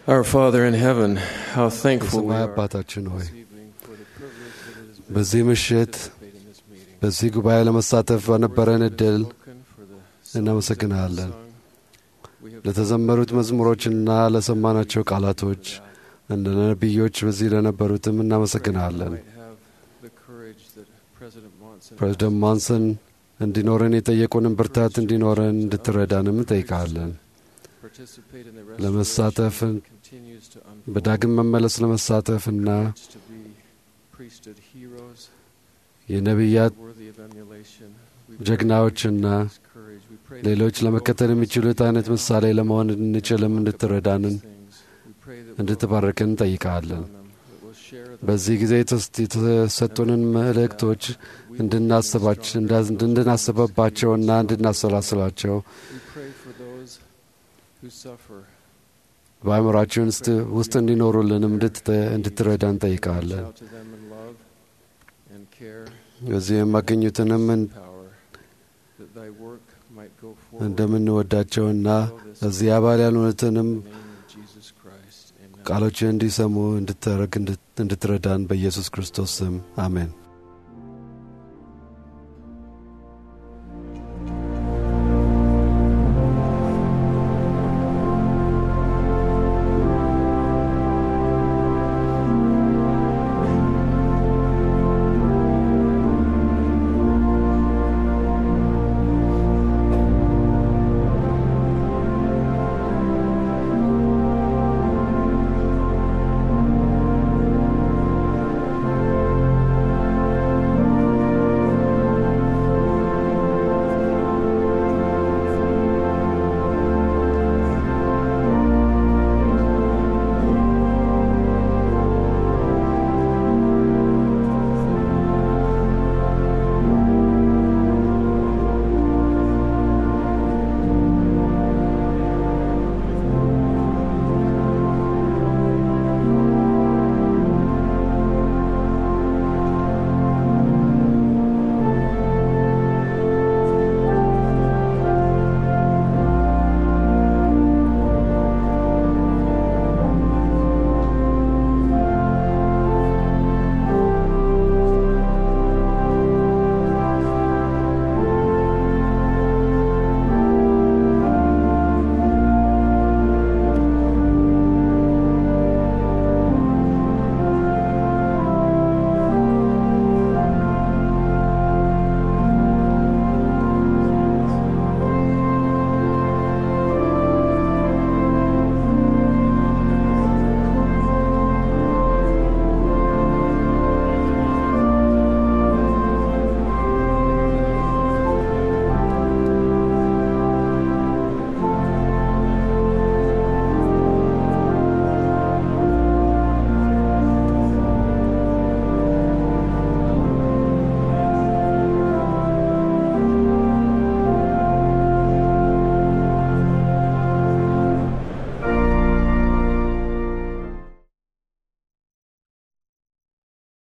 Our Father in heaven, how thankful we የሰማይ are አባታችን ሆይ በዚህ ምሽት በዚህ ጉባኤ ለመሳተፍ በነበረን እድል እናመሰግንሃለን። ለተዘመሩት መዝሙሮችና ለሰማናቸው ቃላቶች እንደ ነቢዮች በዚህ ለነበሩትም እናመሰግንሃለን። ፕሬዚደንት ማንሰን እንዲኖረን የጠየቁንን ብርታት እንዲኖረን እንድትረዳንም እንጠይቃለን። ለመሳተፍ በዳግም መመለስ ለመሳተፍና የነቢያት ጀግናዎችና ሌሎች ለመከተል የሚችሉት አይነት ምሳሌ ለመሆን እንችልም እንድትረዳንን እንድትባርክን እንጠይቃለን። በዚህ ጊዜ የተሰጡንን መልእክቶች እንድናስበባቸውና እንድናሰላስላቸው በአእምሯችን ውስጥ እንዲኖሩልንም እንድትረዳ እንጠይቃለን። በዚህ የማገኙትንም እንደምንወዳቸውና እዚህ አባል ያልሆኑትንም ቃሎችን እንዲሰሙ እንድትረዳን በኢየሱስ ክርስቶስ ስም አሜን።